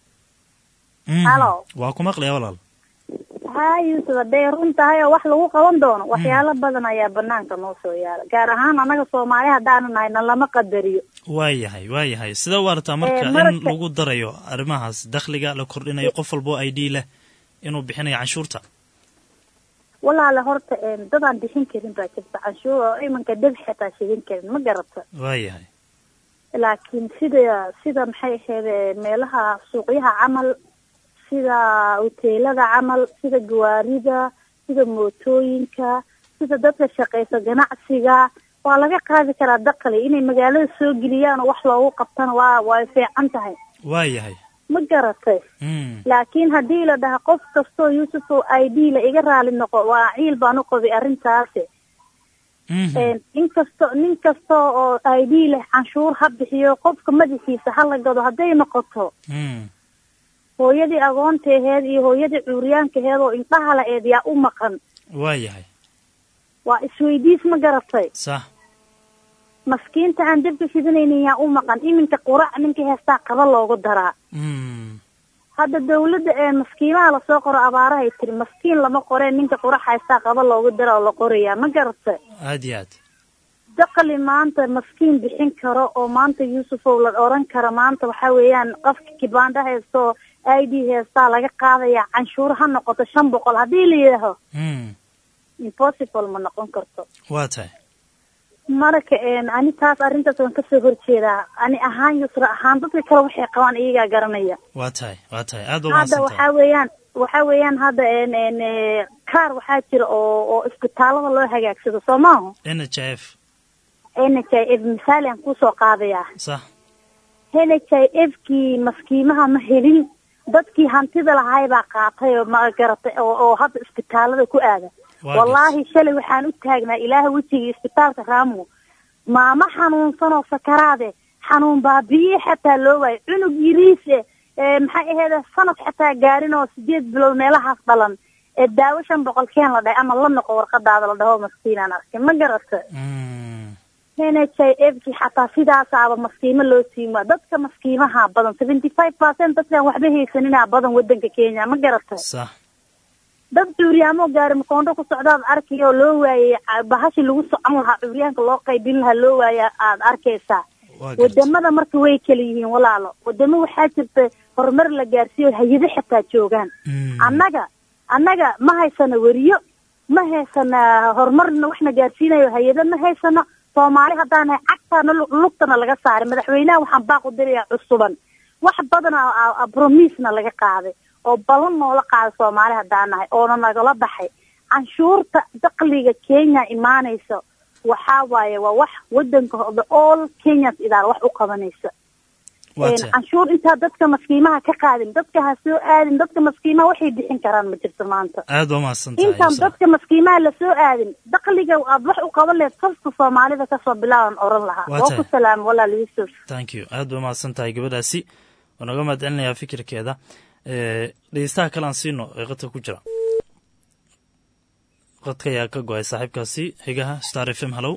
mm.
Hello.
waa ku maqlaya walaal
ha yuusuf hadday run tahay oo wax lagu qaban doono waxyaalo badan ayaa banaanka noo soo yaala gaar ahaan annaga soomaali haddaanu nahay na lama qadariyo
waa yahay waa yahay sidee u aragtaa marka
Ee,
in
marka-
lagu darayo arrimahaas dakhliga la kordhinayo qof walbo i d leh inuu bixinayo canshuurta
walaale horta een dadaan bixin karin baa jirta canshuur oo imanka dhib xitaa shidin karin ma garata
waa yahay
laakiin sida sida maxay ahayd meelaha suuqyaha camal sida hoteelada camal sida gawaarida sida mootooyinka sida dadka shaqeysa ganacsiga waa laga qaadi karaa daqli inay magaalada soo geliyaan oo wax loogu qabtana waa way fiican tahay
waa yahay
ma garatay laakiin haddii la dhaha qof kastoo yuusufow i d la iga raali noqo waa ciil baan u qabay arrintaasi in kasto nin kasta oo i d leh canshuur ha bixiyo qofka madaxiisa ha la gado hadday noqoto hooyadii agoonta aheed iyo hooyadii cuuryaanka aheed oo indhaha la eed yaa u maqan
waa yahay
waa isweydiis ma garatay
sax
maskiinta aan dabka shidanaynin yaa u maqan iminka qurac ninka heestaa qaba loogu daraa hadda dawladda ee maskiimaha lasoo qoro abaarahay tiri maskiin lama qoree ninka qurac haystaa qaba loogu dara oo la qorayaa ma garatay
aad iyo aad
daqli maanta maskiin bixin karo oo maanta yuusufow la oran karo maanta waxa weeyaan qofka kibaandha haysta oo i d heestaa laga qaadaya canshuur ha noqoto shan boqol haddii la yidhaaho impossible ma noqon karto
waa tahay
marka ani taas arrintaas waan kasoo horjeedaa ani ahaan yusra ahaan dadka kale waxay qabaan iyagaa garanaya
waa tahay waa tahay aad
hadda waxaa weeyaan waxa weeyaan hadda kaar waxaa jira oo oo isbitaalada loo hagaagsado soo maaho
n h f
n h i f misaali aan kusoo qaadayaa
sax
n h i f kii maskiimaha ma helin dadkii hantida lahay baa qaatay oo ma garatay oo oo hadda isbitaalada ku aada wallaahi shalay waxaan u taagnaa ilaaha wejigii isbitaalka raamo maamo xanuunsan oo sakaraade xanuun baabiye xataa loo waayo cunug yiriise maxay aheyd sanad xataa gaarin oo sideed bilood meelahaas dhalan ee daawo shan boqol keen la dhahay ama la noqo warqadaada la dhaho maskiinaan arkay ma garata n h i f ki xataa sidaasaaba maskiimo loo siima dadka maskiimaha badan seventy five percent dadkaan waxba haysaninaa badan wadanka kenya ma garata
sax
dad cuuryaamo gaari makoondho ku socdaad arkay oo loo waayey bahashi lagu socon lahaa cuuryaanka loo qaybin lahaa loo waaya aad arkaysaa wadamada marka way kala yihiin walaalo wadamo waxaa jirta horumar la gaarsiiyo hay-ado xataa joogaan annaga annaga ma haysano weriyo ma haysana horumarna waxna gaarsiinayo hay-ado ma haysano soomaali haddaan nahay cagtaana lugtana laga saaray madaxweynaha waxaan baaq u dirayaa cusuban wax badan bromisna laga qaaday oo ballan noola qaaday soomaali haddaan nahay oona nagala baxay canshuurta dakliga kenya imaanaysa waxaa waaye waa wax wadanka all kenyans idaal wax u qabanaysa canshuur intaa dadka maskiimaha ka qaadin dadka ha soo aadin dadka maskiimaha waxay bixin karaan ma jirto maanta
aad waa mahadsan tahay
intaan dadka maskiimaha lasoo aadin dakliga aad wax u qaban lahayd kasta soomaalida kasoo bilaaban oran lahaa
Waa
waa
tahay.
ku salaam walaal yuusuf
thank you aad waa mahadsan tahay gabadhaasi waan oga mahad celinayaa fikirkeeda Eh, dhegeystaha kale aan siino ee qadka ku jira qadka ayaa ka go-ay saaxiibkaasi xigaha star f m hallow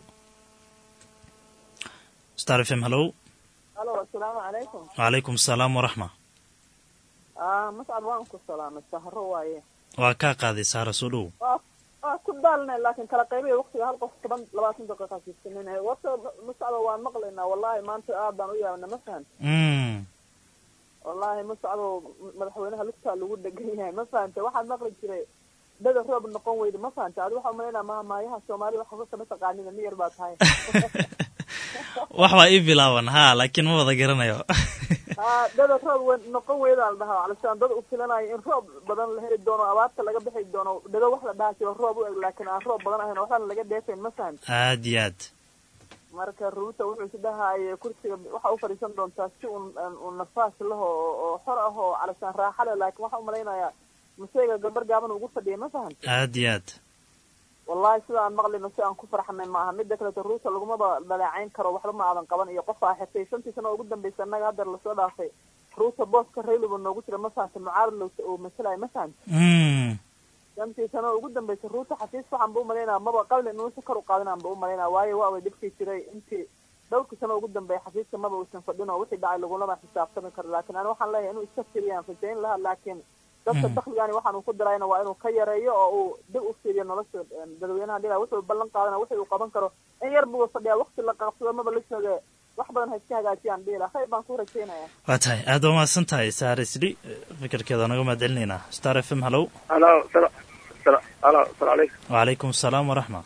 star f m hallow
alo asalaamu calaykum
wacalaykum asalaam waraxma
ah mascad waan ku salaamay sahro waaye
waa kaa qaaday saara soo dhow
waa waa ku daalnay laakiin kala qaybaya waqtiga hal qof toban labaatan daqiiqa siisanina warta mascado waan maqlaynaa wallahi maanta aad baan u yaabna ma fahan
Mm,
wallahi mascado madaxweynaha lugtaa lagu dhegan yahay ma fahante waxaad maqli jiray dada roob noqon weyda ma fahante adi waxaa umalaynaa mahamaayaha soomaaliya wax kasta ma taqaanida miyar baa tahay
wax baa ii bilaaban ha laakiin ma wada garanayo
haa dada roob we noqon weydaa la dhahaa calisaan dad u filanayo in roob badan la heli doono abaarta laga bixi doono dhado wax la dhahaa jiro roob u eg laakiin aan roob badan ahayn waxbana laga dheefayn ma fahante
aad iyo aad
marka ruuta wuxuu is dhahaye kursiga waxa u fadhiisan doontaa si un un nafaas laho oo oo xor ah oo calisaan raaxa leh laakiin waxaan umalaynayaa masayga gabar gaaban ugu fadhiya ma fahan
aad iyo aad
wallahi sida aan maqlino si aan ku farxanay maaha mida kaleto ruuta lagumaba dhaleecayn karo waxba ma aadan qaban iyo qof aa xirtay shantii sano ugu dambaysa annaga haddeer lasoo dhaafay ruuta booska rayliba noogu jira ma fahanta mucaarad lo oo masalaya ma fahanta
Mm,
shantii sano ugu dambaysa ruuta xafiis waxaan ba umalaynaa maba qabli inuusa kor u qaadinaan ba umalaynaa waayo waa way dhibkii jiray intii dhowrkii sano ugu dambeeya xafiiska maba uusan fadhin oo wixii dhacay lagulama xisaabtami karo laakiin ani waxaan leeyahay inuu iska firiyaan rajayn lahaa laakiin dadka
Mm.
dakligani waxaan uu ku darayna waa inuu ka yareeyo oo uu dib u fiiriyo nolosha em, dadweynaha dhila wuxuu ballan qaadana wixii uu qaban karo in yar buu fadhiyaa waqti la qaabsado maba la jooge wax badan ha iska hagaajiyaan dhila khayr baan ku rajaynaya
waa tahay aad waa mahadsan tahay saara isdhi fikirkeeda waan oga mahad celinaynaa star f m hallow
halo sala sala halo asalamu calaykum
wacalaykum asalaam waraxma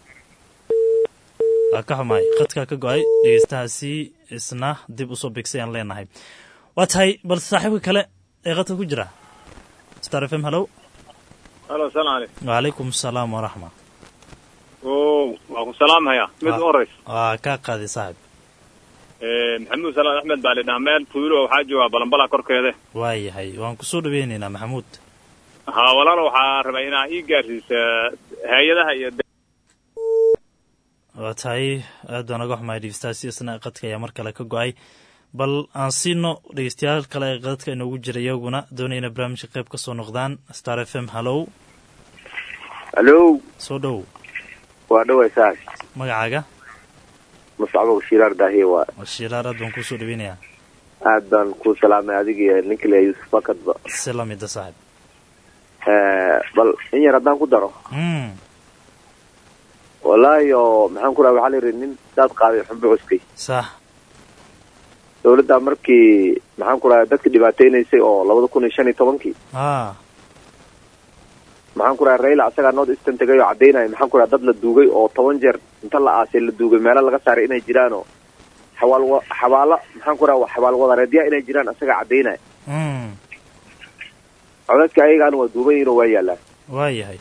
waa ka xumahay qadkaa ka go-ay dhegeystahaasi isna dib usoo bigsay aan leenahay waa tahay bal saaxiibka kale ee qadka ku jira star f m hallow
halo asalamu calaykum
wacalaykum asalaam waraxma
o waa ku salaamhaya mid u horeysa
waa kaa qaaday saaxib
maxamuud salaad axmed baa lidhaha meel tuulo waxaa joogaa balanbala korkeede
waayahay waan kusoo dhaweynaynaa maxamuud
ha walaalo waxaa rabaa inaa ii gaarsiisa hay-adaha iyo
waa tahay aad baan oga xumahay dhegeystayaasi isna qadka ayaa mar kale ka go-ay bal aan siino dhegeystayaal kale ee qadadka inoogu jira iyaguna doonayna barnaamijka qayb ka soo noqdaan star f m hallow
hallo
soo dhow
waa dhaway saas
magacaaga
muscabo shiiraar daahiye waa
shiiraar aad baan kuusoo dhaweynayaa
aad baan ku salaamay adiga iyo ninka le yuusuf bakadba
si lamida saaxib
bal in yar haddaan ku daro wallaahi oo maxaan ku raha waxaa la yidhi nin daad qaaday xunba cuskay
sax
dawladda markii maxaan ku raha dadka dhibaateynaysay oo labada kun iyo shan iyo tobankii
a
maxaan ku raha raila asagaa nood istan tegay oo caddaynaya maxaan ku raha dad la duugay oo toban jeer inta la aasay la duugay meelo laga saaray inay jiraan oo xawaal xabaalo maxaan ku raha xabaal wadareedya inay jiraan asagaa caddaynaya codadka ayagaana waa duuban yihin oo waa yaallaan
waayahay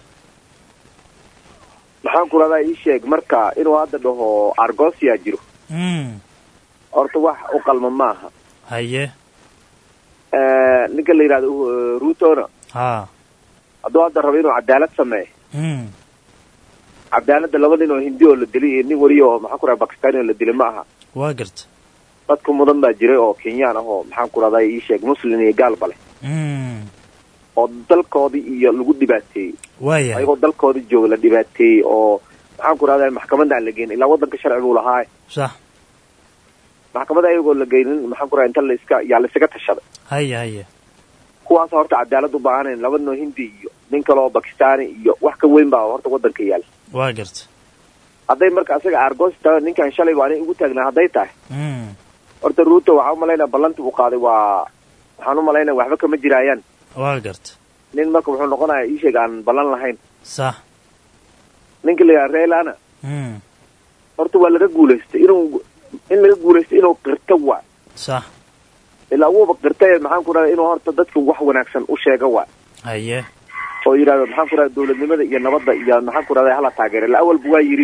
maxaan ku rahdaa ii sheeg marka inuu hadda dhaho argosia jiro horta wax u qalma maaha
haye
ninka la yidhahdo rutona
ha
hadduu hadda rabo inuu cadaalad sameeyo cadaaladda laba nin oo hindi oo la dilay iyo nin weliya oo maxaan ku raha bakistani oo la dilay ma aha
waa garta
dadka mudan baa jiray oo kenyaan ah oo maxaan ku rahdaa ii sheeg muslim iyo gaalba leh oo dalkoodii iyo lagu dhibaateeyey
waayahay
ayagoo dalkoodii jooga la dhibaateeyey oo maxaan ku rahdaa maxkamadda aan la geynin ilaa waddanka sharci buu lahaa
sax
maxkamadda ayagoo la geynin maxaan ku raha inta la iska yaa la isaga tashaday
haya haya
kuwaas horta cadaalad u baahanayn laba noo hindi iyo nin kale oo bakistani iyo wax ka weyn baa horta waddanka yaala
waa garta
hadday marka asaga argos tahay ninkan shalay baa anay ugu taagnaa hadday tahay horta ruuto waxaan umalaynaa ballanti uu qaaday waa waxaan umalaynaa waxba kama jiraayaan
waa garta
nin marka wuxuu noqonayaa ii sheeg aan ballan lahayn
sax
ninka la yidhaha reelana horta waa laga guulaystay inuu in laga guulaystay inuu qirto waa
sax
ilaa wuuba qirtay maxaan ku rahda inuu horta dadka wax wanaagsan u sheega waa
haye
oo yidhahdo maxaan ku rahda dawladnimada iyo nabadda iyo maxaan ku rahda hala taageera ila awalba waa yidhi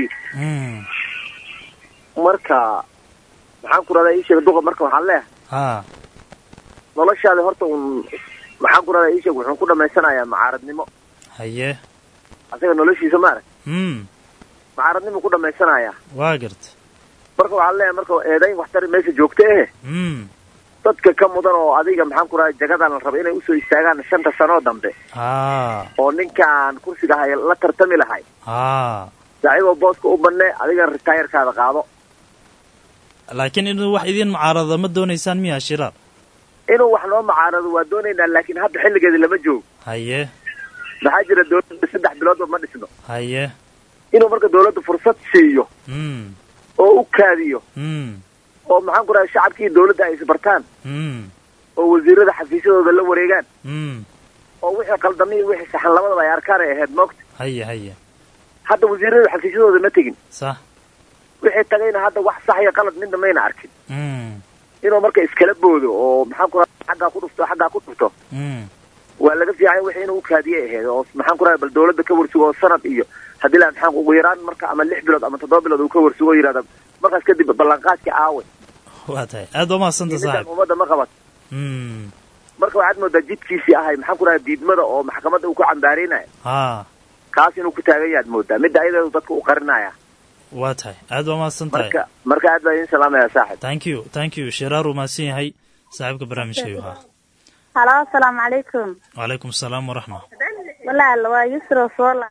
marka maxaan ku rahdaa ii sheega duqa marka waxaan leeyahay
ha
noloshaada horta un maxaan ku rahdaa ii sheeg wuxuu ku dhamaysanayaa macaaradnimo
haye
asaga noloshiisa maarag
mm
macaaradnimo ku dhamaysanayaa
waa garta
marka waxaan leeyahay marka eedayn waxtari meesha joogta eh
mm
dadka ka mudan oo adiga maxaan ku rahdaa jagadan la raba inay usoo istaagaan shanta sanoo dambe
ha
oo ninkaan kursiga hay la tartami lahay
ha
ayagoo booska u banne adigana ritaayarkaada qaado
laakiin inuu wax idin mucaarada ma doonaysaan miya shiraar
inuu wax noo macaarado waa doonaynaa laakiin hadda xilligeeda lama joogo
haye
maxaa jira dawladda saddex biloodba ma dhisno
haye
inuu marka dawladda fursad siiyo
mm
oo u kaadiyo
mm
oo maxaan ku rahay shacabkii dawladda ay isbartaan
mm
oo wasiirada xafiisyadooda la wareegaan
mm
oo wixii qaldamay iyo wixii saxan labadaba ay arkaan ay ahayd moogta
haye haye
hadda wasiirada xafiisyadooda ma tegin
sax
wixii tagayna hadda wax sax iyo qalad midna mayna arkin
mm
inuu marka iskala boodo oo maxaan ku rahay xaggaa ku dhufto xaggaa ku dhufto
mm
waa laga fiican wixii inuu u kaadiyay ahayd oo maxaan ku rahay bal dawladda ka warsugo oo sanad iyo haddii la maxaan ugu yaraan marka ama lix bilood ama toddoba bilood uu ka warsugo oo yidhahda markaas kadib ballanqaadkii aawe
waa tahay aad baa mahadsanta
ninkan
saaxib
ummadda ma qabat
mm
marka waxaad moodaa jidkiisii ahay maxaan ku rahay diidmada oo maxkamadda uu ku cambaareynayo
ha
kaas inuu ku taagan yaad moodaa midda ayadeedu dadka u qarinaya
waa tahay aad baa mahadsan tahay
marka marka aad baa idin salaamaya saaxib
thank you thank you shiraar uu mahadsan yahay saaxiibka barnaamijka ayuu ahaa
halo asalaamu calaykum
wacalaykum asalaam waraxma
walaal waa yusra soola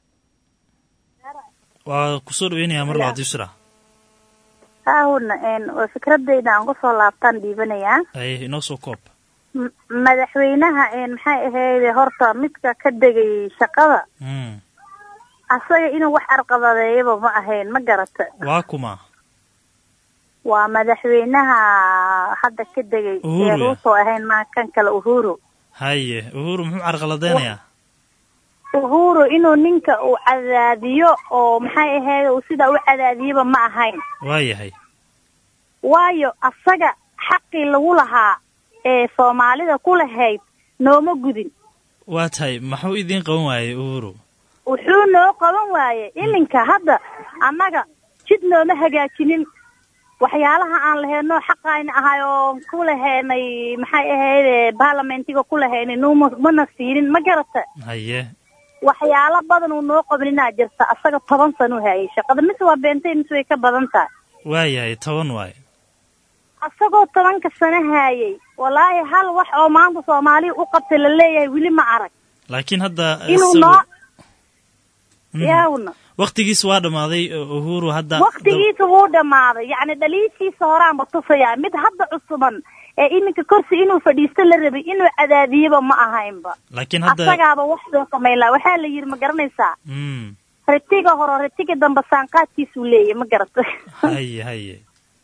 waa kusoo dhaweynayaa mar labaad yusra
haahuna waa fikradayda aan kusoo laabtaan dhiibanayaa
ay inoo soo koob
M- madaxweynaha maxay ahayd horta midka ka degay shaqada
mm
asaga inuu wax arqabadeeyaba ma ahayn ma garata
waa kuma
waa madaxweynaha hadda ka degay
Uhuru
ee
ya?
ruuso ahayn maa kan kale uhuru
haye uhuru muxuu carqaladeynayaa
uhuru inuu ninka uu cadaadiyo oo maxay ahayd uu sidaa u cadaadiyaba ma ahayn
waa yahay
waayo asaga xaqii lagu lahaa ee soomaalida ku lahayd nooma gudin
waa tahay maxuu idiin qaban waayey uhuru
wuxuu noo qaban waayey iminka hadda annaga jid nooma hagaajinin waxyaalaha aan lahaynoo xaqayna ahay oo ku lahaynay maxay ahayd baarlamentiga ku lahaynay numa mana siinin ma garata
haye
waxyaalo badan uu noo qabaninaa jirta asaga toban sano hayay shaqada mise waa beentay mise way ka badan tahay
waayahay toban waaye
asagoo tobanka sano haayay wallaahi hal wax oo maanta soomaaliya u qabtay la leeyahay weli ma arag
laakiin hadda
inuu
isagu-
noo
Mhm.
yaawna
waqtigiis waa dhammaaday uhuru hadda
waktigiisa wuu dhammaaday yacni dhaliishiisa horaanba tusayaa mid hadda cusuban ee iminka korsi inuu fadhiisto la rabay inuu cadaadiyaba ma ahaynba
laakiin hadda
asagaaba wax soo samayn laha waxaa la yidhi ma garanaysaa
Mm,
ritiga hore ritiga dambe saanqaadkiisuu leeyahy ma garata
haye haye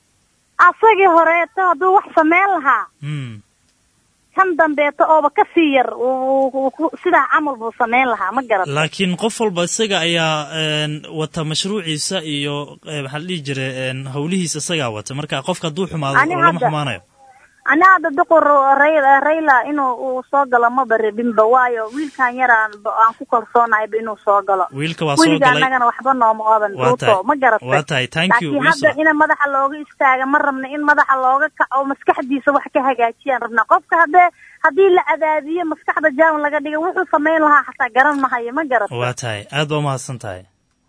asagii horeeto hadduu wax samayn lahaa
Mm,
kan dambeeto ooba ka sii yar uu- uu- uu- sidaa camal buu samayn lahaa ma garata
laakiin qof walba isaga ayaa een, wata mashruuciisa iyo eh, maxaa la dhihi jiray een, howlihiisa isagaa wata marka qofka hadduu xumaado
Ani
lama
hadda-
xumaanayo
ani hadda duqur Ray- rayla inuu uu soo galo maba rabinba waayo wiilkan yaraan ba- aan ku kalsoonahayba inuu soo galo
wiilka waa soo
weliga
galay
annagana waxba nooma odan
Waa
ruuto
tahay.
ma garatay
Waa tahay. Thank you,
laakiin
Yusra.
hadda in madaxa looga istaaga ma rabna in madaxa looga kaco maskaxdiisa wax ka hagaajiyaan rabnaa qofka haddee haddii la cadaadiyo maskaxda jaam laga dhiga wuxuu samayn lahaa xataa garan mahayo ma garatay
waa tahay aad baa umahadsan tahay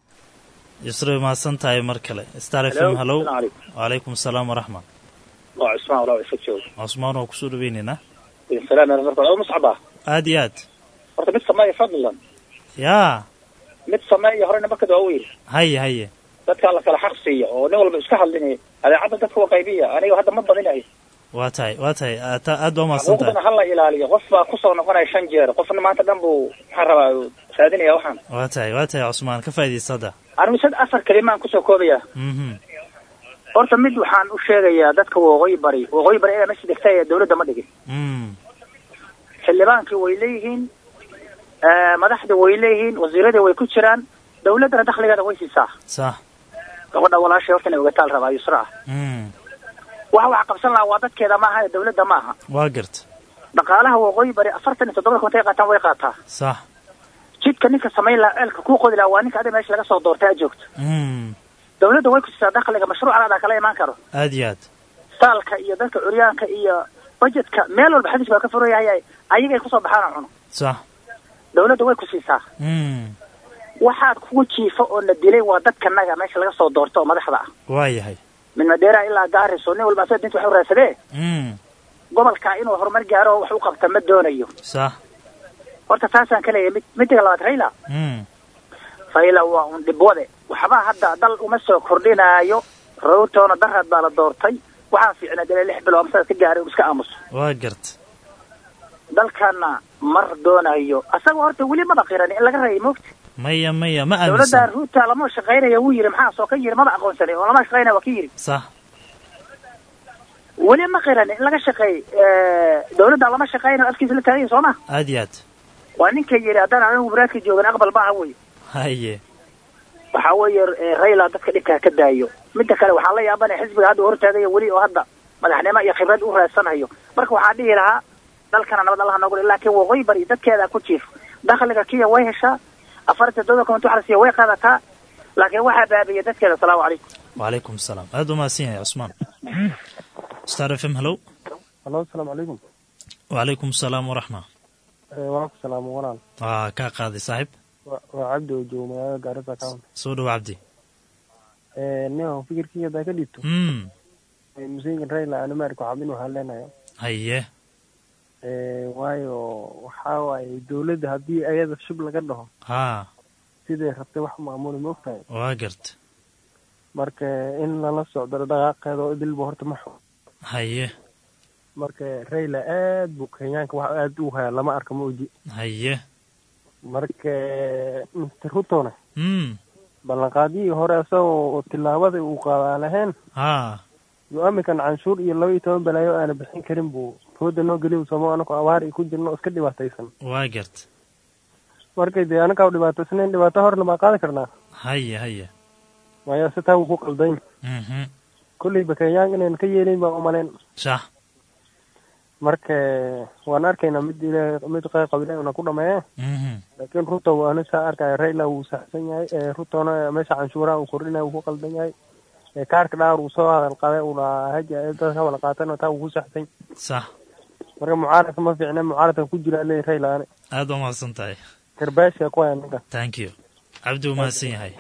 yusra mahadsan tahay mar kale star f m
Hello,
hallow
assalaamu calaykum.
wacalaykum asalaam waraxmat
waa cusmaan walaa isa jooga
cusmaan waa kusoo dhaweyneynaa
idin salaamaya marka oo muscab ah
aad iyo aad
horta mid sameeya fadlan
yaa
mid sameeya horena markada waa weyn
haye haye
dadkaa la kala xaq siiya oo nin walba iska hadlinaya adeecadda dadka waa qaybiya aniga hadda ma badinayo
waa tahay waa tahay aad ta- aad baa umahadsan tahay
xuquuqdana ha la ilaaliyo qof baa kusoo noqonaya shan jeer qofna maanta dhan buu maxaan rabaa uu raadinaya waxaan
waa tahay waa tahay cusmaan ka faa'iidaysta hadda
anigu sad afar kelimaan kusoo koobaya
mhm
horta mid waxaan u sheegayaa dadka waqooyi bari waqooyi bari ee meesha degta ee dawladda ma dhigin
mm
xildhibaankii way leeyihiin eh, madaxda way leeyihiin wasiiradii way ku jiraan dawladdana dakhligeeda way siisaa
sax
gabadha walaashay horta inay ogataal rabaa yusra ah
mm
waxa wax qabsan lahaa waa dadkeeda maaha ee dawladda ma aha
waa garta
dhaqaalaha waqooyi bari afartan iyo toddoba kuntay qaataan way qaataa
sax
jidka ninka samayn lahaa ceelka kuu qodi lahaa waa ninka adiga meesha laga soo doortay aad joogto
mm
dawladda way ku siisaa dakhliga mashruuc alaada kala imaan karo
aad iyo aad
saalka iyo dadka curyaanka iyo budgetka meel walba xadiis baa ka furan yahay ayaga ay kusoo baxaan oo cuno
sax
dawladda way ku siisaa
mm
waxaad kugu jiifo oo na dilay waa dadkanaga meesha laga soo doorto oo madaxda ah
waa yahay
min madeera ilaa gaariso nin walba asaga dinta wax u raadsadee
mm
gobolka inuu horumar gaaro oo wax u qabta ma doonayo
sax
horta taasaan ka leeyahay mid midiga labaad rayla
mm
rayla waa un dhibwade waxba hadda dal uma soo kordhinaayo rawtoona daraad baa la doortay waxaa fiicnaa dee lix bilood amsada ka gaaray uu iska aamuso
waa garta
dalkana mar doonayo asaga horta weli maba qiran in laga reeyay moogta
maya maya ma
dawladda
aaminsan
ruuta lama shaqaynaya wuu yidhi maxaa soo ka yidhi maba aqoonsanay oo lama shaqaynaya waa ka yidhi
sax
weli ma qiran in laga shaqeey dawladda lama shaqaynayo afkiisa la taaganya soo ma
aad iyo aad
waa ninka yidhi haddaan anigu waraadka joogan aqbal maaha wey
haye
waxaa weeye eh, rayla dadka dhibkaa ka daayo midda kale waxaa la yaabanaya xisbiga hadda hortaagaya weli oo hadda madaxnimo iyo khibrad u raadsanayo marka waxaa dhihi lahaa dalkana nabad allaha noogu dhig laakiin waqooyi bari dadkeeda ku jiif dakhliga kiya way heshaa afarta dooda konti waxa la siiya way qaadataa laakiin waxaa baabiya dadkeeda asalaamu calaykum
wacalaykum asalaam aad baa umahadsan yahay cusmaan star f m hallow
halo asalaamu calaykum
wacalaykum asalaam waraxma
waa ku salaamo walaal
waa kaa qaaday saaxiib
Waa- waa cabdi oo joogo magaalada gaarisa county
soo dhow cabdi
nin aan fikirkii hadaa ka dhiibto
mm
museygan rayla aan amerika waxaa inuu hadleenayo
haye
waayo waxaa waaye dawladda haddii ayada shub laga dhaho
haa
siday rabtay wax maamuli ma ogtahay
waa garta
marka in lala socdo dhaqaaqeeda oo idilba horta ma xun
haye
marka rayla aad buu kenyaanka wax aad u hayaa lama arka ma oji
haye
marka mr rutona
mm
ballanqaadiyii hore isagoo tillaabada uu qaadaa lahayn
haa
yo aminkan canshuur iyo laba iyo toban balaayo aana bixin karin buu hooda noo geliy samo anako abaar iyo ku jirno oo iska dhibaataysan
waa garta
markay dee anakaa dhibaataysnayn dhibaato horna baa qaadi karnaa
haye haye
maya si taa wuu ku qaldayn
mhm
kolleyba kenyaan inayna ka yeelayn baa umalayn
sax
marka waan arkaynaa mid ilaahay mid qeyb qaba ilaahay una ku dhameeye
Mhm.
laakiin ruto waana saa arkaya raila wuu saxsan yahay ee rutona meesha canshuuraha uu kordhinaya wuu ku qaldan yahay ee kaarka dhaar uu soo hadal qaday uu lahaa haja ee dadka wala qaatan taa wuu ku saxsan
sax
marka mucaaradka ma fiicna mucaaradka ku jira leeyahay raila ane
aad baa mahadsan tahay
karbaashka ku haya ninka
thank you cabdi wuu mahadsan yahay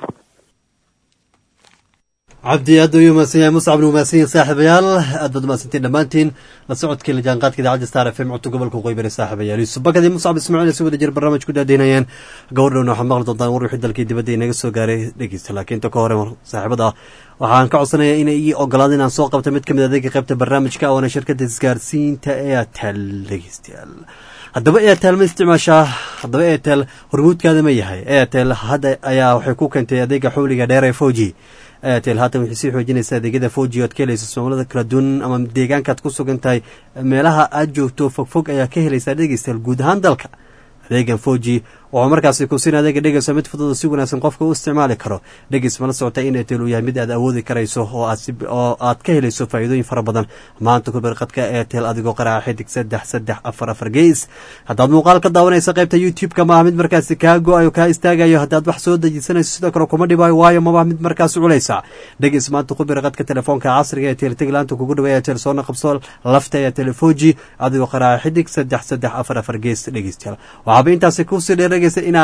cabdi aad ayuu mahadsan yahay muscab nu mahadsan yahay saaxiibayaal aad baad mahadsantiin dhammaantiin la socodkii la jaanqaadka idaacadda star f m codka gobolka waqooyi bari saaxiibayaal yuusuf bakadii muscab ismaaciil si wada jir barnaamij ku daadaynayeen gabardhowna waxaad maqli doontaan war wixii dalkii dibadda inaga soo gaaray dhegeysta laakiin ta ka hore saaxiibada waxaan ka codsanayaa inay ii ogolaada inaan soo qabto mid ka mid adeega qaybta barnaamijka oona shirkadda isgaarsiinta airtel dhegeystayaal haddaba airtel ma isticmaashaa haddaba airtel hormuudkaada ma yahay airtel hadda ayaa waxay ku keentay adeega xawliga dheer ee foji airtel haatan waxay sii xoojinaysaa adeegyada foji oad ka helaysa soomaalida kala duwan ama deegaankaad ku sugan tahay meelaha aad joogto fogfog ayaa ka helaysaa dhegeystayaal guud ahaan dalka adeegan foji wuxuu markaasi kusin adeega dhegeyso mid fudud oo si wanaagsan qofka u isticmaali karo dhegeys mala socota in airtel uu yahay mid aad awoodi karayso oo aad si- oo aad ka helayso faa'iidooyin fara badan maanta ku barqadka airtel adigoo qaraaca xidig saddex saddex afar afar gees haddaad muuqaal ka daawanaysa qaybta youtube-ka maaha mid markaasi kaa go-ayo kaa istaagayo haddaad wax soo dejisanayso sidoo kale kuma dhibaayo waayo maba mid markaasi culaysa dhegeys maanta ku barqadka telefoonka casriga ee airtel teglaanta kugu dhawa airtel soona qabso lafta airtel foji adigoo qaraaca xidig saddex saddex afar afar gees dhegeystayaal waxaaba intaasi kusii dheerageysa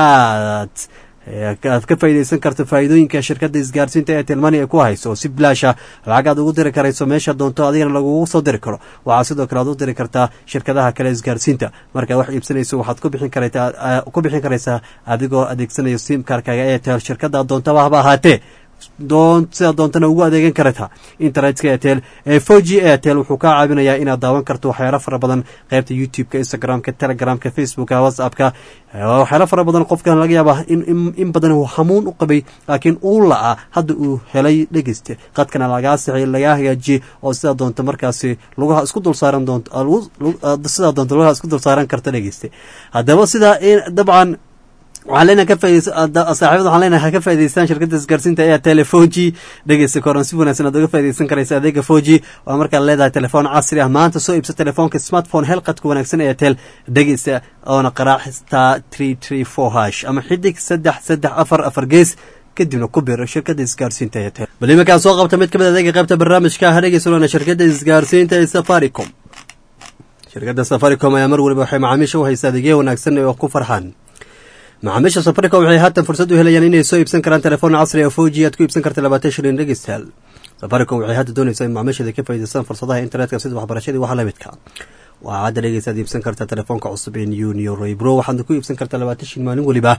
inaad eh, aad ka faa'iidaysan karto faa'iidooyinka shirkadda isgaarsiinta ee telmani ay ku hayso oo si bilaasha lacag aad ugu diri karayso meesha doonto adigana lagugu soo diri karo waxaa sidoo kale aad u diri kartaa shirkadaha kale isgaarsiinta markaad wax iibsanayso waxaad ku bixin karaytaa eh, ku bixin karaysaa adigoo adeegsanayo sim karkaga airtel shirkadda doontaba haba ahaatee doon sidaa doontana ugu adeegan karata internetka airtel ee four g airtel wuxuu kaa caawinayaa inaad daawan karto waxyaalo fara badan qaybta youtube-ka instagram-ka telegramka facebooka whatsappka eh, waxyaalo fara badan qofkan laga yaaba in, in, in badan uu hamuun u qabay laakiin uu la-a hadda uu helay dhegeyste qadkana lagaa sixay lagaa hagaajiyey oo sidaa doonta markaasi lugaha isku dul saaran doonto ah, lagu- lagu- ah, sidaa doonta lugaha isku dul saaran karta dhegeyste haddaba sidaa in dabcan waxaan leenahay ka faaideysa saaxiibada waxaan leenahay ha ka faa'idaystaan shirkadda isgaarsiinta ayaa tele foji dhegeysta koran si wanaagsan aad uga faaidaysan karaysa adeega foji waa markaad leedahay telefoon casri ah maanta soo iibsa telefoonka smartphone helqadka wanaagsan ee tel dhegeysta oona qaraac star three three four hash ama xidig saddex saddex afar afar gees kadibna ku biro shirkadda isgaarsiinta ee tel bal iminkaan soo qabta mid ka mid adeega qaybta barnaamijka ha dhegeysanona shirkadda isgaarsiinta ee safaricom shirkadda safaricom ayaa mar waliba waxay macaamiisha u haysa adeegyo wanaagsan oo ku farxaan macaamiisha safaricom waxay haatan fursad u helayaan inay soo iibsan karaan telefoon casri oo foji aad ku iibsan karta labaatan shilin dhegeystayaal safaricom waxay hadda doonaysaa in macaamiisheeda ka faa'iidaystaan fursadaha internetka sida waxbarashadii waxa la midka waxaa hadda dhegeysaad iibsan kartaa telefoonka cusub ee union roybro waxaadna ku iibsan kartaa labaatan shilin maalin weliba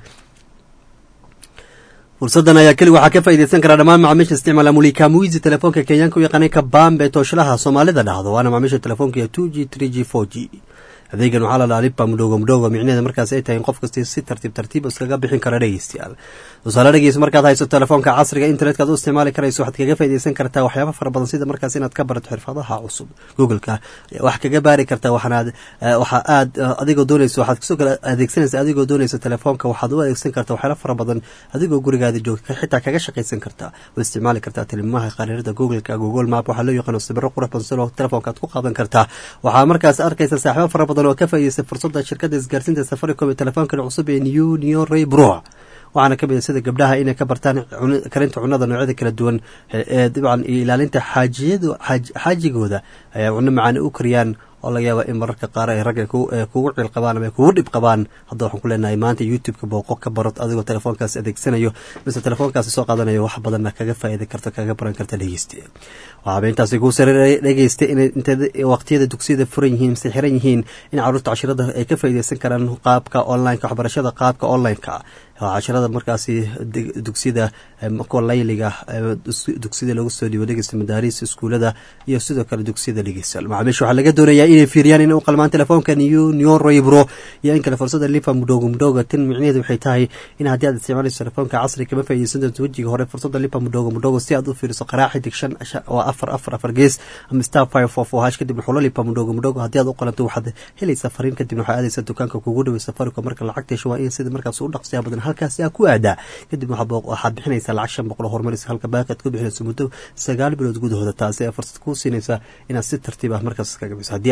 fursadan ayaa keli waxaa ka faa'iidaysan karaa dhammaan macaamiisha isticmaala mulika muizi telefoonka kenyaanka u yaqaanay kabambe tooshalaha soomaalida dhahdo waana macaamiisha telefoonka two g three g four g adeegan waxaa la dhahaa lipa mudhogo mudhogo micnaheeda markaas ay tahay in qof kasta si tartiib tartiib iskaga bixin kara dhegeystayaal tusaale dhegeys markaad hayso telefoonka casriga internetka aad u isticmaali karayso waxaad kaga faa'iidaysan kartaa waxyaaba fara badan sida markaas inaad ka barato xirfadaha cusub googleka ayaa wax kaga baari kartaa waxaanaad waxa aad adigoo doonayso waxaad kasoo kale adeegsanaysa adigoo doonaysa telefoonka waxaad u adeegsan kartaa waxyaala fara badan adigoo gurigaada joogta xitaa kaga shaqaysan kartaa oo isticmaali kartaa tilmaamaha qariirada googleka google map waxaa loo yaqaano sibiro qurux badan sidoo telefoonka aad ku qaadan kartaa waxaa markaas arkaysa saaxiibo fara badan oo ka faa'iidaysta fursadda shirkadda isgaarsiinta safaricom ee telefoonkan cusub ee new new ray bro waxaana ka mid a sida gabdhaha inay ka bartaan karinta cunada noocyada kala duwan ee dabcan iyo ilaalinta xaajiyadu xaajigooda ay cuno macaan u kariyaan oo laga yaaba in mararka qaar ay ragga kugu cil qabaan ama kugu dhib qabaan hadda waxaan ku leenahay maanta youtube-ka booqo ka barot adigoo telefoonkaas adeegsanayo mise telefoonkaasi soo qaadanayo wax badanna kaga faa'iidi karta kaga baran karta dhegeysta waxaaba intaasi kuu sareeray dhegeysta inay inta waqtiyada dugsiyada furan yihiin mise xiran yihiin in carruurta cashirada ay ka faa'iideysan karaan qaabka online-ka waxbarashada qaabka online-ka cashirada markaasi dugsiyada kuwa layliga dugsiyada lagu soo dhiibo dhegeysta madaariis iskuulada iyo sidoo kale dugsiyada dhegeysta macaamiisha waxaa laga doonayaa inay fiiriyaan inay u qalmaan telefoonka new new roybro iyo in kale fursada lipa mudhogo mudhogo tan micnaheedu waxay tahay in haddii aad isticmaalayso telefoonka casri kama faa'iideysan doonto wejiga hore fursada lipa mudhogo mudhogo si aad u fiiriso qaraac xidig shan oo afar afar afar gees ama star five four four hash kadib xulo lipa mudhogo mudhogo haddii aad u qalanto waxaad helaysaa fariin kadibna waxaad aadaysaa dukaanka kugu dhaway safaricom marka lacagta hesho waa in sida markaas u dhaqsiyaa badan halkaasi aa ku aadaa kadib waxaad bixinaysaa lacag shan boqol horumaraysa halka baaqi aad ku bixinayso muddo sagaal bilood gudahooda taasi ee fursad kuu siinaysa inaad si tartiib ah markaas kaga biso haddii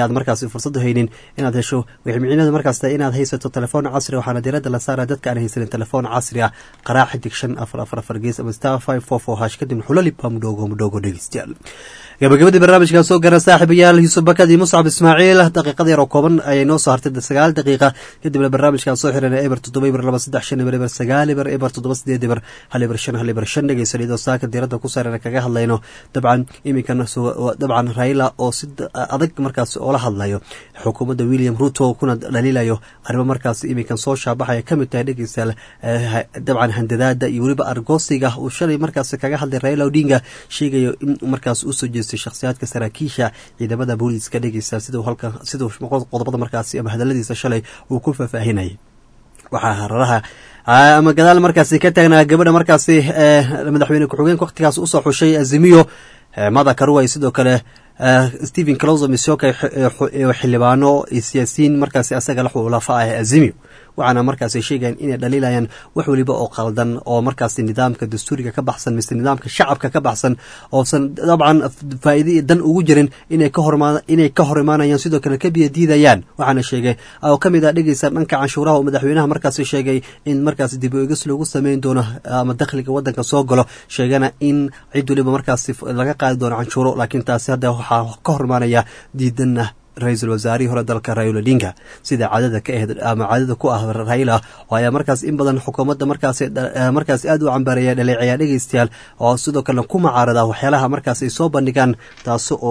aad markaasi fursad u haynin inaad hesho waxay micnada markaas tahay inaad haysato telefoon casri waxaana diiradda la saara dadka aan haysanin telefoon casri ah qaraac xidig shan afar afar afar gees ama star five four four hash kadibna xulaliba mudhoogo mudhoogo dhegeystayaal gabagabadii barnaamijkan soo gaara saaxiibayaal yuusuf bakad iyo muscab ismaaciil daqiiqada yar oo kooban ayay noo soo hartay sagaal daqiiqa kadibna barnaamijkan soo xirana eber toddoba eber laba saddex shan eber eber sagaal eber eber toddoba sideed eber hal eber shan hal eber shan dhegeysan iyadoo saaka diiradda ku saarana kaga hadlayno dabcan iminkana dabcan raila oo si adag markaas oola hadlayo xukuumadda william ruto kuna dhaliilayo arrimo markaas iminkan soo shaabaxaya kamid tahay dhegeystayaal dabcan handadaada iyo weliba argoosiga uu shalay markaas kaga hadlay raila odinga sheegayo in markaas usoo jeestay shakhsiyaadka saraakiisha ciidamada booliiska dhegeysta siduu halka siduu qodobada markaasi ama hadaladiisa shalay uu ku faahfaahinayay waxaa hararaha ama gadaal markaasi ka taagnaa gabadha markaasi madaxweyne ku-xigeenka wakhtigaas usoo xushay azimiyo mada karuway sidoo kale stephen closo misoka xildhibaano siyaasiyiin markaasi asaga la xulafa ah azimiyo waxaana markaasi sheegayan inay dhaliilayaan wax weliba oo qaldan oo markaasi nidaamka dastuuriga ka baxsan mise nidaamka shacabka ka baxsan oosan dabcan faa'iida dan ugu jirin inay ka horma inay ka hor imaanayaan sidoo kale ka biya diidayaan waxaana sheegay oo ka mid ah dhegeysa dhanka canshuuraha oo madaxweynaha markaasi sheegay in markaasi dib u egis lagu sameyn doono ama dakhliga waddanka soo galo sheegana in cid weliba markaasi laga qaadi doono canshuuro laakiin taasi hadda waxaa ka hor imaanaya diidanna ra-iisul wasaarihii hore dalka raila odinga sida caadada ka ahayd ama caadada ku ah raila oo ayaa markaas in badan xukuumadda markaas markaas aad u cambareeya dhaleeceeya dhegeystayaal oo sidoo kalena ku macaarada waxyaalaha markaas ay soo bandhigaan taasi oo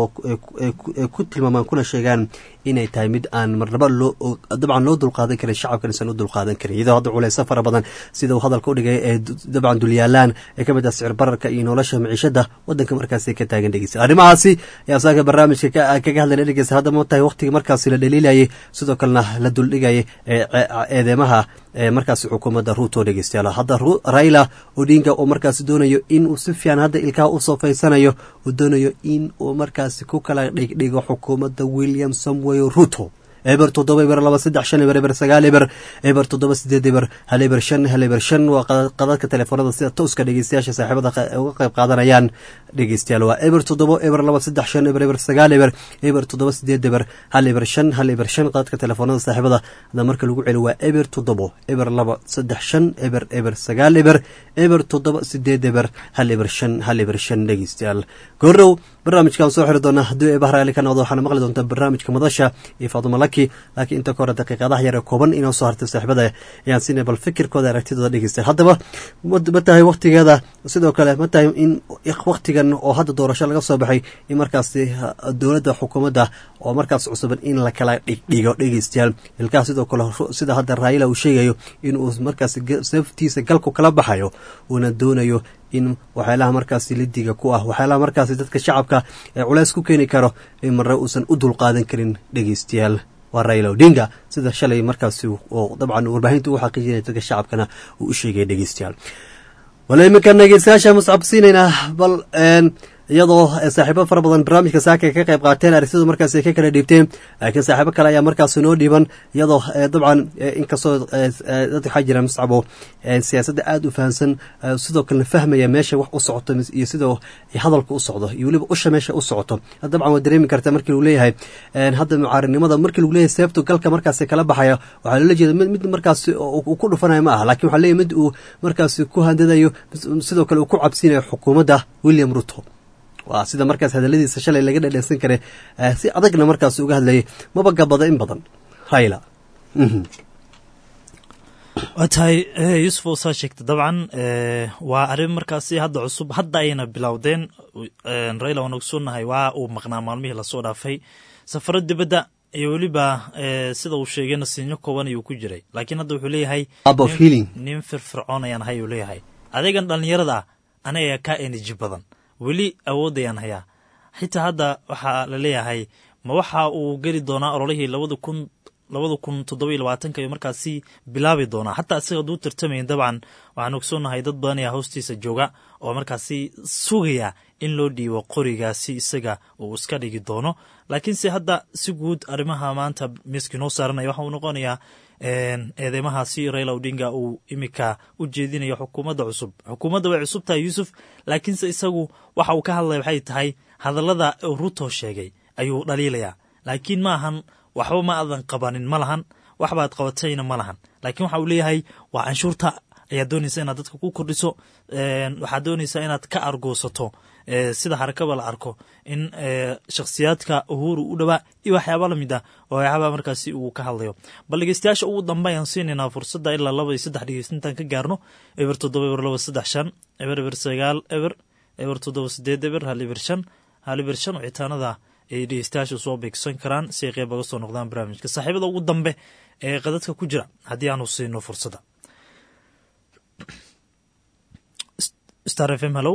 ku tilmaamaan kuna sheegaan inay tahay mid aan marnaba loo dabcan loo dulqaadan karin shacabkan isan u dulqaadan karin iyadoo hadda culeyso fara badan sida uu hadalka u dhigay ee dabcan dulyaalaan ee ka mid ah sicir bararka iyo nolosha maciishada waddanka markaasi ka taagan dhegeysta arrimahaasi ayaa saaka barnaamijka kaga hadlayna dhegeysta hadda ma tahay waqtigii markaasi la dhaliilayay sidoo kalena la duldhigayay eedeemaha markaasi xukuumadda ruuto dhegeystayaal hadda raila odinga oo markaasi doonayo in uu si fiican hadda ilkaha u soofaysanayo uu doonayo in uu markaasi ku kala dhigdhigo xukuumadda william samuel ruto eber toddoba eber laba saddex shan eber eber sagaal eber eber toddoba sideed eber hal eber shan hal eber shan waa qadadka telefoonada sida tooska dhegeystayaasha saaxiibada uga qayb qaadanayaan dhegeystayaal waa eber toddoba eber laba saddex shan eber eber sagaal eber eber toddoba sideed eber hal eber shan hal eber shan qadadka telefoonada saaxiibada hadda marka lagu celi waa eber toddobo eber laba saddex shan eber eber sagaal eber eber toddoba sideed eber hal eber shan hal eber shan dhegeystayaal goorow barnaamijkan soo xiri doona haddii eeba raali ka noqdo waxaana maqli doontaa barnaamijka madasha iyo faaduma laki laakiin inta ka hore daqiiqadaha yar ee kooban inoo soo hartay saaxiibada ayaan siinay bal fikirkooda aragtidooda dhegeystay haddaba ma tahay waktigeeda sidoo kale ma tahay in waktigan oo hadda doorasho laga soo baxay in markaasi dowladda xukuumadda oo markaas cusuban in la kala dhigdhigo dhegeystayaal ilkaha sidoo kale sida hadda raayila uu sheegayo in uu markaas saftiisa galku kala baxayo uuna doonayo in waxyaalaha markaasi lidiga ku ah waxyaalaha markaasi dadka shacabka ee culeys ku keeni karo in marre uusan u dulqaadan karin dhegeystayaal waa raila odinga sida shalay markaasi oo dabcan warbaahinta u xaqiijinaya dadka shacabkana uu u sheegaya dhegeystayaal wala iminkan dhegeystayaasha muscabsiinaynaa bal iyadoo saaxiibo fara badan barnaamijka saaka ka qayb qaateen aragtida markaas ka kala dhiibteen laakiin saaxiibo kale ayaa markaas noo dhiiban iyadoo dabcan inkastoo dad waxaa jira muscabo siyaasadda aada u fahamsan sidoo kalena fahmaya meesha wax u socoto iyo sidoo hadalka u socdo iyo weliba usha meesha u socoto dabcan waa dareemi karta markii lagu leeyahay hadda mucaarinimada markii lagu leeyahay seebtu galka markaas kala baxaya waxaa loola jeeda mid markaas ku dhufanayo ma aha lakin waxaa leeyahy mid uu markaas ku handadayo sidoo kale uu ku cabsinayo xukuumadda william ruto waa sida markaas hadaladiisa shalay laga dhadheysan kare si adagna markaas uga hadlayay maba gabada in badan raila
waa tahay yuusuf oo saa sheegta dabcan waa arrin markaasi hadda cusub hadda ayna bilowdeen raila waan ogsoonnahay waa uu maqnaa maalmihii lasoo dhaafay safaro dibadda iyo weliba sida uu sheegay nasiinyo kooban ayuu ku jiray laakiin hadda wuxuu leeyahay nin firfircoon ayaan ahay uu leeyahay adeegan dhallinyarada ah aniga kaa enerji badan weli awoodayaan hayaa xitaa hadda waxaa la leeyahay ma waxa uu geli doonaa ololihii labada kun labada kun toddoba labaatanka ayuu markaasi bilaabi doonaa xataa isaga hadduu tartamayn dabcan waxaan ogsoonnahay dad badan ayaa hoostiisa jooga oo markaasi sugaya in loo dhiibo qorigaasi isaga uu iska dhigi doono laakiinse hadda si guud arrimaha maanta miiskii noo saaranaya waxa uu noqonayaa eedeymahaasi raila odinga uu imika u jeedinayo xukuumadda cusub xukuumadda way cusub tahay yuusuf laakiinse isagu waxa uu ka hadlaya waxay tahay hadallada ruto sheegay ayuu dhaliilayaa laakiin ma ahan waxba ma aadan qabanin ma lahan waxbaad qabatayna ma lahan laakiin waxa uu leeyahay waa canshuurta ayaad doonaysa inaad dadka ku kordhiso waxaad doonaysaa inaad ka argoosato sida harakaba la arko in shakhsiyaadka uhuru u dhowaa iyo waxyaaba lamid ah oo waxyaaba markaasi uu ka hadlayo bal dhegeystayaasha ugu dambe ayaan siinaynaa fursadda ilaa laba iyo saddex dhegeysintaan ka gaarno eber toddoba eber laba saddex shan eber eber sagaal eber eber toddoba sideed eber hal eber shan hal eber shan wicitaanada ay dhegeystayaasha soo beegsan karaan si ay qeyb oga soo noqdaan barnaamijka saaxiibada ugu dambe ee qadadka ku jira haddii aanu siino fursadda star f m hallow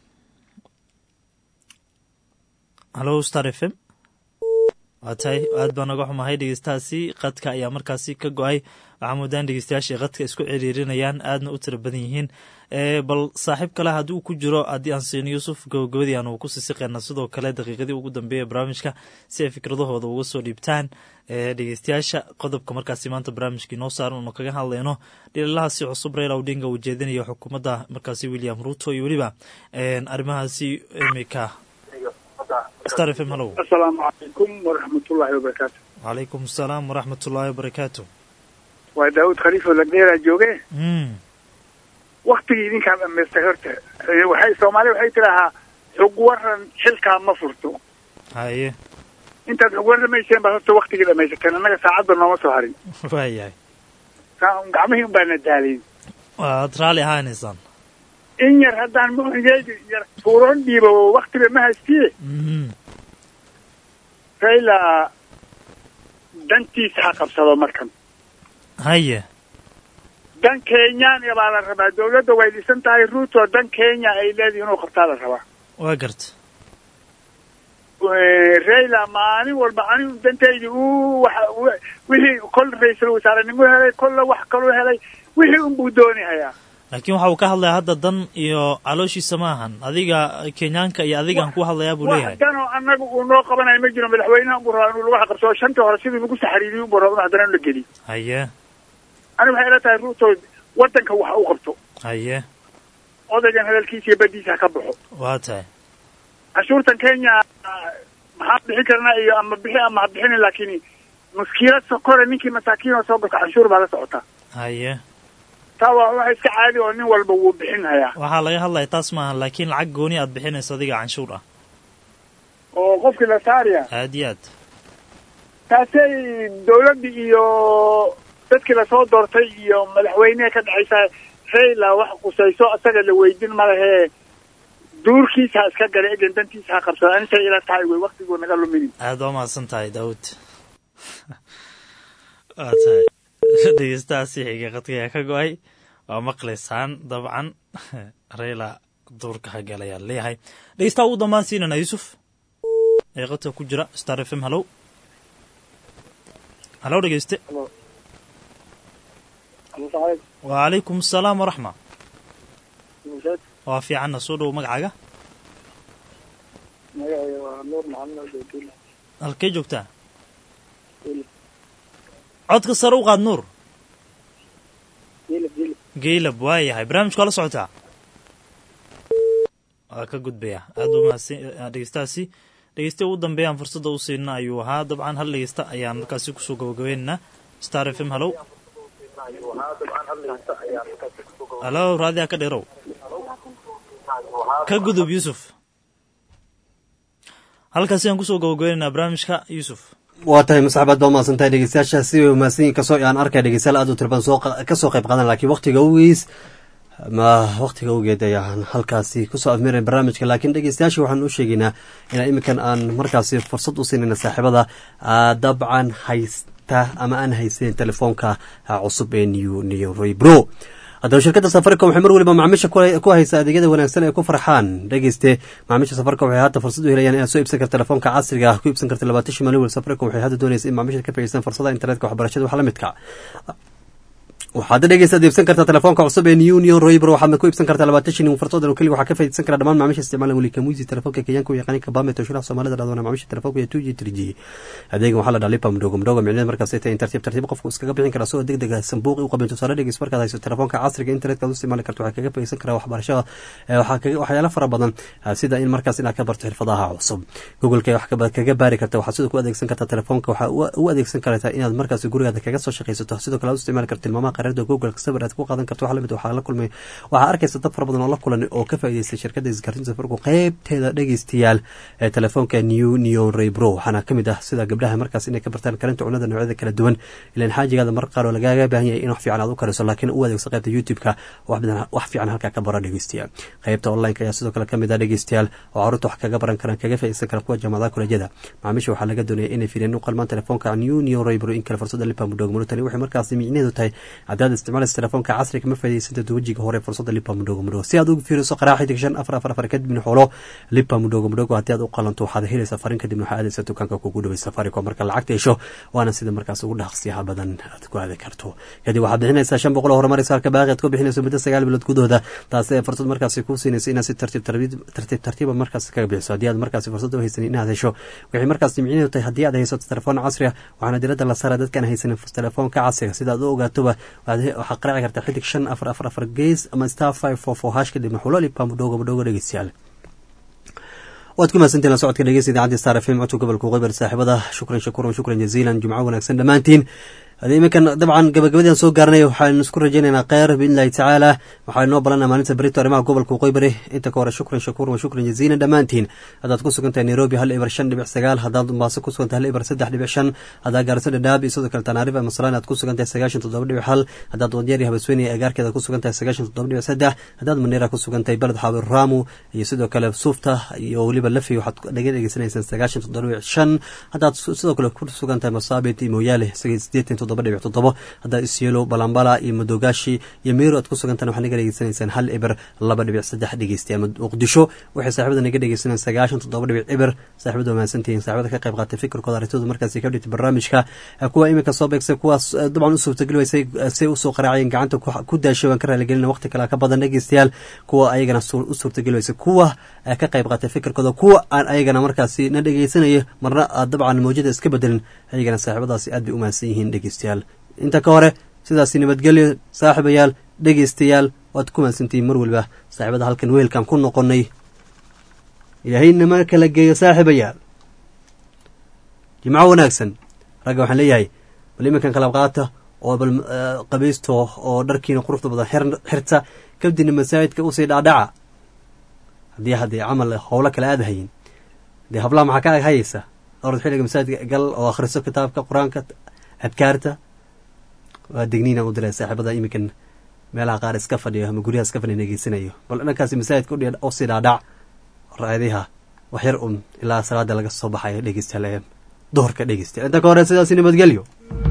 hallow star f m waa tahay aad baa naga xumahay dhegeystahaasi qadka ayaa markaasi ka go-ay waxaa moodaan dhegeystayaasha qadka isku ciriirinayaan aadna u tira badan yihiin bal saaxiib kale haddii uu ku jiro haddii aan siino yuusuf gabagabadii aanu ku sisiqeena sidoo kale daqiiqadii ugu dambeeya ee barnaamijka si ay fikradahooda uga soo dhiibtaan dhegeystayaasha qodobka markaasi maanta barnaamijka inoo saaran unu kaga hadlayno dhililahaasi cusub raila odinga uu jeedinayo xukuumadda markaasi william ruto iyo weliba arrimahaasi imika star f m hallow
asalaamu calaykum waraxmatullaahi wabarakaatu
wacalaykum asalaam waraxmatullaahi wabarakaatu
waa daawud khaliifo lagdheeraa jooge waktigii idinkaa dhamaystay horta waxay soomaali waxay tidaahaa xug waran xilkaa ma furto
haye
intaad xug warramayseen baad horta waktigii dhamaysateen annaga saacadba nooma soo harin
waayahay
gacmihii un baana daalayn
waad raalli ahaanaysaan
in yar haddaan muhigeyga yar fuuroon dhiibo waktiba ma haystiye raila dantiisa ha qabsado markan
haye
dan kenyaan baa la rabaa dawladda way dhisan tahay ruuto dan kenya ay leedahay inuu qabtaa la rabaa
waa garta
raila maalin walba anigu dantaydi uu waxa wixii kol ra-iisul wasaarenimo helay kolla wax kaluu helay wixii unbuu doonihayaa
laakiin waxa uu ka hadlaya hadda dan iyo calooshiisa ma ahan adiga kenyaanka iyo adigaan ku hadlayaa buu leeyahay
wax danoo annaga uu noo qabanayo ma jiro madaxweynaha unbuu rabaa inuu lagu qabsado shantii hore sidii lagu saxariiriyo unbuu rabaa inu haddana in la geliyo
haye
ani waxay ila tahay ruuto waddanka wax u qabto
haye
odaygan hadalkiisa iyo badiisa ha ka baxo
waa tahay
cashuurtan kenya maxaan bixin karnaa iyo ama bixi ama ha bixinin laakiin muskiilad sokore ninkii masaakiin oo soo gata canshuur baa la socotaa
haye
taa waa waxa iska caadi oo nin walba wuu bixin hayaa
waxaa laga hadlaya taas maaha laakiin lacag gooni aad bixinayso adiga canshuur ah
oo qofkii la saaraya
aad iyo aad
taasay dawladdii iyo dadkii lasoo doortay iyo madaxweyneha ka dhexaysa raila wax qusayso isaga la weydin malahee duurkiisa ha iska gala egan dantiisa ha qabsado anisay ila tahay wey waktiguu naga luminin
aad waa mahadsan tahay daawud waa tahay dhegeystahaasi xiga qadkayaa ka go-ay waa maqlaysaan dabcan raila duurka ha galayaa leeyahay dhegeystaha ugu dambaan siinana yuusuf ee qadka ku jira star f m hallow hallow dhegeyste wacalaykum asalaam waraxma waa fiicanna soo dhow magacaaga
magacayga waa nuur maxamed ododuul
halkee joogtaa codka sare u qaad nuur
jilib jilib
geylab waa yahay barnaamijka waa la socotaa waa ka gudbaya aad buu mahadsan dhegeystahaasi dhegeysta ugu dambeeyaan fursadda u siinna ayuu ahaa dabcan hal dhegeysta ayaan markaasi kusoo gabagabaynaynaa star f m hallow hallow raadiyaa ka dheerow ka gudub yuusuf halkaasi aan kusoo gabagabaynaynaa barnaamijka yuusuf
waa tahay masaxbaad baa mahadsan tahay dhegeystayaasha si way mahadsan yihin kasoo aan arkaya dhegeystayaal aad u tira badan soo kasoo qayb qaadan laakiin waqtiga ugiis ma waqtiga awgeed ayaan halkaasi kusoo afmiray barnaamijka laakiin dhegeystayaasha waxaan u sheegaynaa inaan iminkan aan markaasi fursad u siinayna saaxiibada dabcan haysta ama aan haysanin telefoonka cusub ee new new rebro haddaba shirkadda safaricom waxay mar waliba macaamiisha ku haysa adeegyada wanaagsan ee ku farxaan dhegeyste macaamiisha safaricom waxay hadda fursad u helayaan inaad soo iibsan karta telefoonka casriga ah ku iibsan karta labaatan shii maalin wal safaricom waxay hadda doonaysa in macaamiisha ka faa'iideystaan fursadaha internetka waxbarashada wax la midka waxaad dhegeysaad iibsan kartaa telefoonka cusub ee union royber waxaadna ku iibsan kartaa labaatan shilin fartoodan oo keliga waxaa ka faa'iidaysan kara dhammaan macaamiisha isticmaalan weli kamuisi telefoonka kenyaanka u yaqaani kabame toshiraha soomaalida dhadwana macaamiisha telefoonka iyo two g three g adeegan waxaa la dhaha lipa mudhogo mudhogo micneed markaas ay tahay in tartiib tartiib qofku iskaga bixin kara asagoo deg deg ah sanbuuqi u qabin tusaale dhegeys markaad hayso telefoonka casriga internetka ad u isticmaali karto waxaa kaga faa'iidaysan karaa waxbarashada waxaa kaga waxyaalo fara badan sida in markaas inaad ka barto xirfadaha cusub googleka wax kaga baari karta waxaad sidoo ku adeegsan kartaa telefoonka waxaa u adeegsan kartaa inaad markaas gurigaada kaga soo shaqaysato sidoo kale aad u isticmaali karto tilmaamaha qareerda googleka sawir aad ku qaadan karto waxaa lamid waxaa la kulmay waxaa arkaysa dad fara badan oo la kulan oo ka faa'iidaystay shirkadda isgaarsiinta safarku qeybteeda dhegeystayaal ee telefoonka new neon raybro waxaana ka mid ah sida gabdhaha markaas inay ka bartaan karinta cunada noocyada kala duwan ilaan xaajigaada mar qaar oo lagaaga baahan yahay in wax fiican aad u kariso laakiin u adeegso qaybta youtube-ka wax fiican halkaa ka bara dhegeystayaal qaybta online-ka ayaa sidoo kale ka mid ah dhegeystayaal oo caruurta wax kaga baran karaan kaga faa'iidaysan kara kuwa jaamacadaha kolejyada macaamiisha waxaa laga doonaya inay fiiriyeen u qalmaan telefoonka new neon raybro in kale fursada lipa mudhoogmano tani waxay markaasi micnaheedu tahay haddaad isticmaalaysa telefoonka casriga ma faa'iidaysanta wejiga hore fursada lipa mudhogo mudhogo si aad ugu fiiriso qaraax xidig shan afar afar afar kadibna xulo lipa mudhogo mudhogo haddii aad u qalanto waxaad helaysaa farin kadibna waxaa aadaysa dukaanka kugu dhaway safaricom marka lacagta hesho waana sida markaas ugu dhaqsiyaha badan aad ku aadi karto kadib waxaad bixinaysaa shan boqol oo horumaraysa halka baaqi aad ku bixinayso muddo sagaal bilood gudahooda taasi ee fursad markaasi kuu siinaysa inaad si tartiib tartiib tartiiba markaas kaga bixiso haddii aad markaasi fursad u haysanin inaad hesho waxay markaasi micnaheedu tahay haddii aad haysato telefoon casri ah waxaana diradda la saara dadkaan haysanin telefoonka casriga sida aad u ogaatoba waxaad qaraaci kartaa xidig shan afar afar afar gees ama star five four four hash kadibna xulolipa mudhogo mudhogo dhegeystayaal waad ku mahadsantiin la socodka dhegeysta idaacadii star fm codka gobolka qeybar saaxiibada shukran shakuran shukran jaziilan jumco wanaagsan dhammaantiin iminkan dabcan gabagabadian soo gaarnay waxaanu isku rajaynaynaa kheyr biidnillahi tacaala waxaa inoo balana maalinta berito arrimaha gobolka waqooyi bari inta ka hore shukran shakuur wa shukran jaziilan dhammaantiin haddaad ku sugan tahay nairobi hal ibar shan dhibic sagaal haddaad mombaaso ku sugan tahay hal ibar saddex dhibic shan haddaad gaarso dhadhaab iyo sidoo kale tanaarifa masalaan aad ku sugan tahay sagaashan toddoba dhibic hal haddaad wadyeer iyo habasweyne agaarkeeda ku sugan tahay sagaashan toddoba dhibic saddex haddaad maneera ku sugan tahay beled xaabir raamu iyo sidoo kale suufta iyo weliba lafi waxaad dhaga dhegeysanaysaan sagaashan toddoba dhibic shan haddaad sidoo kale ku sugan tahay masaabit iyo mooyaale sideetan toddoba dhibic toddoba haddaad isyelo balambala iyo madogaashi iyo meero aad ku sugantaan waxaad naga dhegeysanaysaan hal eber laba dhibic saddex dhegeystayaal muqdisho waxay saaxibada naga dhegeysanayaan sagaashan toddoba dhibic eber saaxibada waa mahadsantihiin saaxibada ka qayb qaatay fikirkooda arrintooda markaasi ka dhigtay barnaamijka kuwa iminka soo beegsay kuwaas dabcan u suurtageli waysay say usoo qaraacayeen gacanta ku daashay waan ka raaligelina waqti kale ka badan dhegeystayaal kuwa ayagana u suurtageli waysay kuwa ka qayb qaatay fikirkooda kuwa aan ayagana markaasi na dhegeysanaya marna aad dabcan mawjada iska bedelin ayagana saaxibadaasi aad bay u mahadsan yihiin dhegeystayaal inta ka hore sidaasi nabadgelyo saaxiibayaal dhegeystayaal waad ku mahadsantihiin mar waliba saaxiibada halkan weelkan ku noqonay ilaahayna ma kala geeyo saaxiibayaal jimco wanaagsan ragga waxaan leeyahay bal iminkan kala qaata oo bal qabaysto oo dharkiina quruxda badan xirta kabdina masaajidka usii dhacdhaca haddii haddii camal howlo kale aada hayin dee hablaha maxaa ka ag hayaysa orad xilliga masaajidka gal oo akhriso kitaabka qur-aanka adkaarta waa degniina u diray saaxiibada iminkan meelaha qaar iska fadhiyo ama guryaha iska fadhiya negeysanayo bal dhankaasi masaajidka usii dhaadhac raadiha wax yar un ilaa salaada laga soo baxayo dhegeystayaal duhurka dhegeystayaal inta ka hore sidaasi nabadgelyo